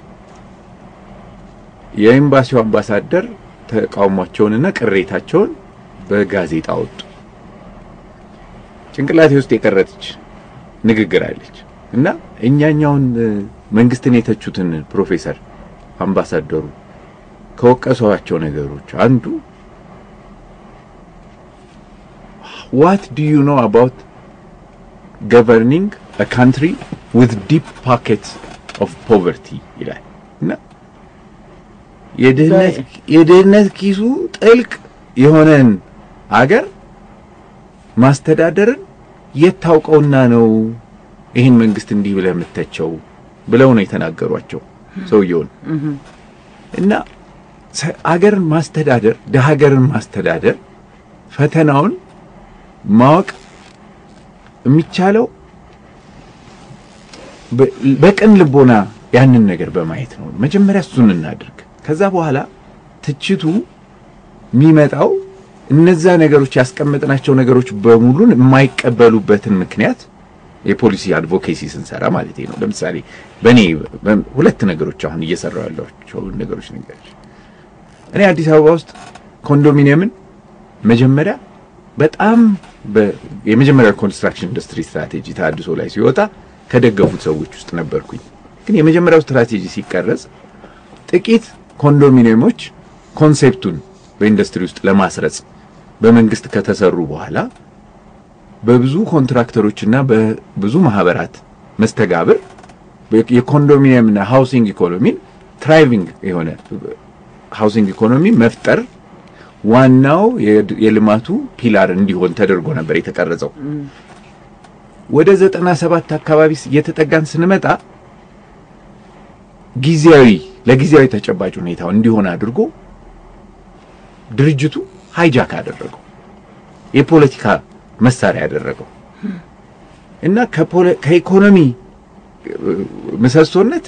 E: የኤምባሲው አምባሳደር ተቃውሟቸውንና ቅሬታቸውን በጋዜጣ አወጡ። ጭንቅላቴ ውስጥ የቀረች ንግግር አለች እና እኛኛውን እ፣ መንግስትን የተቹትን ፕሮፌሰር አምባሳደሩ ከወቀሷቸው ነገሮች አንዱ ዋት ዱ ዩ ኖ አባውት ገቨርኒንግ አ ካንትሪ ዊዝ ዲፕ ፖኬት ኦፍ ፖቨርቲ ይላል እና የድህነት የድህነት ኪሱ ጥልቅ የሆነን አገር ማስተዳደርን የት ታውቀውና ነው ይህን መንግስት እንዲህ ብለህ የምተቸው ብለው ነው የተናገሯቸው ሰውየውን እና ሰ- አገርን ማስተዳደር ደሀ ሀገርን ማስተዳደር ፈተናውን ማወቅ የሚቻለው በ- በቅን ልቦና ያንን ነገር በማየት ነው። መጀመሪያ እሱን እናድርግ። ከዛ በኋላ ትችቱ የሚመጣው እነዛ ነገሮች ያስቀመጥናቸው ነገሮች በሙሉን የማይቀበሉበትን ምክንያት የፖሊሲ አድቮኬሲ ስንሰራ ማለት ነው። ለምሳሌ በእኔ በ- ሁለት ነገሮች አሁን እየሰራው ያሏቸው ነገሮች ነገሮች እኔ አዲስ አበባ ውስጥ ኮንዶሚኒየምን መጀመሪያ በጣም በ- የመጀመሪያ ኮንስትራክሽን ኢንዱስትሪ ስትራቴጂ ተሃድሶ ላይ ሲወጣ ከደገፉት ሰዎች ውስጥ ነበርኩኝ። ግን የመጀመሪያው ስትራቴጂ ሲቀረጽ ጥቂት ኮንዶሚኒየሞች ኮንሴፕቱን በኢንዱስትሪ ውስጥ ለማስረጽ በመንግስት ከተሰሩ በኋላ በብዙ ኮንትራክተሮችና በብዙ ማህበራት መስተጋብር የኮንዶሚኒየምና ሃውሲንግ ኢኮኖሚን ትራይቪንግ የሆነ ሃውሲንግ ኢኮኖሚ መፍጠር ዋናው የድ- የልማቱ ፒላር እንዲሆን ተደርጎ ነበር የተቀረጸው። ወደ ዘጠና ሰባት አካባቢ ስ- እየተጠጋን ስንመጣ ጊዜያዊ ለጊዜያዊ ተጨባጭ ሁኔታው እንዲሆን አድርጎ ድርጅቱ ሃይጃክ አደረገው፣ የፖለቲካ መሳሪያ ያደረገው እና ከፖለ- ከኢኮኖሚ እ፣ ምሰሶነት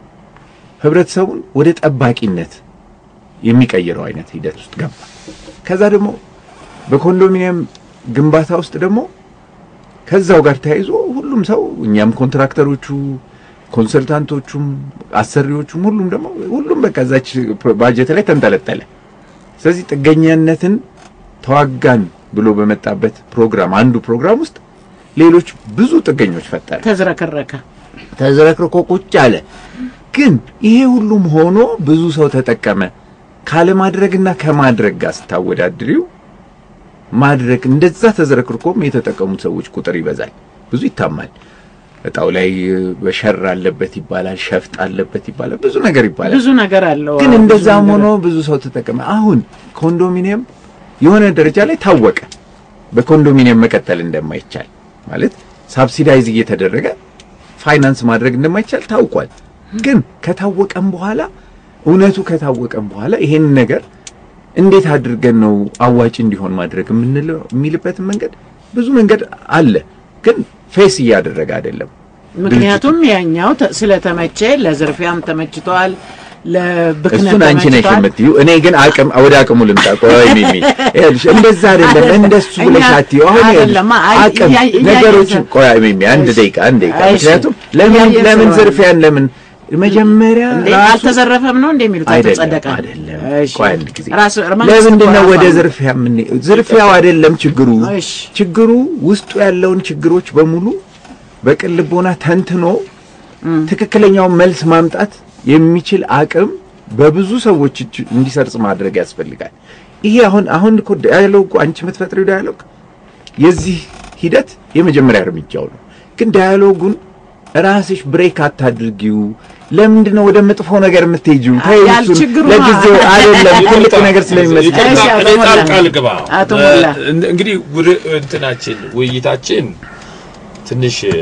E: ህብረተሰቡን ወደ ጠባቂነት የሚቀይረው አይነት ሂደት ውስጥ ገባ። ከዛ ደግሞ በኮንዶሚኒየም ግንባታ ውስጥ ደግሞ ከዛው ጋር ተያይዞ ሁሉም ሰው እኛም ኮንትራክተሮቹ፣ ኮንሰልታንቶቹም፣ አሰሪዎቹም ሁሉም ደግሞ ሁሉም በቃ እዛች ባጀት ላይ ተንጠለጠለ። ስለዚህ ጥገኛነትን ተዋጋን ብሎ በመጣበት ፕሮግራም አንዱ ፕሮግራም ውስጥ ሌሎች ብዙ ጥገኞች ፈጠረ።
B: ተዝረከረከ።
E: ተዝረክርኮ ቁጭ አለ። ግን ይሄ ሁሉም ሆኖ ብዙ ሰው ተጠቀመ። ካለማድረግና ከማድረግ ጋር ስታወዳድሪው ማድረግ እንደዛ ተዝረክርኮም የተጠቀሙት ሰዎች ቁጥር ይበዛል፣ ብዙ ይታማል። እጣው ላይ በሸር አለበት ይባላል፣ ሸፍጥ አለበት ይባላል፣ ብዙ ነገር ይባላል።
B: ብዙ ነገር አለው።
E: ግን
B: አዎ፣
E: እንደዛም
B: ብዙ
E: ሆኖ
B: ነገር።
E: ብዙ ሰው ተጠቀመ። አሁን ኮንዶሚኒየም የሆነ ደረጃ ላይ ታወቀ፣ በኮንዶሚኒየም መቀጠል እንደማይቻል ማለት ሳብሲዳይዝ እየተደረገ ፋይናንስ ማድረግ እንደማይቻል ታውቋል። ግን ከታወቀም በኋላ እውነቱ ከታወቀም በኋላ ይሄን ነገር እንዴት አድርገን ነው አዋጭ እንዲሆን ማድረግ የምንለው የሚልበትን መንገድ ብዙ መንገድ አለ፣ ግን ፌስ እያደረገ አይደለም።
B: ምክንያቱም ያኛው ተ- ስለተመቼ ለዝርፊያም ተመችቷል፣ ለብክነት
E: እሱን አንቺ ነሽ
B: ተመችቷል።
E: የምትይው። እኔ ግን አቅም ወደ አቅሙ ልምጣ። ቆይ ሚሚ ይኸውልሽ፣ እንደዛ አይደለም እንደሱ
B: እኛ-
E: ብለሽ አትይው። አሁን ይኸውልሽ፣
B: አይደለም፣ አይ፣
E: አቅም
B: እያ- እያ-
E: ነገሮችን
B: እያ-
E: ቆይ ሚሚ አንድ
B: እሺ።
E: ደቂቃ አንድ ደቂቃ።
B: እሺ።
E: ምክንያቱም ለምን
B: እያየን
E: ለምን
B: ስለሆነ።
E: ዝርፊያን ለምን መጀመሪያ
B: እንዴ
E: ራሱ
B: አልተዘረፈም ነው እንደሚሉት
E: አይደለም
B: አልተጸደቀ
E: አይደለም።
B: እሺ።
E: ቆይ አንድ ጊዜ
B: ራሱ መንግስት
E: ለምንድን ነው
B: እኮ
E: ወደ
B: ራሱ
E: ዝርፊያ ምን ዝርፊያው አይደለም ችግሩ።
B: እሺ።
E: ችግሩ ውስጡ ያለውን ችግሮች በሙሉ በቅን ልቦና ተንትኖ ትክክለኛውን መልስ ማምጣት የሚችል አቅም በብዙ ሰዎች እጅ እንዲሰርጽ ማድረግ ያስፈልጋል። ይሄ አሁን አሁን እኮ ዳያሎግ አንቺ የምትፈጥሪው ዳያሎግ የዚህ ሂደት የመጀመሪያ እርምጃው ነው። ግን ዳያሎጉን ራስሽ ብሬክ አታድርጊው። ለምንድን ነው ወደ መጥፎ ነገር የምትሄጂው? ተይው
B: ያል
E: እሱን።
B: ችግሩ
E: ለጊዜው
B: አ-
E: አይደለም ትልቅ ነገር ስለሚመስል
C: ይቅርታ፣
B: እሺ፣ አቶ
C: እኔ
B: ሞላ።
C: ጣልቃ ልግባ።
B: አቶ ሞላ።
C: እ፣ እንግዲህ ወደ እንትናችን ውይይታችን ትንሽ እ፣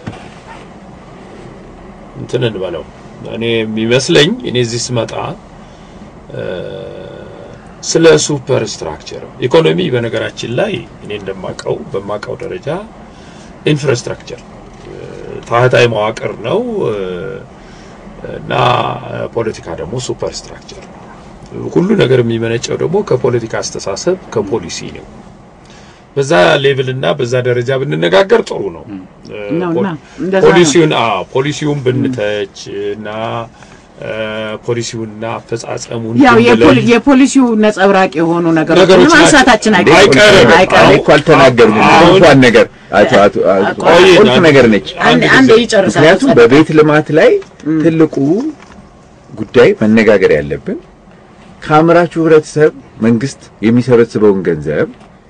C: እንትን እንበለው እኔ የሚመስለኝ እኔ እዚህ ስመጣ እ፣ ስለ ሱፐር ስትራክቸር ኢኮኖሚ በነገራችን ላይ እኔ እንደማቀው በማቀው ደረጃ ኢንፍራስትራክቸር እ፣ ታህታዊ መዋቅር ነው እ፣ እና ፖለቲካ ደግሞ ሱፐር ስትራክቸር ነው። ሁሉ ነገር የሚመነጨው ደግሞ ከፖለቲካ አስተሳሰብ ከፖሊሲ ነው። በዛ ሌቭል እና በዛ ደረጃ ብንነጋገር ጥሩ ነው።
B: ነው
C: ፖ-
B: እና እንደዛ ነው።
C: ፖሊሲውን አዎ ፖሊሲውን ብንተች እና እ፣ ፖሊሲውንና አፈጻጸሙን
B: ያው
C: ብንለይ-
B: የፖሊ- የፖሊሲው ነጸብራቅ የሆኑ ነገሮች
C: ነገሮች
B: ማንሳታችን
C: ናቸው።
B: አይቀርም
C: አይቀርም።
B: አይቀርም።
E: አሁን እኮ አልተናገርንም።
C: አሁን-
E: እንኳን ነገር አቶ አቶ አቶ
C: ቆይ፣
E: ቁልፍ
C: አንድ-
E: ነገር ነች።
B: አንድ
C: አንድ
B: አንድ
C: ጊዜ-
B: ይጨርሳል።
E: ምክንያቱም በቤት ልማት ላይ ትልቁ ጉዳይ መነጋገር ያለብን ከአምራቹ ህብረተሰብ መንግስት የሚሰበስበውን ገንዘብ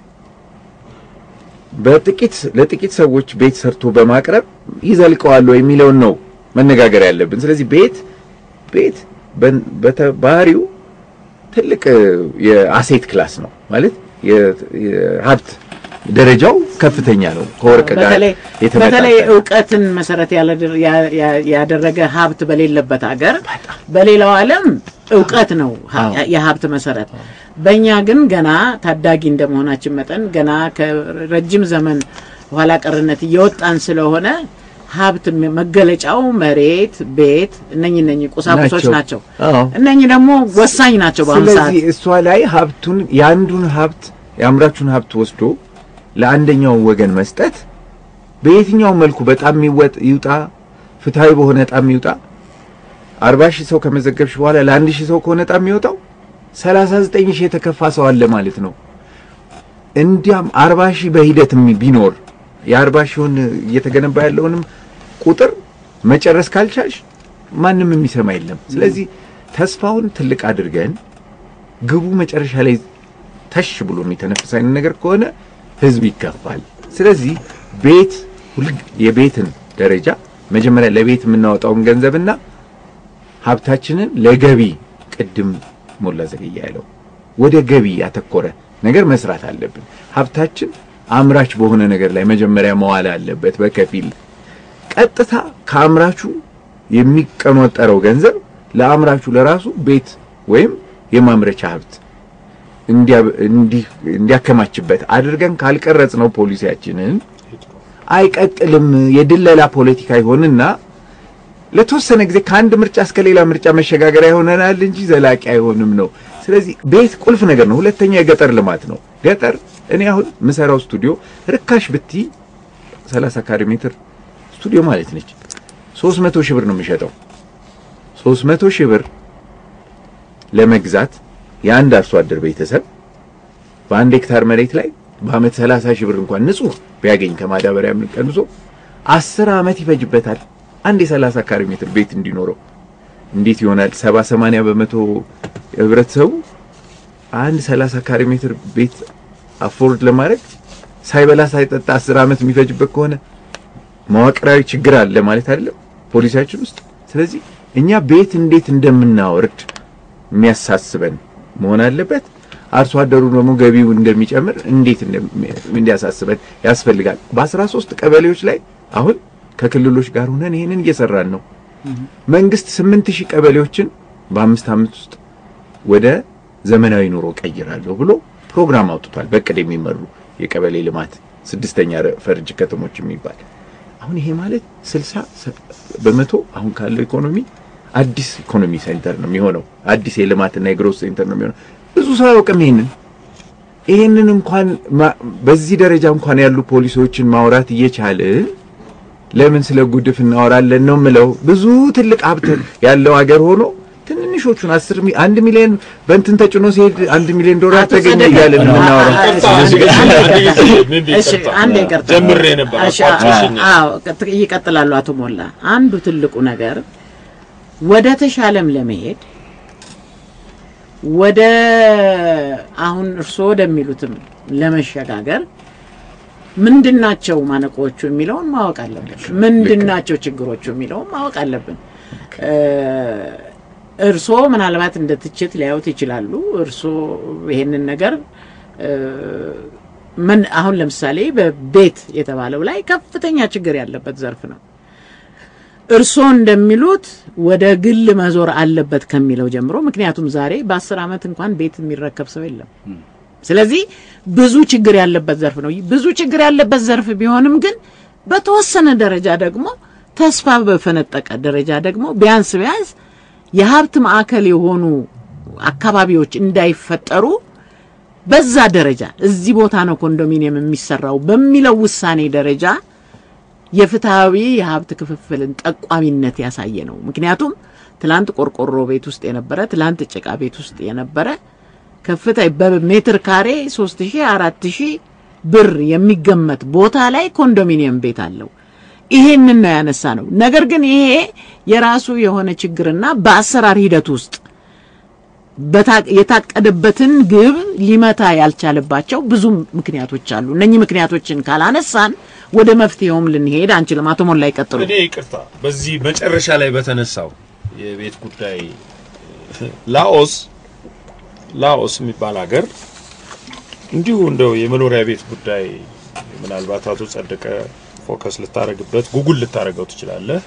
E: በጥቂት ለጥቂት ሰዎች ቤት ሰርቶ በማቅረብ ይዘልቀዋል ወይ የሚለውን ነው መነጋገር ያለብን። ስለዚህ ቤት ቤት በን- በተባህሪው ትልቅ እ፣ የአሴት ክላስ ነው ማለት የ- የሀብት ደረጃው ከፍተኛ ነው ከወርቅ ጋር
B: በተለይ
E: የተመጣጠነ
B: በተለይ እውቀትን መሰረት ያላደረ- ያ- ያ- ያደረገ ሀብት በሌለበት ሀገር በሌላው ዓለም እውቀት ነው ሀ-
E: አዎ።
B: የሀብት መሰረት። በእኛ ግን ገና ታዳጊ እንደመሆናችን መጠን ገና ከረጅም ዘመን ኋላ ቀርነት እየወጣን ስለሆነ ሀብት ም- መገለጫው መሬት፣ ቤት እነኚህ እነኚህ ቁሳቁሶች
E: ናቸው።
B: ናቸው።
E: አዎ።
B: እነኚህ ደግሞ ወሳኝ ናቸው በአሁኑ ሰዓት።
E: ስለዚህ እሷ ላይ ሀብቱን የአንዱን ሀብት የአምራቹን ሀብት ወስዶ ለአንደኛው ወገን መስጠት በየትኛው መልኩ በጣም የሚወጥ ይውጣ ፍትሃዊ በሆነ ጣም ይውጣ አርባ ሺህ ሰው ከመዘገብሽ በኋላ ለአንድ ሺህ ሰው ከሆነ ጣም የሚወጣው ሰላሳ ዘጠኝ ሺህ የተከፋ ሰው አለ ማለት ነው። እንዲያም አርባ ሺህ በሂደት የሚ- ቢኖር የአርባ ሺውን እየተገነባ ያለውንም ቁጥር መጨረስ ካልቻልሽ ማንም የሚሰማ የለም። ስለዚህ ተስፋውን ትልቅ አድርገን ግቡ መጨረሻ ላይ ተሽ ብሎ የሚተነፍስ አይነት ነገር ከሆነ ህዝብ ይከፋል። ስለዚህ ቤት ሁል የቤትን ደረጃ መጀመሪያ ለቤት የምናወጣውን ገንዘብና ሀብታችንን ለገቢ ቅድም ሞላ ዘገያ ያለው ወደ ገቢ ያተኮረ ነገር መስራት አለብን። ሀብታችን አምራች በሆነ ነገር ላይ መጀመሪያ መዋል አለበት። በከፊል ቀጥታ ከአምራቹ የሚቀኖጠረው ገንዘብ ለአምራቹ ለራሱ ቤት ወይም የማምረቻ ሀብት እንዲያ- እንዲህ- እንዲያከማችበት አድርገን ካልቀረጽ ነው ፖሊሲያችንን አይቀጥልም። የድለላ ፖለቲካ ይሆንና ለተወሰነ ጊዜ ከአንድ ምርጫ እስከ ሌላ ምርጫ መሸጋገሪያ ይሆነናል እንጂ ዘላቂ አይሆንም ነው። ስለዚህ ቤት ቁልፍ ነገር ነው። ሁለተኛ የገጠር ልማት ነው። ገጠር እኔ አሁን ምሰራው ስቱዲዮ ርካሽ ብቲ 30 ካሬ ሜትር ስቱዲዮ ማለት ነች 300 ሺህ ብር ነው የሚሸጠው። 300 ሺህ ብር ለመግዛት የአንድ አርሶ አደር ቤተሰብ በአንድ ሄክታር መሬት ላይ በአመት 30 ሺህ ብር እንኳን ንጹህ ቢያገኝ ከማዳበሪያ ምን ቀንሶ 10 አመት ይፈጅበታል አንድ የ30 ካሬ ሜትር ቤት እንዲኖረው። እንዴት ይሆናል? 70 80 በመቶ ህብረተሰቡ አንድ 30 ካሬ ሜትር ቤት አፎርድ ለማድረግ ሳይበላ ሳይጠጣ 10 አመት የሚፈጅበት ከሆነ መዋቅራዊ ችግር አለ ማለት አይደለም ፖሊሲያችን ውስጥ። ስለዚህ እኛ ቤት እንዴት እንደምናወርድ የሚያሳስበን መሆን አለበት። አርሶ አደሩ ደግሞ ገቢው እንደሚጨምር እንዴት እንደሚ- እንዲያሳስበን ያስፈልጋል። በ13 ቀበሌዎች ላይ አሁን ከክልሎች ጋር ሆነን ይሄንን እየሰራን ነው። መንግስት 8000 ቀበሌዎችን በአምስት ዓመት ውስጥ ወደ ዘመናዊ ኑሮ ቀይራለሁ ብሎ ፕሮግራም አውጥቷል። በቅድ የሚመሩ የቀበሌ ልማት ስድስተኛ ረ- ፈርጅ ከተሞች የሚባል አሁን ይሄ ማለት 60 በመቶ አሁን ካለው ኢኮኖሚ አዲስ ኢኮኖሚ ሴንተር ነው የሚሆነው። አዲስ የልማትና የግሮት ሴንተር ነው የሚሆነው። ብዙ ሰው አያውቅም ይሄንን ይሄንን እንኳን ማ- በዚህ ደረጃ እንኳን ያሉ ፖሊሲዎችን ማውራት እየቻልን ለምን ስለ ጉድፍ እናወራለን ነው የምለው። ብዙ ትልቅ ሀብት ያለው ሀገር ሆኖ ትንንሾቹን አስር ሚ አንድ ሚሊዮን በእንትን ተጭኖ ሲሄድ አንድ ሚሊዮን ዶላር
B: አቶ
E: ተገኘ
B: ጸደቀ፣
E: እያልን
B: አ-
E: የምናወራው
B: አ-
C: ይቅርታ፣
B: አንድ
C: አንድ ጊዜ፣
B: አንድ
C: አንድ ጊዜ፣
B: ይቅርታ።
C: ምን
B: እሺ
C: ይቅርታ?
B: አንድ ይቅርታ።
C: ጀምሬ ነበር፣
B: እሺ፣
C: አቋርጠሽኝ።
B: አዎ ቀጥ- ይቀጥላሉ አቶ ሞላ። አንዱ ትልቁ ነገር ወደ ተሻለም ለመሄድ ወደ አሁን እርስዎ ወደሚሉትም ለመሸጋገር ምንድናቸው ማነቆቹ የሚለውን ማወቅ አለብን። ምንድናቸው ችግሮቹ የሚለውን ማወቅ አለብን። እርስዎ ምናልባት እንደ ትችት ሊያዩት ይችላሉ። እርስዎ ይሄንን ነገር ምን አሁን ለምሳሌ በቤት የተባለው ላይ ከፍተኛ ችግር ያለበት ዘርፍ ነው። እርስዎ እንደሚሉት ወደ ግል መዞር አለበት ከሚለው ጀምሮ ምክንያቱም ዛሬ በአስር ዓመት እንኳን ቤት የሚረከብ ሰው የለም። ስለዚህ ብዙ ችግር ያለበት ዘርፍ ነው። ብዙ ችግር ያለበት ዘርፍ ቢሆንም ግን በተወሰነ ደረጃ ደግሞ ተስፋ በፈነጠቀ ደረጃ ደግሞ ቢያንስ ቢያንስ የሀብት ማዕከል የሆኑ አካባቢዎች እንዳይፈጠሩ በዛ ደረጃ እዚህ ቦታ ነው ኮንዶሚኒየም የሚሰራው በሚለው ውሳኔ ደረጃ የፍትሐዊ የሀብት ክፍፍልን ጠቋሚነት ያሳየ ነው። ምክንያቱም ትላንት ቆርቆሮ ቤት ውስጥ የነበረ ትላንት ጭቃ ቤት ውስጥ የነበረ ከፍታ በሜትር ካሬ ሶስት ሺህ አራት ሺህ ብር የሚገመት ቦታ ላይ ኮንዶሚኒየም ቤት አለው። ይሄንን ነው ያነሳ ነው። ነገር ግን ይሄ የራሱ የሆነ ችግርና በአሰራር ሂደት ውስጥ የታቀደበትን ግብ ሊመታ ያልቻለባቸው ብዙ ምክንያቶች አሉ። እነኚህ ምክንያቶችን ካላነሳን ወደ መፍትሄውም ልንሄድ አንችልም። አቶ ሞላ ይቀጥሉ።
C: እኔ ይቅርታ፣ በዚህ መጨረሻ ላይ በተነሳው የቤት ጉዳይ ላኦስ ላኦስ የሚባል ሀገር እንዲሁ እንደው የመኖሪያ ቤት ጉዳይ ምናልባት አቶ ጸደቀ ፎከስ ልታረግበት ጉጉል ልታረገው ትችላለህ።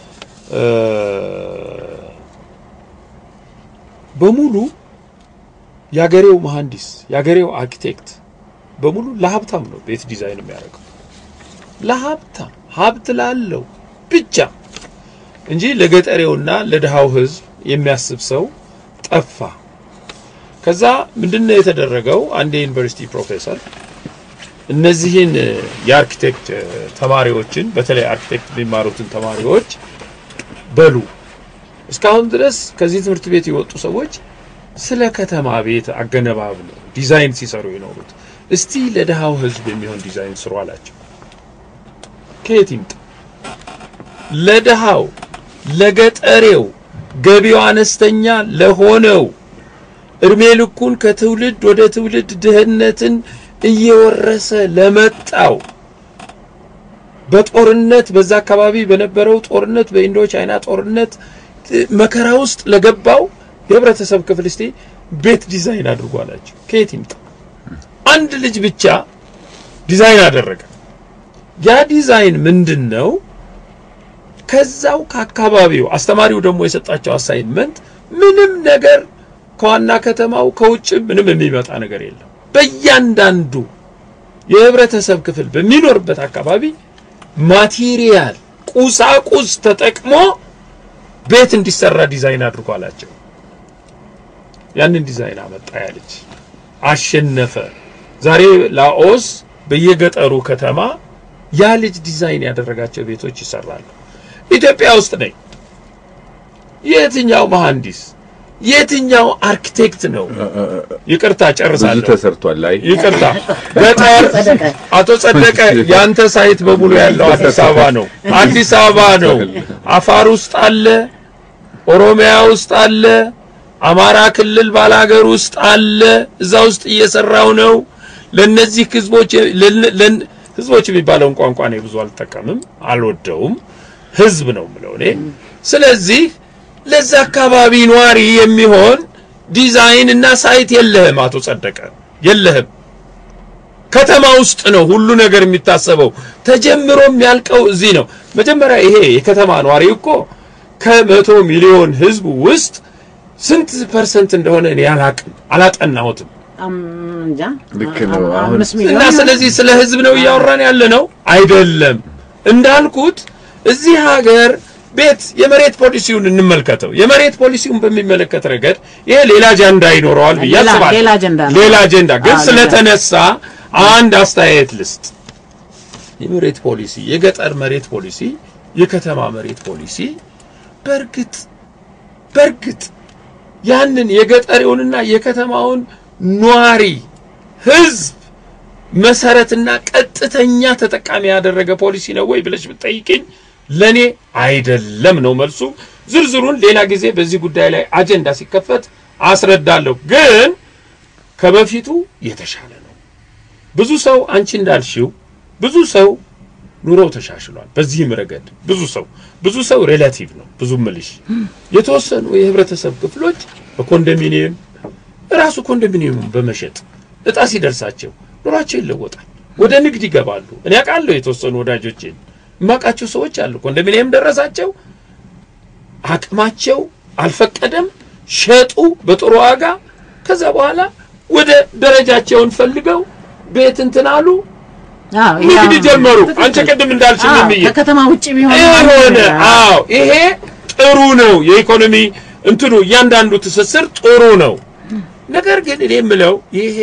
C: በሙሉ የአገሬው መሐንዲስ የአገሬው አርኪቴክት በሙሉ ለሀብታም ነው ቤት ዲዛይን የሚያደርገው ለሀብታም ሀብት ላለው ብቻ እንጂ ለገጠሬውና ለድሃው ሕዝብ የሚያስብ ሰው ጠፋ። ከዛ ምንድነው የተደረገው? አንድ የዩኒቨርሲቲ ፕሮፌሰር እነዚህን የአርኪቴክት ተማሪዎችን በተለይ አርኪቴክት የሚማሩትን ተማሪዎች በሉ እስካሁን ድረስ ከዚህ ትምህርት ቤት የወጡ ሰዎች ስለ ከተማ ቤት አገነባብ ነው ዲዛይን ሲሰሩ የኖሩት። እስቲ ለድሃው ህዝብ የሚሆን ዲዛይን ስሩ አላቸው። ከየት ይምጣ? ለድሃው ለገጠሬው ገቢው አነስተኛ ለሆነው እድሜ ልኩን ከትውልድ ወደ ትውልድ ድህነትን እየወረሰ ለመጣው በጦርነት በዛ አካባቢ በነበረው ጦርነት በኢንዶ ቻይና ጦርነት መከራ ውስጥ ለገባው የህብረተሰብ ክፍል እስቲ ቤት ዲዛይን አድርጎ አላቸው። ከየት ይምጣ? አንድ ልጅ ብቻ ዲዛይን አደረገ። ያ ዲዛይን ምንድን ነው? ከዛው ከአካባቢው አስተማሪው ደግሞ የሰጣቸው አሳይንመንት ምንም ነገር ከዋና ከተማው ከውጭ ምንም የሚመጣ ነገር የለም። በእያንዳንዱ የህብረተሰብ ክፍል በሚኖርበት አካባቢ ማቴሪያል ቁሳቁስ ተጠቅሞ ቤት እንዲሰራ ዲዛይን አድርጎ አላቸው። ያንን ዲዛይን አመጣ ያ ልጅ አሸነፈ። ዛሬ ላኦስ በየገጠሩ ከተማ ያ ልጅ ዲዛይን ያደረጋቸው ቤቶች ይሰራሉ። ኢትዮጵያ ውስጥ ነኝ። የትኛው መሐንዲስ የትኛው አርኪቴክት ነው? ይቅርታ
E: ብዙ
C: ጨርሳለሁ።
E: ተሰርቷል። ላይ
C: ይቅርታ ገጠር አቶ ጸደቀ ያንተ ሳይት በሙሉ ያለው አዲስ አበባ ነው። አዲስ አበባ ነው። አፋር ውስጥ አለ፣ ኦሮሚያ ውስጥ አለ፣ አማራ ክልል ባላገር ውስጥ አለ። እዛ ውስጥ እየሰራው ነው። ለነዚህ ህዝቦች ለን- ለን- ህዝቦች የሚባለውን ቋንቋ እኔ ብዙ አልጠቀምም፣ አልወደውም። ህዝብ ነው የምለው እኔ። ስለዚህ ለዛ አካባቢ ኗሪ የሚሆን ዲዛይን እና ሳይት የለህም አቶ ጸደቀ የለህም። ከተማ ውስጥ ነው ሁሉ ነገር የሚታሰበው። ተጀምሮ የሚያልቀው እዚህ ነው። መጀመሪያ ይሄ የከተማ ኗሪ እኮ ከመቶ ሚሊዮን ህዝብ ውስጥ ስንት ፐርሰንት እንደሆነ እኔ አላቅም፣ አላጠናሁትም።
B: አም- እንጃ
E: ልክ ነው።
B: አ-
E: አሁን
B: አምስት
C: እና
B: ሚሊዮን
C: ስለዚህ ስለ ህዝብ ነው እያወራን ያለ ነው አይደለም። እንዳልኩት እዚህ ሀገር ቤት የመሬት ፖሊሲውን እንመልከተው። የመሬት ፖሊሲውን በሚመለከት ረገድ ይሄ ሌላ አጀንዳ ይኖረዋል ብዬ
B: ሌላ-
C: አስባለሁ።
B: ሌላ አጀንዳ ነው።
C: ሌላ አጀንዳ ግን
B: አዎ፣ ሌላ።
C: ስለተነሳ አንድ አስተያየት ልስጥ። የመሬት ፖሊሲ፣ የገጠር መሬት ፖሊሲ፣ የከተማ መሬት ፖሊሲ በእርግጥ በእርግጥ ያንን የገጠሬውንና የከተማውን ኗሪ ህዝብ መሰረትና ቀጥተኛ ተጠቃሚ ያደረገ ፖሊሲ ነው ወይ ብለሽ ብትጠይቅኝ ለኔ አይደለም ነው መልሱ። ዝርዝሩን ሌላ ጊዜ በዚህ ጉዳይ ላይ አጀንዳ ሲከፈት አስረዳለሁ። ግን ከበፊቱ የተሻለ ነው። ብዙ ሰው አንቺ እንዳልሽው ብዙ ሰው ኑሮው ተሻሽሏል። በዚህም ረገድ ብዙ ሰው ብዙ ሰው ሬላቲቭ ነው። ብዙ ምልሽ የተወሰኑ የህብረተሰብ ክፍሎች በኮንዶሚኒየም ራሱ ኮንዶሚኒየሙን በመሸጥ እጣ ሲደርሳቸው ኑሯቸው ይለወጣል። ወደ ንግድ ይገባሉ። እኔ አውቃለሁ የተወሰኑ ወዳጆቼን የማውቃቸው ሰዎች አሉ። ኮንዶሚኒየም ደረሳቸው፣ አቅማቸው አልፈቀደም፣ ሸጡ በጥሩ ዋጋ። ከዛ በኋላ ወደ ደረጃቸውን ፈልገው ቤት እንትን አሉ፣
B: አዎ፣
C: ንግድ
B: ያው-
C: ጀመሩ።
B: ትክክል።
C: አንቺ ቅድም እንዳልሽኝ
B: አዎ፣
C: የሚይ
B: ከከተማ ውጭ ቢሆን
C: የሆነ
B: አዎ።
C: አዎ፣ ይሄ ጥሩ ነው። የኢኮኖሚ እንትኑ እያንዳንዱ ትስስር ጥሩ ነው። ነገር ግን እኔ የምለው ይሄ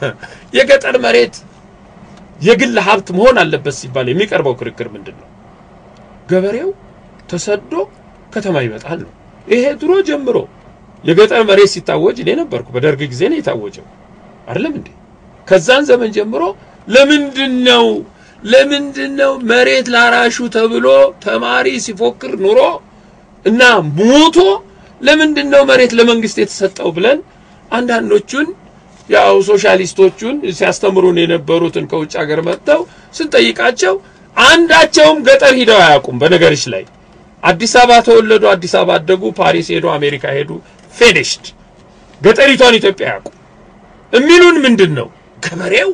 C: የገጠር መሬት የግል ሀብት መሆን አለበት ሲባል የሚቀርበው ክርክር ምንድን ነው? ገበሬው ተሰዶ ከተማ ይመጣል ነው። ይሄ ድሮ ጀምሮ የገጠር መሬት ሲታወጅ እኔ ነበርኩ። በደርግ ጊዜ ነው የታወጀው አይደለም እንዴ? ከዛን ዘመን ጀምሮ ለምንድን ነው ለምንድን ነው መሬት ላራሹ ተብሎ ተማሪ ሲፎክር ኑሮ እና ሞቶ ለምንድን ነው መሬት ለመንግስት የተሰጠው ብለን አንዳንዶቹን ያው ሶሻሊስቶቹን ሲያስተምሩን የነበሩትን ከውጭ ሀገር መጥተው ስንጠይቃቸው አንዳቸውም ገጠር ሂደው አያውቁም። በነገርሽ ላይ አዲስ አበባ ተወለዱ፣ አዲስ አበባ አደጉ፣ ፓሪስ ሄዱ፣ አሜሪካ ሄዱ፣ ፊኒሽድ ገጠሪቷን ኢትዮጵያ አያውቁ የሚሉን ምንድን ነው? ገበሬው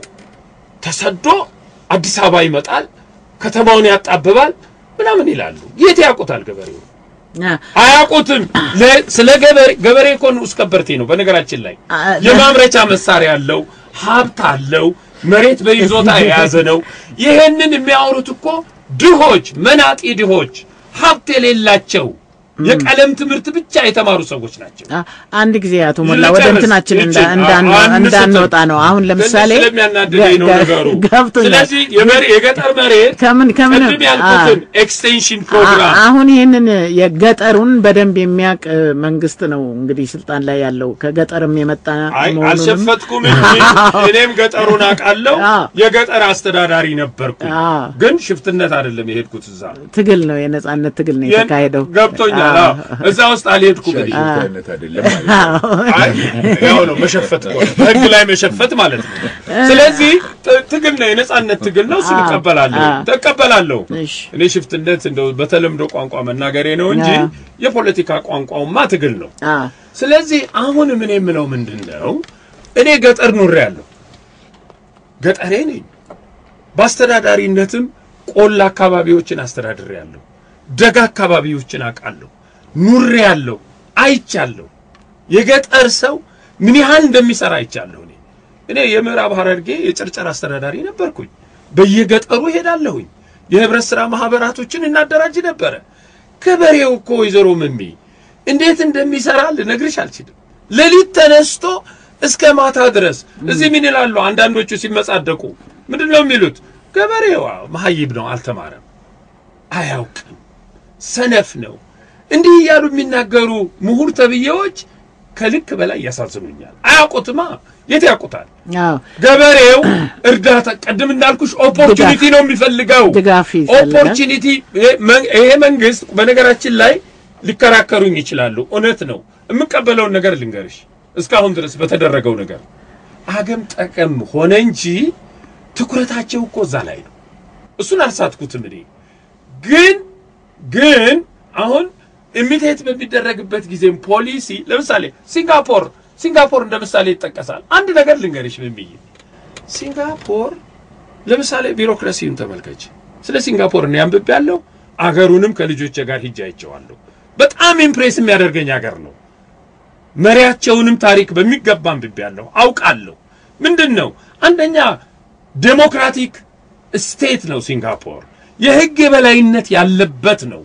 C: ተሰዶ አዲስ አበባ ይመጣል፣ ከተማውን ያጣብባል ምናምን ይላሉ። የት ያውቁታል? ገበሬው
B: አ-
C: አያውቁትም። ለ- ስለ ገበሬ ገበሬ እኮ ንዑስ ከበርቴ ነው። በነገራችን ላይ
B: አ-
C: የማምረቻ መሳሪያ አለው፣ ሀብት አለው፣ መሬት በይዞታ የያዘ ነው። ይሄንን የሚያወሩት እኮ ድሆች፣ መናጢ ድሆች፣ ሀብት የሌላቸው የቀለም ትምህርት ብቻ የተማሩ ሰዎች ናቸው።
B: አ- አንድ ጊዜ አቶ ሞላ ወደ
C: ልጨርስ፣
B: እንትናችን እንዳ-
C: ይችን፣
B: እንዳን-
C: አዎ፣ አንድ
B: እንዳንወጣ
C: ስትል
B: ነው። አሁን ለምሳሌ
C: ትንሽ ስለሚያናድደኝ ነው
B: ገ-
C: ነገሩ።
B: ገብቶኛል።
C: ስለዚህ የመሬ- የገጠር መሬት
B: ከምን ከምን
C: ቅድም ያልኩትን ኤክስቴንሽን ፕሮግራም
B: አ- አሁን ይህንን የገጠሩን በደንብ የሚያውቅ መንግስት ነው እንግዲህ ስልጣን ላይ ያለው ከገጠርም የመጣ
C: አይ
B: መሆኑንም
C: አልሸፈትኩም እንጂ እኔም ገጠሩን አውቃለሁ።
B: አዎ።
C: የገጠር አስተዳዳሪ ነበርኩ።
B: አዎ።
C: ግን ሽፍትነት አይደለም የሄድኩት እዛ
B: ትግል ነው የነጻነት ትግል ነው የተካሄደው።
C: ገብቶኛል።
B: አዎ።
C: አዎ። እዛ ውስጥ አልሄድኩም እኔ።
E: ሽፍታነት አይደለም ማለት ነው።
C: አይ ያው ነው መሸፈት እኮ ነው። በህግ ላይ መሸፈት ማለት ነው። ስለዚህ ት- ትግል ነው፣ የነጻነት ትግል ነው። እሱን
B: አዎ።
C: እቀበላለሁ
B: አዎ።
C: ተቀበላለሁ።
B: እሺ።
C: እኔ ሽፍትነት እንደው በተለምዶ ቋንቋ መናገሬ ነው እንጂ
B: አዎ።
C: የፖለቲካ ቋንቋውማ ትግል ነው።
B: አ
C: ስለዚህ አሁን ምን የምለው ምንድን ነው፣ እኔ ገጠር ኑሬ ያለሁ ገጠሬ ነኝ። በአስተዳዳሪነትም ቆላ አካባቢዎችን አስተዳድሬ ያለሁ፣ ደጋ አካባቢዎችን አውቃለሁ፣ ኑሬ ያለሁ፣ አይቻለሁ። የገጠር ሰው ምን ያህል እንደሚሰራ አይቻለሁ። እኔ እኔ የምዕራብ ሐረርጌ የጨርጨር አስተዳዳሪ ነበርኩኝ። በየገጠሩ ሄዳለሁኝ። የህብረት ሥራ ማህበራቶችን እናደራጅ ነበረ። ገበሬው እኮ ወይዘሮ መሚ እንዴት እንደሚሰራ ልነግርሽ አልችልም። ሌሊት ተነስቶ እስከ ማታ ድረስ እዚህ ምን ይላሉ አንዳንዶቹ ሲመጻደቁ ምንድን ነው የሚሉት? ገበሬዋ መሀይብ ነው፣ አልተማረም፣ አያውቅም፣ ሰነፍ ነው። እንዲህ እያሉ የሚናገሩ ምሁር ተብዬዎች ከልክ በላይ ያሳዝኑኛል። አያውቁትማ። የት ያውቁታል?
B: አዎ
C: ገበሬው እርዳታ ቅድም እንዳልኩሽ ኦፖርቹኒቲ ነው የሚፈልገው።
B: ድጋፍ ይፈልጋል።
C: ኦፖርቹኒቲ ይሄ መንግስት በነገራችን ላይ ሊከራከሩኝ ይችላሉ። እውነት ነው። የምቀበለውን ነገር ልንገርሽ። እስካሁን ድረስ በተደረገው ነገር አገም ጠቀም ሆነ እንጂ ትኩረታቸው እኮ እዛ ላይ ነው። እሱን አልሳትኩትም እኔ ግን ግን አሁን ኢሚቴት በሚደረግበት ጊዜም ፖሊሲ ለምሳሌ ሲንጋፖር ሲንጋፖር እንደ ምሳሌ ይጠቀሳል። አንድ ነገር ልንገርሽ ምን ብዬ ሲንጋፖር ለምሳሌ ቢሮክራሲውን ተመልከች። ስለ ሲንጋፖር እኔ አንብቤያለሁ። አገሩንም ከልጆቼ ጋር ሂጄ አይቼዋለሁ። በጣም ኢምፕሬስ የሚያደርገኝ አገር ነው። መሪያቸውንም ታሪክ በሚገባ አንብቤያለሁ፣ አውቃለሁ። ምንድን ነው አንደኛ ዴሞክራቲክ ስቴት ነው ሲንጋፖር። የህግ የበላይነት ያለበት ነው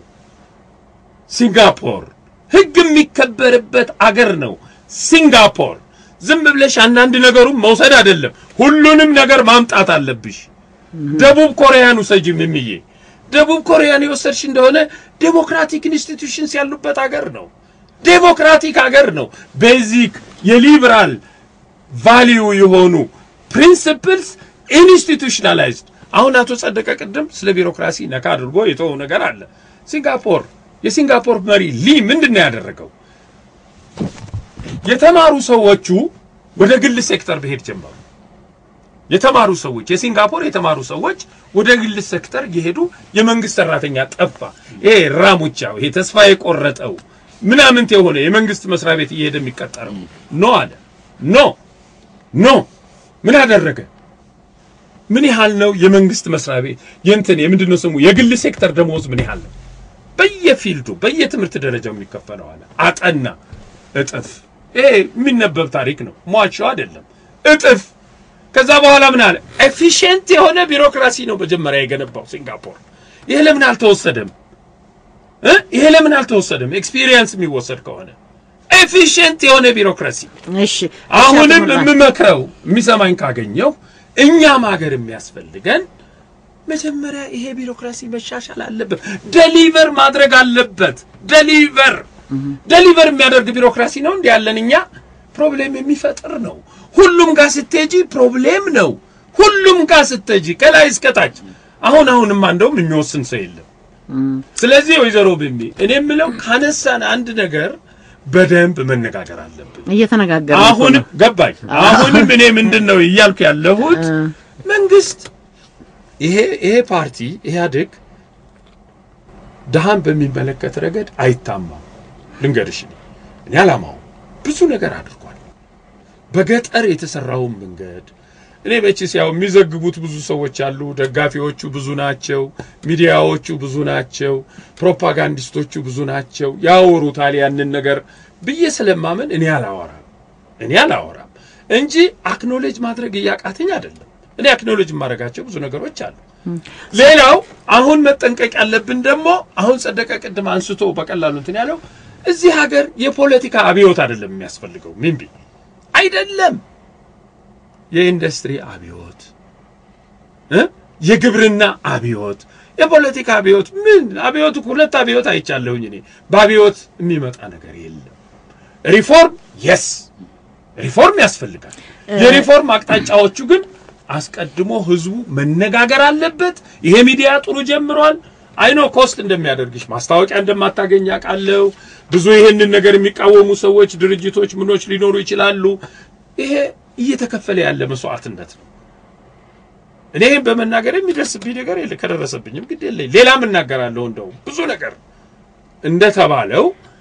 C: ሲንጋፖር። ህግ የሚከበርበት አገር ነው ሲንጋፖር። ዝም ብለሽ አንዳንድ ነገሩን መውሰድ አይደለም፣ ሁሉንም ነገር ማምጣት አለብሽ። ደቡብ ኮሪያን ውሰጂ ምምዬ። ደቡብ ኮሪያን የወሰድሽ እንደሆነ ዴሞክራቲክ ኢንስቲትዩሽንስ ያሉበት አገር ነው። ዴሞክራቲክ አገር ነው። ቤዚክ የሊበራል ቫሊዩ የሆኑ ፕሪንሲፕልስ ኢንስቲቱሽናላይዝድ። አሁን አቶ ጸደቀ ቅድም ስለ ቢሮክራሲ ነካ አድርጎ የተወው ነገር አለ። ሲንጋፖር የሲንጋፖር መሪ ሊ ምንድን ነው ያደረገው? የተማሩ ሰዎቹ ወደ ግል ሴክተር መሄድ ጀመሩ። የተማሩ ሰዎች የሲንጋፖር የተማሩ ሰዎች ወደ ግል ሴክተር እየሄዱ የመንግስት ሰራተኛ ጠፋ። ይሄ ራሙቻው ይሄ ተስፋ የቆረጠው ምናምንት የሆነ የመንግስት መስሪያ ቤት እየሄደ የሚቀጠረው ኖ አለ። ኖ ኖ ምን አደረገ? ምን ያህል ነው የመንግስት መስሪያ ቤት የእንትን የምንድን ነው ስሙ የግል ሴክተር ደሞዝ ምን ያህል ነው? በየፊልዱ በየትምህርት ደረጃው የሚከፈለው አለ። አጠና እጥፍ። ይሄ የሚነበብ ታሪክ ነው፣ ሟቸው አይደለም። እጥፍ ከዛ በኋላ ምን አለ? ኤፊሽንት የሆነ ቢሮክራሲ ነው መጀመሪያ የገነባው ሲንጋፖር። ይሄ ለምን አልተወሰደም እ ይሄ ለምን አልተወሰደም? ኤክስፒሪየንስ የሚወሰድ ከሆነ ኤፊሽንት የሆነ ቢሮክራሲ።
B: እሺ
C: አሁንም
B: እሺ፣ አቶ ሙላ።
C: የምመክረው የሚሰማኝ ካገኘው እኛም ሀገር የሚያስፈልገን መጀመሪያ ይሄ ቢሮክራሲ መሻሻል አለበት። ደሊቨር ማድረግ አለበት። ደሊቨር ደሊቨር የሚያደርግ ቢሮክራሲ ነው እንዲ ያለን እኛ ፕሮብሌም የሚፈጥር ነው። ሁሉም ጋር ስትሄጂ ፕሮብሌም ነው። ሁሉም ጋር ስትሄጂ ከላይ እስከታች። አሁን አሁንማ እንደውም የሚወስን ሰው የለም። ስለዚህ ወይዘሮ ብሚ እኔ የምለው ካነሳን አንድ ነገር በደንብ መነጋገር አለብን።
B: እየተነጋገርን እኮ
C: አሁንም
B: ነው።
C: ገባኝ። አሁንም እኔ ምንድን ነው እያልኩ ያለሁት መንግስት ይሄ ይሄ ፓርቲ ኢህአዴግ ድሃን በሚመለከት ረገድ አይታማም። ልንገርሽ እኔ እኔ አላማው ብዙ ነገር አድርጓል። በገጠር የተሰራውን መንገድ እኔ መቼስ ያው የሚዘግቡት ብዙ ሰዎች አሉ። ደጋፊዎቹ ብዙ ናቸው። ሚዲያዎቹ ብዙ ናቸው። ፕሮፓጋንዲስቶቹ ብዙ ናቸው። ያወሩታል ያንን ነገር ብዬ ስለማመን እኔ አላወራም እኔ አላወራም እንጂ አክኖሌጅ ማድረግ እያቃተኝ አይደለም። እኔ አክኖሌጅ የማደርጋቸው ብዙ ነገሮች አሉ። ሌላው አሁን መጠንቀቅ ያለብን ደግሞ አሁን ጸደቀ ቅድም አንስቶ በቀላሉ እንትን ያለው እዚህ ሀገር የፖለቲካ አብዮት አይደለም የሚያስፈልገው ሚንቢ አይደለም የኢንዱስትሪ አብዮት እ የግብርና አብዮት የፖለቲካ አብዮት ምን አብዮት ሁለት አብዮት አይቻለሁኝ እኔ በአብዮት የሚመጣ ነገር የለም ሪፎርም የስ ሪፎርም ያስፈልጋል የሪፎርም አቅጣጫዎቹ ግን አስቀድሞ ህዝቡ መነጋገር አለበት ይሄ ሚዲያ ጥሩ ጀምሯል አይኖ ኮስት እንደሚያደርግሽ ማስታወቂያ እንደማታገኝ አውቃለሁ ብዙ ይሄንን ነገር የሚቃወሙ ሰዎች ድርጅቶች ምኖች ሊኖሩ ይችላሉ ይሄ እየተከፈለ ያለ መስዋዕትነት ነው እኔ ይህን በመናገር የሚደርስብኝ ነገር የለ ከደረሰብኝም ግድ የለኝ ሌላም እናገራለሁ እንደው ብዙ ነገር እንደተባለው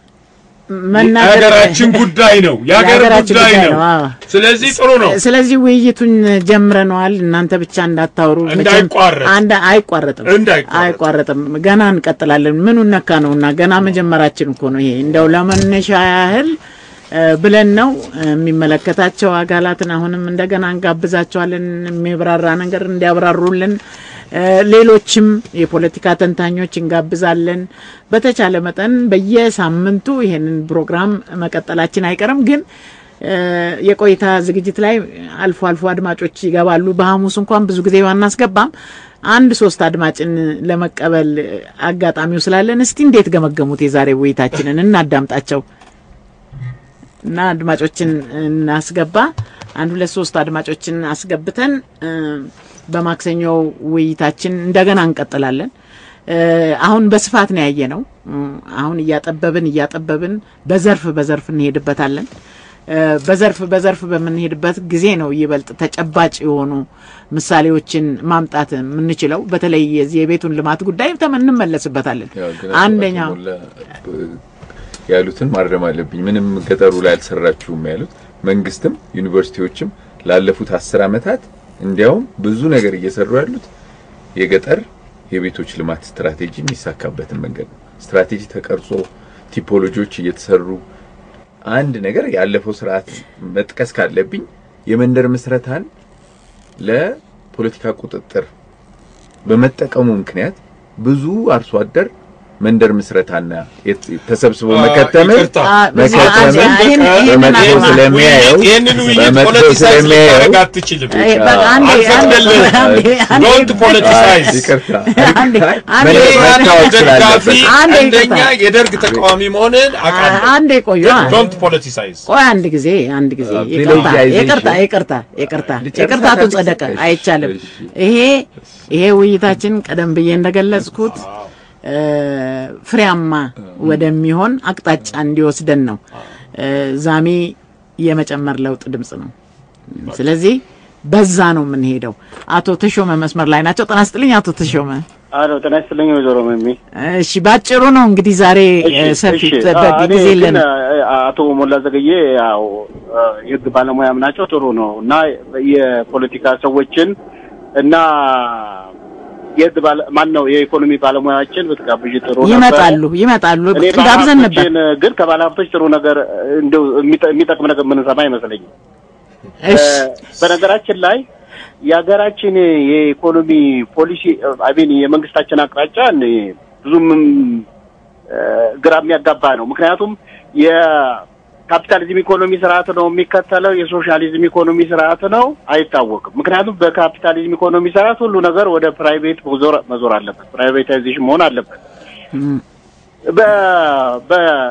B: መናገር
C: የሀገራችን ጉዳይ ነው የሀገር
B: የሀገራችን
C: ጉዳይ
B: ጉዳይ
C: ነው
B: ነው፣ አዎ።
C: ስለዚህ ጥሩ ነው
B: ስለዚህ ውይይቱን ጀምረነዋል። እናንተ ብቻ እንዳታወሩ። መቼም
C: እንዳይቋረጥ።
B: አንድ አይቋረጥም፣
C: እንዳይቋረጥ።
B: አይቋረጥም። ገና እንቀጥላለን። ምኑን ነካ ነውና ገና መጀመራችን እኮ ነው። ይሄ እንደው ለመነሻ ያህል እ፣ ብለን ነው የሚመለከታቸው አካላትን አሁንም እንደገና እንጋብዛቸዋለን የሚብራራ ነገር እንዲያብራሩልን። እ፣ ሌሎችም የፖለቲካ ተንታኞች እንጋብዛለን። በተቻለ መጠን በየሳምንቱ ይሄንን ፕሮግራም መቀጠላችን አይቀርም ግን እ፣ የቆይታ ዝግጅት ላይ አልፎ አልፎ አድማጮች ይገባሉ። በሐሙስ እንኳን ብዙ ጊዜ ባናስገባም አንድ ሶስት አድማጭን ለመቀበል አጋጣሚው ስላለን እስቲ እንዴት ገመገሙት የዛሬ ውይይታችንን እናዳምጣቸው እና አድማጮችን እናስገባ። አንድ ሁለት ሶስት አድማጮችን አስገብተን እ፣ በማክሰኞው ውይይታችን እንደገና እንቀጥላለን። እ፣ አሁን በስፋት ነው ያየ ነው። አሁን እያጠበብን እያጠበብን በዘርፍ በዘርፍ እንሄድበታለን። እ፣ በዘርፍ በዘርፍ በምንሄድበት ጊዜ ነው ይበልጥ ተጨባጭ የሆኑ ምሳሌዎችን ማምጣት የምንችለው። በተለይ የዚህ የቤቱን ልማት ጉዳይ ተመ- እንመለስበታለን።
E: ያው ግን አቶ
B: አንደኛው
E: ሞላ ያሉትን ማረም አለብኝ። ምንም ገጠሩ ላይ አልሰራችሁም ያሉት መንግስትም ዩኒቨርሲቲዎችም ላለፉት አስር ዓመታት እንዲያውም ብዙ ነገር እየሰሩ ያሉት የገጠር የቤቶች ልማት ስትራቴጂ የሚሳካበትን መንገድ ነው። ስትራቴጂ ተቀርጾ ቲፖሎጂዎች እየተሰሩ አንድ ነገር ያለፈው ስርዓት መጥቀስ ካለብኝ የመንደር ምስረታን ለፖለቲካ ቁጥጥር በመጠቀሙ ምክንያት ብዙ አርሶ አደር መንደር ምስረታና የት- ተሰብስቦ
C: አ-
E: መከተምን
C: ይቅርታ።
B: አ- በዚህ
E: መከተምን
B: አንድ- ይህን- ይህንን
E: በመጥፎ
B: አልማ-
E: ስለሚያየው
C: ይህንን ውይይት
E: በመጥፎ
C: ፖለቲሳይዝ
E: ስለሚያየው
C: ልታደርግ አትችልም።
B: አይ፣ በቃ አንዴ-
C: አልፈቅድልህም።
B: አንዴ- አንዴ-
C: ዶንት ፖለቲሳይዝ
E: ይቅርታ
B: አንዴ- አንዴ-
E: መለስ መታወቅ
C: ደጋፊ
E: ስላለበት
B: አንዴ
C: አንደኛ
B: ይቅርታ።
C: የደርግ ተቃዋሚ መሆንን አውቃለሁ።
B: አንዴ ቆዩ።
C: ዶንት ፖለቲሳይዝ
B: ቆይ አንድ ጊዜ አንድ ጊዜ
E: አ፣
B: ይቅርታ
E: ቪሌጃይዜሽን።
B: ይቅርታ ይቅርታ ይቅርታ
E: ልጨርስ
B: ይቅርታ አቶ
E: አዳዲስ-
B: ጸደቀ
E: እሺ፣
B: አይቻልም።
E: እሺ።
B: ይሄ ይሄ ውይይታችን ቀደም ብዬ እንደገለጽኩት እ፣ ፍሬያማ ወደሚሆን አቅጣጫ እንዲወስደን ነው። እ፣ ዛሜ የመጨመር ለውጥ ድምጽ ነው። ስለዚህ በዛ ነው የምንሄደው። አቶ ተሾመ መስመር ላይ ናቸው። ጤና ይስጥልኝ አቶ ተሾመ።
F: አሎ ጤና ይስጥልኝ ወይዘሮ መሚ።
B: እሺ ባጭሩ ነው እንግዲህ ዛሬ እ፣ ሰፊ ጊዜ የለን።
F: አቶ ሞላ ዘገዬ ያው አ፣ የህግ ባለሙያም ናቸው። ጥሩ ነው እና የፖለቲካ ሰዎችን እና የህግ ባለ ማን ነው የኢኮኖሚ ባለሙያዎችን ብትጋብዥ ጥሩ ነበር።
B: ይመጣሉ ይመጣሉ።
F: እኔ
B: ጋብዘን ነበር።
F: ባለሀብቶችን ግን ከባለሀብቶች ጥሩ ነገር እንደው የሚጠ- የሚጠቅም ነገር ምንሰማ አይመስለኝም።
B: እሺ
F: በነገራችን ላይ የሀገራችን የኢኮኖሚ ፖሊሲ አቤን የመንግስታችን አቅጣጫ እኔ ብዙም እ፣ ግራ የሚያጋባ ነው። ምክንያቱም የካፒታሊዝም ኢኮኖሚ ስርዓት ነው የሚከተለው፣ የሶሻሊዝም ኢኮኖሚ ስርዓት ነው አይታወቅም። ምክንያቱም በካፒታሊዝም ኢኮኖሚ ስርዓት ሁሉ ነገር ወደ ፕራይቬት መዞር መዞር አለበት፣ ፕራይቬታይዜሽን መሆን አለበት።
B: እም፣
F: በ- በ-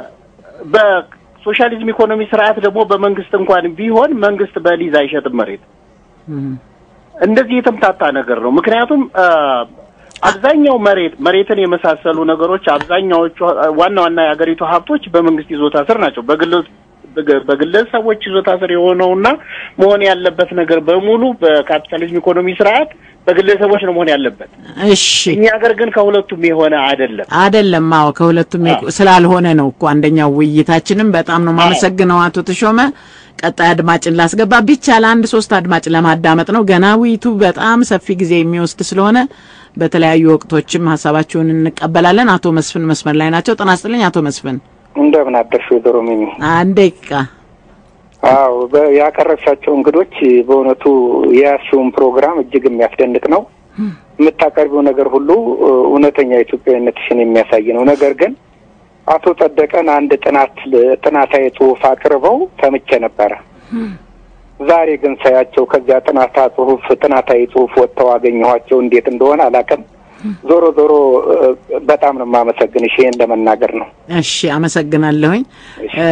F: በሶሻሊዝም ኢኮኖሚ ስርዓት ደግሞ በመንግስት እንኳን ቢሆን መንግስት በሊዝ አይሸጥም መሬት።
B: እም፣
F: እንደዚህ የተምታታ ነገር ነው። ምክንያቱም አ፣ አብዛኛው መሬት መሬትን የመሳሰሉ ነገሮች አብዛኛዎቹ አ፣ ዋና ዋና የሀገሪቱ ሀብቶች በመንግስት ይዞታ ስር ናቸው። በግል በግ- በግለሰቦች ይዞታ ስር የሆነውና መሆን ያለበት ነገር በሙሉ በካፒታሊዝም ኢኮኖሚ ስርዓት በግለሰቦች ነው መሆን ያለበት።
B: እሺ
F: እኛ ሀገር ግን ከሁለቱም የሆነ አይደለም።
B: አይደለም። አዎ ከሁለቱም የቁ- ስላልሆነ ነው እኮ አንደኛው ውይይታችንም። በጣም ነው የማመሰግነው አቶ ተሾመ። ቀጣይ አድማጭን ላስገባ ቢቻል አንድ ሶስት አድማጭ ለማዳመጥ ነው። ገና ውይይቱ በጣም ሰፊ ጊዜ የሚወስድ ስለሆነ በተለያዩ ወቅቶችም ሀሳባችሁን እንቀበላለን። አቶ መስፍን መስመር ላይ ናቸው። ጤና ይስጥልኝ አቶ መስፍን።
G: እንደምን አደርሽ ወይዘሮ ሚሚ?
B: አንድ ደቂቃ
G: አዎ በ- ያቀረብሻቸው እንግዶች በእውነቱ የያዝሽውን ፕሮግራም እጅግ የሚያስደንቅ ነው። የምታቀርቢው ነገር ሁሉ እ፣ እውነተኛ ኢትዮጵያዊነትሽን የሚያሳይ ነው። ነገር ግን አቶ ጸደቀን አንድ ጥናት ጥናታዊ ጽሑፍ አቅርበው ሰምቼ ነበረ። ዛሬ ግን ሳያቸው ከዚያ ጥናታ ጽሑፍ ጥናታዊ ጽሑፍ ወጥተው አገኘኋቸው። እንዴት እንደሆነ አላውቅም። ዞሮ ዞሮ እ፣ በጣም ነው የማመሰግንሽ። ይሄን ለመናገር ነው።
B: እሺ አመሰግናለሁኝ። እ፣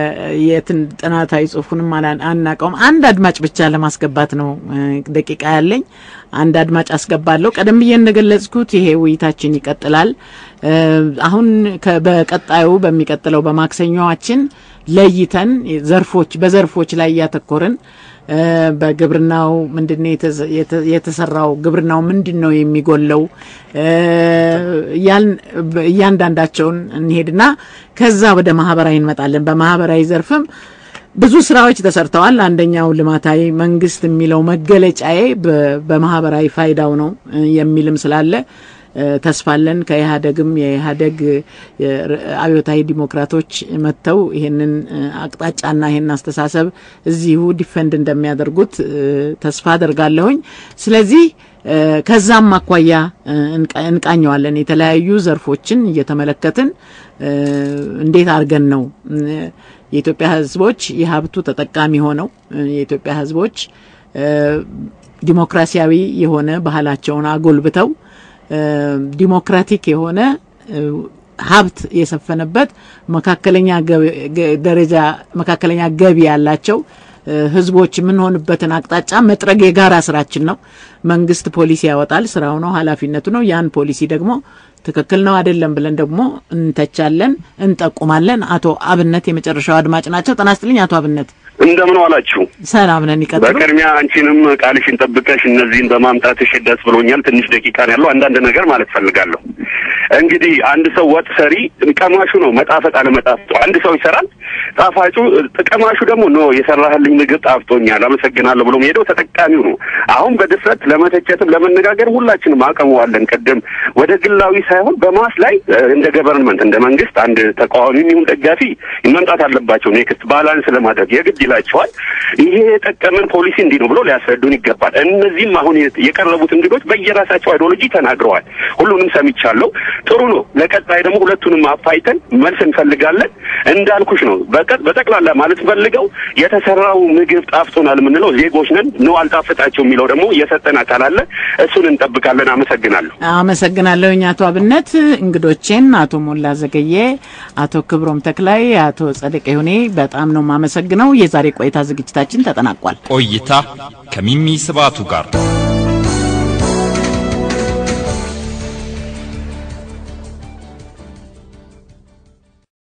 B: የትን ጥናታዊ ጽሁፉንም አላ- አናውቀውም። አንድ አድማጭ ብቻ ለማስገባት ነው እ፣ ደቂቃ ያለኝ። አንድ አድማጭ አስገባለሁ። ቀደም ብዬ እንደገለጽኩት ይሄ ውይይታችን ይቀጥላል። እ፣ አሁን ከ- በቀጣዩ በሚቀጥለው በማክሰኞዋችን ለይተን ዘርፎች በዘርፎች ላይ እያተኮርን እ፣ በግብርናው ምንድን ነው የተዘ- የተ- የተሰራው ግብርናው ምንድን ነው የሚጎለው እ፣ እያልን በ- እያንዳንዳቸውን እንሄድና ከዛ ወደ ማህበራዊ እንመጣለን። በማህበራዊ ዘርፍም ብዙ ስራዎች ተሰርተዋል። አንደኛው ልማታዊ መንግስት የሚለው መገለጫዬ በ- በማህበራዊ ፋይዳው ነው እ፣ የሚልም ስላለ እ፣ ተስፋለን ከኢህአደግም የኢህአደግ እ፣ አብዮታዊ ዲሞክራቶች መጥተው ይሄንን እ፣ አቅጣጫና ይሄን አስተሳሰብ እዚሁ ዲፈንድ እንደሚያደርጉት እ፣ ተስፋ አደርጋለሁኝ። ስለዚህ እ፣ ከዛም አኳያ እ፣ እንቃ- እንቃኘዋለን። የተለያዩ ዘርፎችን እየተመለከትን እ፣ እንዴት አድርገን ነው እ፣ የኢትዮጵያ ሕዝቦች የሀብቱ ተጠቃሚ ሆነው እ፣ የኢትዮጵያ ሕዝቦች እ፣ ዲሞክራሲያዊ የሆነ ባህላቸውን አጎልብተው እ፣ ዲሞክራቲክ የሆነ እ፣ ሀብት የሰፈነበት መካከለኛ ገቢ- ገ- ደረጃ መካከለኛ ገቢ ያላቸው እ፣ ህዝቦች የምንሆንበትን አቅጣጫ መጥረግ የጋራ ስራችን ነው። መንግስት ፖሊሲ ያወጣል፣ ስራው ነው፣ ኃላፊነቱ ነው። ያን ፖሊሲ ደግሞ ትክክል ነው አይደለም ብለን ደግሞ እንተቻለን፣ እንጠቁማለን። አቶ አብነት የመጨረሻው አድማጭ ናቸው። ጤና ይስጥልኝ አቶ አብነት።
H: እንደምን ዋላችሁ?
B: ሰላም ነን። ይቀጥሉ።
H: በቅድሚያ አንቺንም ቃልሽን ጠብቀሽ እነዚህን በማምጣትሽ ደስ ብሎኛል። ትንሽ ደቂቃ ነው ያለው። አንዳንድ ነገር ማለት ፈልጋለሁ። እንግዲህ አንድ ሰው ወጥ ሰሪ ቀማሹ ነው መጣፈጥ አለመጣፈጡ። አንድ ሰው ይሰራል፣ ጣፋጩ ቀማሹ ደግሞ ኖ የሰራህልኝ ምግብ ጣፍጦኛል አመሰግናለሁ ብሎ ሄደው ተጠቃሚው ነው። አሁን በድፍረት ለመተቸትም ለመነጋገር ሁላችንም አቅሙ አለን። ቅድም ወደ ግላዊ ሳይሆን በማስ ላይ እ፣ እንደ ገቨርንመንት እንደ መንግስት አንድ ተቃዋሚ ይሁን ደጋፊ መምጣት አለባቸው። ኔክስት ባላንስ ለማድረግ የግድ ይላቸዋል። ይሄ የጠቀመን ፖሊሲ እንዲህ ነው ብሎ ሊያስረዱን ይገባል። እነዚህም አሁን የቀረቡት እንግዶች በየራሳቸው አይዲዮሎጂ ተናግረዋል። ሁሉንም ሰምቻለሁ። ጥሩ ነው። ለቀጣይ ደግሞ ሁለቱንም አፋይተን መልስ እንፈልጋለን። እንዳልኩሽ ነው። በቀ- በጠቅላላ ማለት ፈልገው የተሰራው ምግብ ጣፍጦናል የምንለው ዜጎች ነን ነው አልጣፍጣቸው የሚለው ደግሞ የሰጠን አካል አለ። እሱን እንጠብቃለን። አመሰግናለሁ።
B: አመሰግናለሁኝ አቶ አብነት። እንግዶቼን አቶ ሞላ ዘገየ፣ አቶ ክብሮም ተክላይ፣ አቶ ጸደቀ ይሁኔ በጣም ነው የማመሰግነው። የዛሬ ቆይታ ዝግጅታችን ተጠናቋል።
A: ቆይታ ከሚሚ ስባቱ ጋር